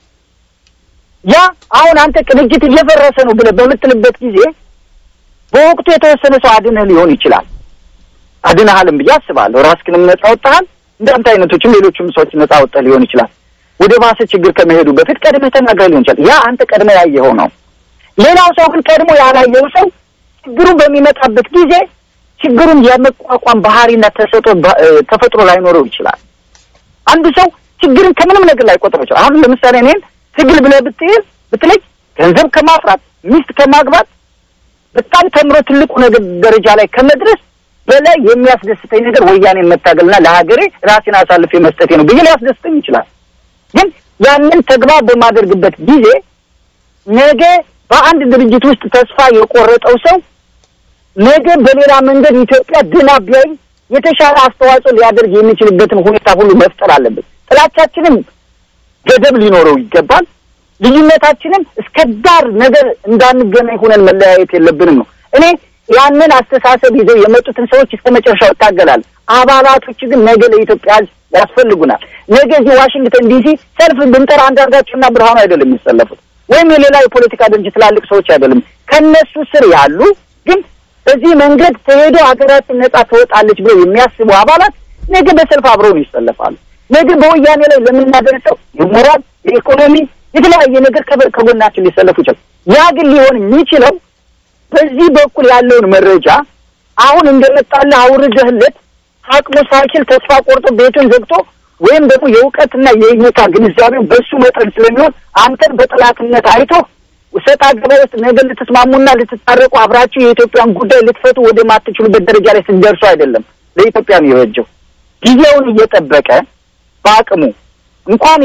ያ አሁን አንተ ቅንጅት እየፈረሰ ነው ብለህ በምትልበት ጊዜ በወቅቱ የተወሰነ ሰው አድነህ ሊሆን ይችላል። አድነሃልም ብዬ አስባለሁ። ራስህንም ነጻ ወጥተሃል። እንዳንተ አይነቶችም ሌሎችም ሰዎች ነጻ ወጥተህ ሊሆን ይችላል። ወደ ባሰ ችግር ከመሄዱ በፊት ቀድመህ ተናግረህ ሊሆን ይችላል። ያ አንተ ቀድመህ ያየኸው ነው። ሌላው ሰው ግን ቀድሞ ያላየው ሰው ችግሩ በሚመጣበት ጊዜ ችግሩን የመቋቋም ባህሪና ተሰጦ ተፈጥሮ ላይኖረው ይችላል። አንዱ ሰው ችግርን ከምንም ነገር ላይ ቆጥረው ይችላል። አሁን ለምሳሌ እኔን ትግል ብለህ ብትሄድ ብትለይ ገንዘብ ከማፍራት ሚስት ከማግባት በጣም ተምሮ ትልቁ ነገር ደረጃ ላይ ከመድረስ በላይ የሚያስደስተኝ ነገር ወያኔን መታገልና ለሀገሬ ራሴን አሳልፌ መስጠቴ ነው ብዬ ሊያስደስተኝ ይችላል። ግን ያንን ተግባር በማደርግበት ጊዜ ነገ በአንድ ድርጅት ውስጥ ተስፋ የቆረጠው ሰው ነገ በሌላ መንገድ ኢትዮጵያ ድና ቢያይ የተሻለ አስተዋጽኦ ሊያደርግ የሚችልበትን ሁኔታ ሁሉ መፍጠር አለብን። ጥላቻችንም ገደብ ሊኖረው ይገባል። ልዩነታችንም እስከ ዳር ነገር እንዳንገናኝ ሆነን መለያየት የለብንም ነው። እኔ ያንን አስተሳሰብ ይዘው የመጡትን ሰዎች እስከ መጨረሻው እታገላለሁ። አባላቶች ግን ነገ ለኢትዮጵያ ሕዝብ ያስፈልጉናል። ነገ እዚህ ዋሽንግተን ዲሲ ሰልፍ ብንጠራ አንዳርጋቸውና ብርሃኑ አይደለም የሚሰለፉት ወይም የሌላ የፖለቲካ ድርጅት ትላልቅ ሰዎች አይደለም። ከነሱ ስር ያሉ ግን በዚህ መንገድ ተሄዶ ሀገራችን ነጻ ትወጣለች ብለው የሚያስቡ አባላት ነገ በሰልፍ አብረውን ይሰለፋሉ። ነገ በወያኔ ላይ ለምናደርሰው የሞራል የኢኮኖሚ የተለያየ ነገር ከበ- ከጎናችን ሊሰለፉ ይችላል። ያ ግን ሊሆን የሚችለው በዚህ በኩል ያለውን መረጃ አሁን እንደመጣልህ አውርደህለት አቅሙ ሳይችል ተስፋ ቆርጦ ቤቱን ዘግቶ ወይም ደግሞ የእውቀትና የእይታ ግንዛቤው በሱ መጠን ስለሚሆን አንተን በጠላትነት አይቶ ሰጣ ገባ ውስጥ ነገ ልትስማሙና ልትታረቁ አብራችሁ የኢትዮጵያን ጉዳይ ልትፈቱ ወደ ማትችሉበት ደረጃ ላይ ስትደርሱ አይደለም ለኢትዮጵያ ነው የበጀው። ጊዜውን እየጠበቀ በአቅሙ እንኳን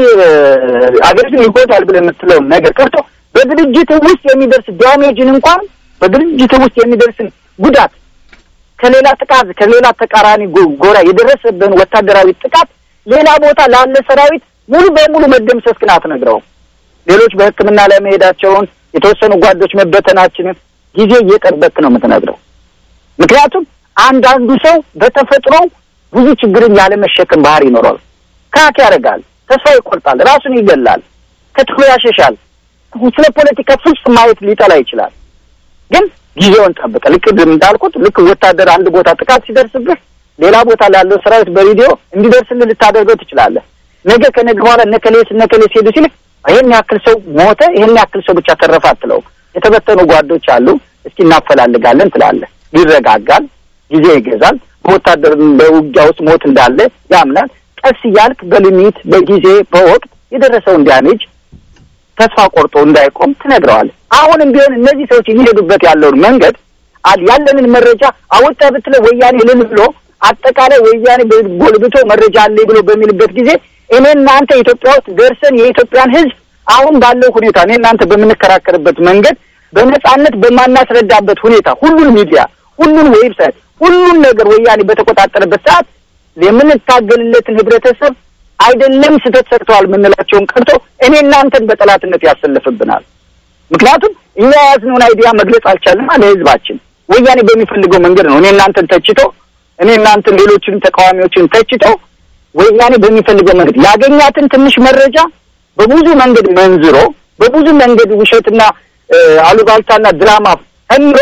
አገሪቱን ይጎዳል ብለህ የምትለውን ነገር ቀርቶ በድርጅት ውስጥ የሚደርስ ዳሜጅን እንኳን በድርጅት ውስጥ የሚደርስን ጉዳት ከሌላ ጥቃት ከሌላ ተቃራኒ ጎ- ጎራ የደረሰብን ወታደራዊ ጥቃት ሌላ ቦታ ላለ ሰራዊት ሙሉ በሙሉ መደምሰስ ግን አትነግረውም። ሌሎች በሕክምና ላይ መሄዳቸውን የተወሰኑ ጓዶች መበተናችንን ጊዜ እየጠበቅ ነው የምትነግረው። ምክንያቱም አንዳንዱ ሰው በተፈጥሮ ብዙ ችግርን ያለመሸከም ባህሪ ይኖረዋል። ካክ ያደርጋል፣ ተስፋ ይቆርጣል፣ ራሱን ይገላል፣ ከትሎ ያሸሻል። ስለ ፖለቲካ ፍጹም ማየት ሊጠላ ይችላል። ግን ጊዜውን ጠብቀ ልክ እንዳልኩት ልክ ወታደር አንድ ቦታ ጥቃት ሲደርስብህ ሌላ ቦታ ላለው ሰራዊት በሬዲዮ እንዲደርስልህ ልታደርገው ትችላለህ። ነገ ከነገ በኋላ እነከሌስ እነከሌስ ሄዱ ሲል ይሄን ያክል ሰው ሞተ፣ ይሄን ያክል ሰው ብቻ ተረፈ አትለው። የተበተኑ ጓዶች አሉ፣ እስኪ እናፈላልጋለን ትላለህ። ይረጋጋል፣ ጊዜ ይገዛል። በወታደር በውጊያ ውስጥ ሞት እንዳለ ያምናል። ቀስ እያልክ በሊሚት በጊዜ በወቅት የደረሰውን ዳሜጅ ተስፋ ቆርጦ እንዳይቆም ትነግረዋል። አሁንም ቢሆን እነዚህ ሰዎች የሚሄዱበት ያለውን መንገድ አል ያለንን መረጃ አወጣ ብትለ ወያኔ ልን ብሎ አጠቃላይ ወያኔ ጎልብቶ መረጃ አለ ብሎ በሚልበት ጊዜ እኔ እናንተ ኢትዮጵያ ውስጥ ደርሰን የኢትዮጵያን ሕዝብ አሁን ባለው ሁኔታ እኔ እናንተ በምንከራከርበት መንገድ በነጻነት በማናስረዳበት ሁኔታ ሁሉን ሚዲያ፣ ሁሉን ዌብሳይት፣ ሁሉን ነገር ወያኔ በተቆጣጠረበት ሰዓት የምንታገልለትን ህብረተሰብ አይደለም ስህተት ሰርተዋል የምንላቸውን ቀርቶ እኔ እናንተን በጠላትነት ያሰልፍብናል። ምክንያቱም እኛ የያዝነውን አይዲያ መግለጽ አልቻልንም ለህዝባችን። ወያኔ በሚፈልገው መንገድ ነው እኔ እናንተን ተችቶ እኔ እናንተን ሌሎችን ተቃዋሚዎችን ተችቶ ወያኔ በሚፈልገው መንገድ ያገኛትን ትንሽ መረጃ በብዙ መንገድ መንዝሮ በብዙ መንገድ ውሸትና እ፣ አሉባልታና ድራማ ጨምሮ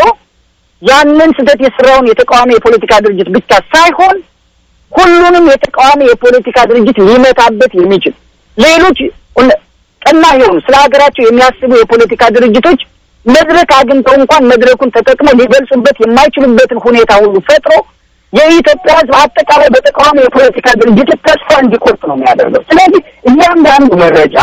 ያንን ስህተት የሰራውን የተቃዋሚ የፖለቲካ ድርጅት ብቻ ሳይሆን ሁሉንም የተቃዋሚ የፖለቲካ ድርጅት ሊመታበት የሚችል ሌሎች እነ- ቀና የሆኑ ስለ ሀገራቸው የሚያስቡ የፖለቲካ ድርጅቶች መድረክ አግኝተው እንኳን መድረኩን ተጠቅመው ሊገልጹበት የማይችሉበትን ሁኔታ ሁሉ ፈጥሮ የኢትዮጵያ ሕዝብ አጠቃላይ በተቃዋሚ የፖለቲካ ድርጅት ተስፋ እንዲቆርጥ ነው የሚያደርገው። ስለዚህ እያንዳንዱ መረጃ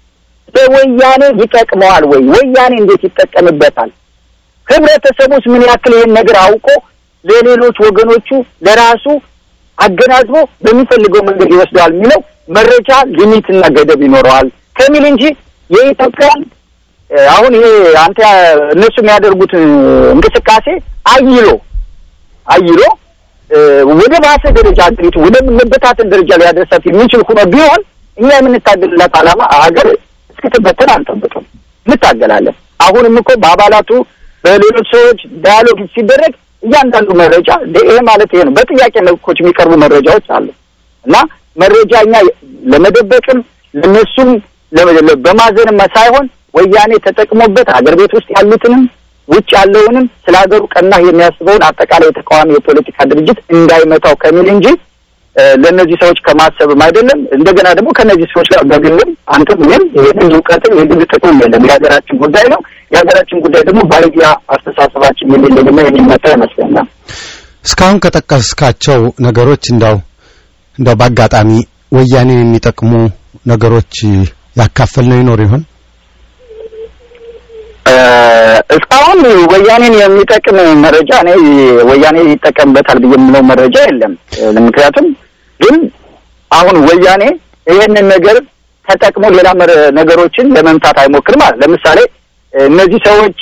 በወያኔ ይጠቅመዋል ወይ? ወያኔ እንዴት ይጠቀምበታል? ህብረተሰቡስ ምን ያክል ይህን ነገር አውቆ ለሌሎች ወገኖቹ ለራሱ አገናዝቦ በሚፈልገው መንገድ ይወስደዋል የሚለው መረጃ ሊሚትና ገደብ ይኖረዋል ከሚል እንጂ የኢትዮጵያን እ፣ አሁን ይሄ አንተ እነሱ የሚያደርጉት እ፣ እንቅስቃሴ አይሎ አይሎ እ፣ ወደ ባሰ ደረጃ ሀገሪቱ ወደ መበታተን ደረጃ ሊያደርሳት የሚችል ሆኖ ቢሆን እኛ የምንታገልላት ዓላማ ሀገር እስክትበተን አንጠብቅም፣ እንታገላለን። አሁንም እኮ በአባላቱ በሌሎች ሰዎች ዳያሎግ ሲደረግ እያንዳንዱ መረጃ ደ- ይሄ ማለት ይሄ ነው። በጥያቄ መልኮች የሚቀርቡ መረጃዎች አሉ እና መረጃ እኛ ለመደበቅም ለነሱም ለ- ለ- በማዘንም ሳይሆን ወያኔ ተጠቅሞበት ሀገር ቤት ውስጥ ያሉትንም ውጭ ያለውንም ስለ ሀገሩ ቀና የሚያስበውን አጠቃላይ የተቃዋሚ የፖለቲካ ድርጅት እንዳይመታው ከሚል እንጂ እ፣ ለእነዚህ ሰዎች ከማሰብም አይደለም። እንደገና ደግሞ ከእነዚህ ሰዎች ጋር በግልም አንተም እኔም የግል እውቀትም የግል ጥቅም የለም። የሀገራችን ጉዳይ ነው። የሀገራችን ጉዳይ ደግሞ በአይዲያ አስተሳሰባችን የሚለይና የሚመጣ ይመስለኛል። እስካሁን ከጠቀስካቸው ነገሮች እንዳው እንዳው በአጋጣሚ ወያኔን የሚጠቅሙ ነገሮች ያካፈል ነው ይኖር ይሆን? እ፣ እስካሁን ምንም ወያኔን የሚጠቅም መረጃ እኔ ወያኔ ይጠቀምበታል ብዬ የምለው መረጃ የለም። ምክንያቱም ግን አሁን ወያኔ ይህንን ነገር ተጠቅሞ ሌላ ነገሮችን ለመምታት አይሞክርም ማለት ለምሳሌ እነዚህ ሰዎች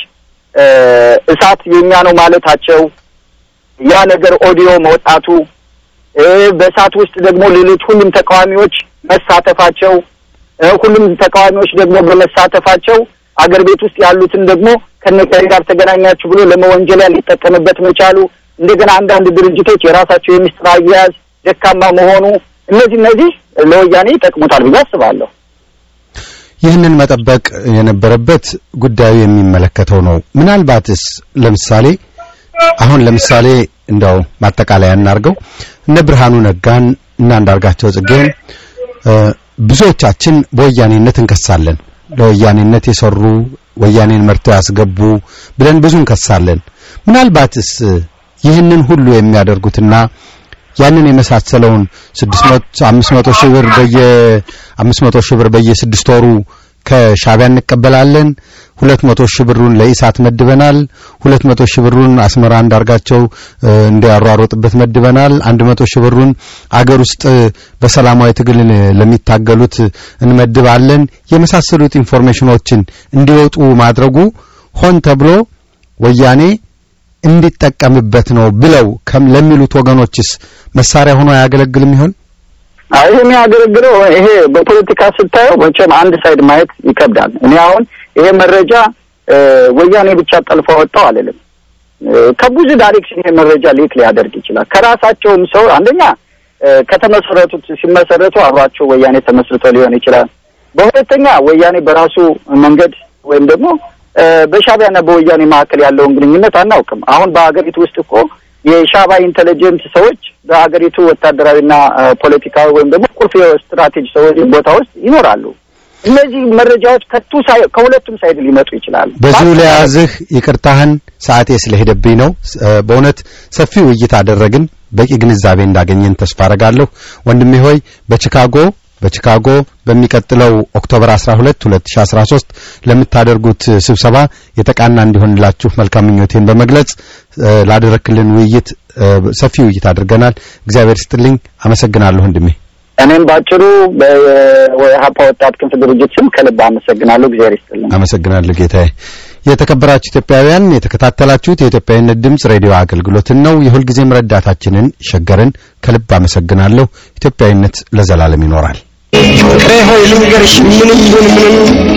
እሳት የኛ ነው ማለታቸው ያ ነገር ኦዲዮ መውጣቱ በእሳት ውስጥ ደግሞ ሌሎች ሁሉም ተቃዋሚዎች መሳተፋቸው ሁሉም ተቃዋሚዎች ደግሞ በመሳተፋቸው አገር ቤት ውስጥ ያሉትን ደግሞ ከነገር ጋር ተገናኛችሁ ብሎ ለመወንጀል ሊጠቀምበት መቻሉ እንደገና አንዳንድ ድርጅቶች የራሳቸው የሚስጥር አያያዝ ደካማ መሆኑ እነዚህ እነዚህ ለወያኔ ይጠቅሙታል ብዬ አስባለሁ። ይህንን መጠበቅ የነበረበት ጉዳዩ የሚመለከተው ነው። ምናልባትስ ለምሳሌ አሁን ለምሳሌ እንደው ማጠቃለያ እናርገው እነ ብርሃኑ ነጋን እና አንዳርጋቸው ጽጌን ብዙዎቻችን በወያኔነት እንከሳለን። ለወያኔነት የሰሩ ወያኔን መርተው ያስገቡ ብለን ብዙ እንከሳለን። ምናልባትስ ይህንን ሁሉ የሚያደርጉትና ያንን የመሳሰለውን 600 500 ሺህ ብር በየ 500 ሺህ ብር በየስድስት ወሩ ከሻቢያ እንቀበላለን። 200 ሺህ ብሩን ለኢሳት መድበናል። 200 ሺህ ብሩን አስመራ እንዳርጋቸው እንዲያሯሮጥበት መድበናል። 100 ሺህ ብሩን አገር ውስጥ በሰላማዊ ትግል ለሚታገሉት እንመድባለን። የመሳሰሉት ኢንፎርሜሽኖችን እንዲወጡ ማድረጉ ሆን ተብሎ ወያኔ እንዲጠቀምበት ነው ብለው ለሚሉት ወገኖችስ መሳሪያ ሆኖ አያገለግልም ይሆን? አይ የሚያገለግለው ይሄ በፖለቲካ ስታየው መቼም አንድ ሳይድ ማየት ይከብዳል። እኔ አሁን ይሄ መረጃ ወያኔ ብቻ ጠልፎ ወጣው አልልም። ከብዙ ዳይሬክሽን ይሄ መረጃ ሊክ ሊያደርግ ይችላል። ከራሳቸውም ሰው አንደኛ ከተመሰረቱት ሲመሰረቱ አብሯቸው ወያኔ ተመስርቶ ሊሆን ይችላል። በሁለተኛ ወያኔ በራሱ መንገድ ወይም ደግሞ በሻቢያና በወያኔ መካከል ያለውን ግንኙነት አናውቅም። አሁን በሀገሪቱ ውስጥ እኮ የሻዕቢያ ኢንቴሊጀንት ሰዎች በሀገሪቱ ወታደራዊና ፖለቲካዊ ወይም ደግሞ ቁልፍ ስትራቴጂ ሰዎች ቦታ ውስጥ ይኖራሉ። እነዚህ መረጃዎች ከቱ ከሁለቱም ሳይድ ሊመጡ ይችላሉ። በዚሁ ለያዝህ ይቅርታህን ሰዓቴ ስለሄደብኝ ነው። በእውነት ሰፊ ውይይት አደረግን። በቂ ግንዛቤ እንዳገኘን ተስፋ አረጋለሁ። ወንድሜ ሆይ በቺካጎ በቺካጎ በሚቀጥለው ኦክቶበር 12 2013 ለምታደርጉት ስብሰባ የተቃና እንዲሆንላችሁ መልካም ምኞቴን በመግለጽ ላደረክልን ውይይት ሰፊ ውይይት አድርገናል። እግዚአብሔር ስጥልኝ። አመሰግናለሁ ወንድሜ። እኔም ባጭሩ በሀፓ ወጣት ክንፍ ድርጅት ስም ከልብ አመሰግናለሁ። እግዚአብሔር ይስጥልኝ። አመሰግናለሁ ጌታዬ። የተከበራችሁ ኢትዮጵያውያን የተከታተላችሁት የኢትዮጵያዊነት ድምፅ ሬዲዮ አገልግሎትን ነው። የሁልጊዜም ረዳታችንን ሸገርን ከልብ አመሰግናለሁ። ኢትዮጵያዊነት ለዘላለም ይኖራል። ፍቅሬ ሆይ ልንገርሽ ምንም ይሁን ምንም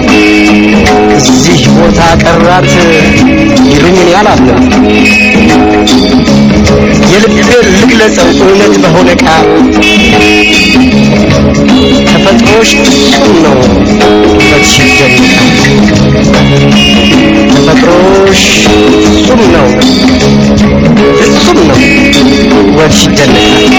እዚህ ቦታ ቀራት ይሉኝን ያላለም የልቤን ልግለጸው እውነት በሆነ ቃል ተፈጥሮሽ ፍጹም ነው ውበትሽ ይደንቃል ተፈጥሮሽ ፍጹም ነው ፍጹም ነው ውበትሽ ይደንቃል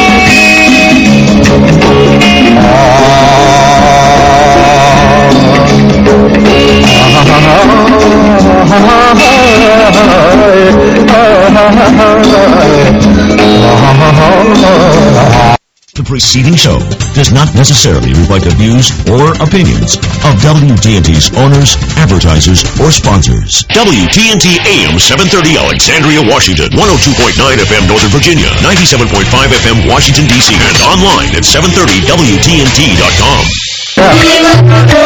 The preceding show does not necessarily reflect the views or opinions of WTNT's owners, advertisers, or sponsors. WTNT AM 730 Alexandria, Washington, 102.9 FM Northern Virginia, 97.5 FM Washington, D.C., and online at 730WTNT.com.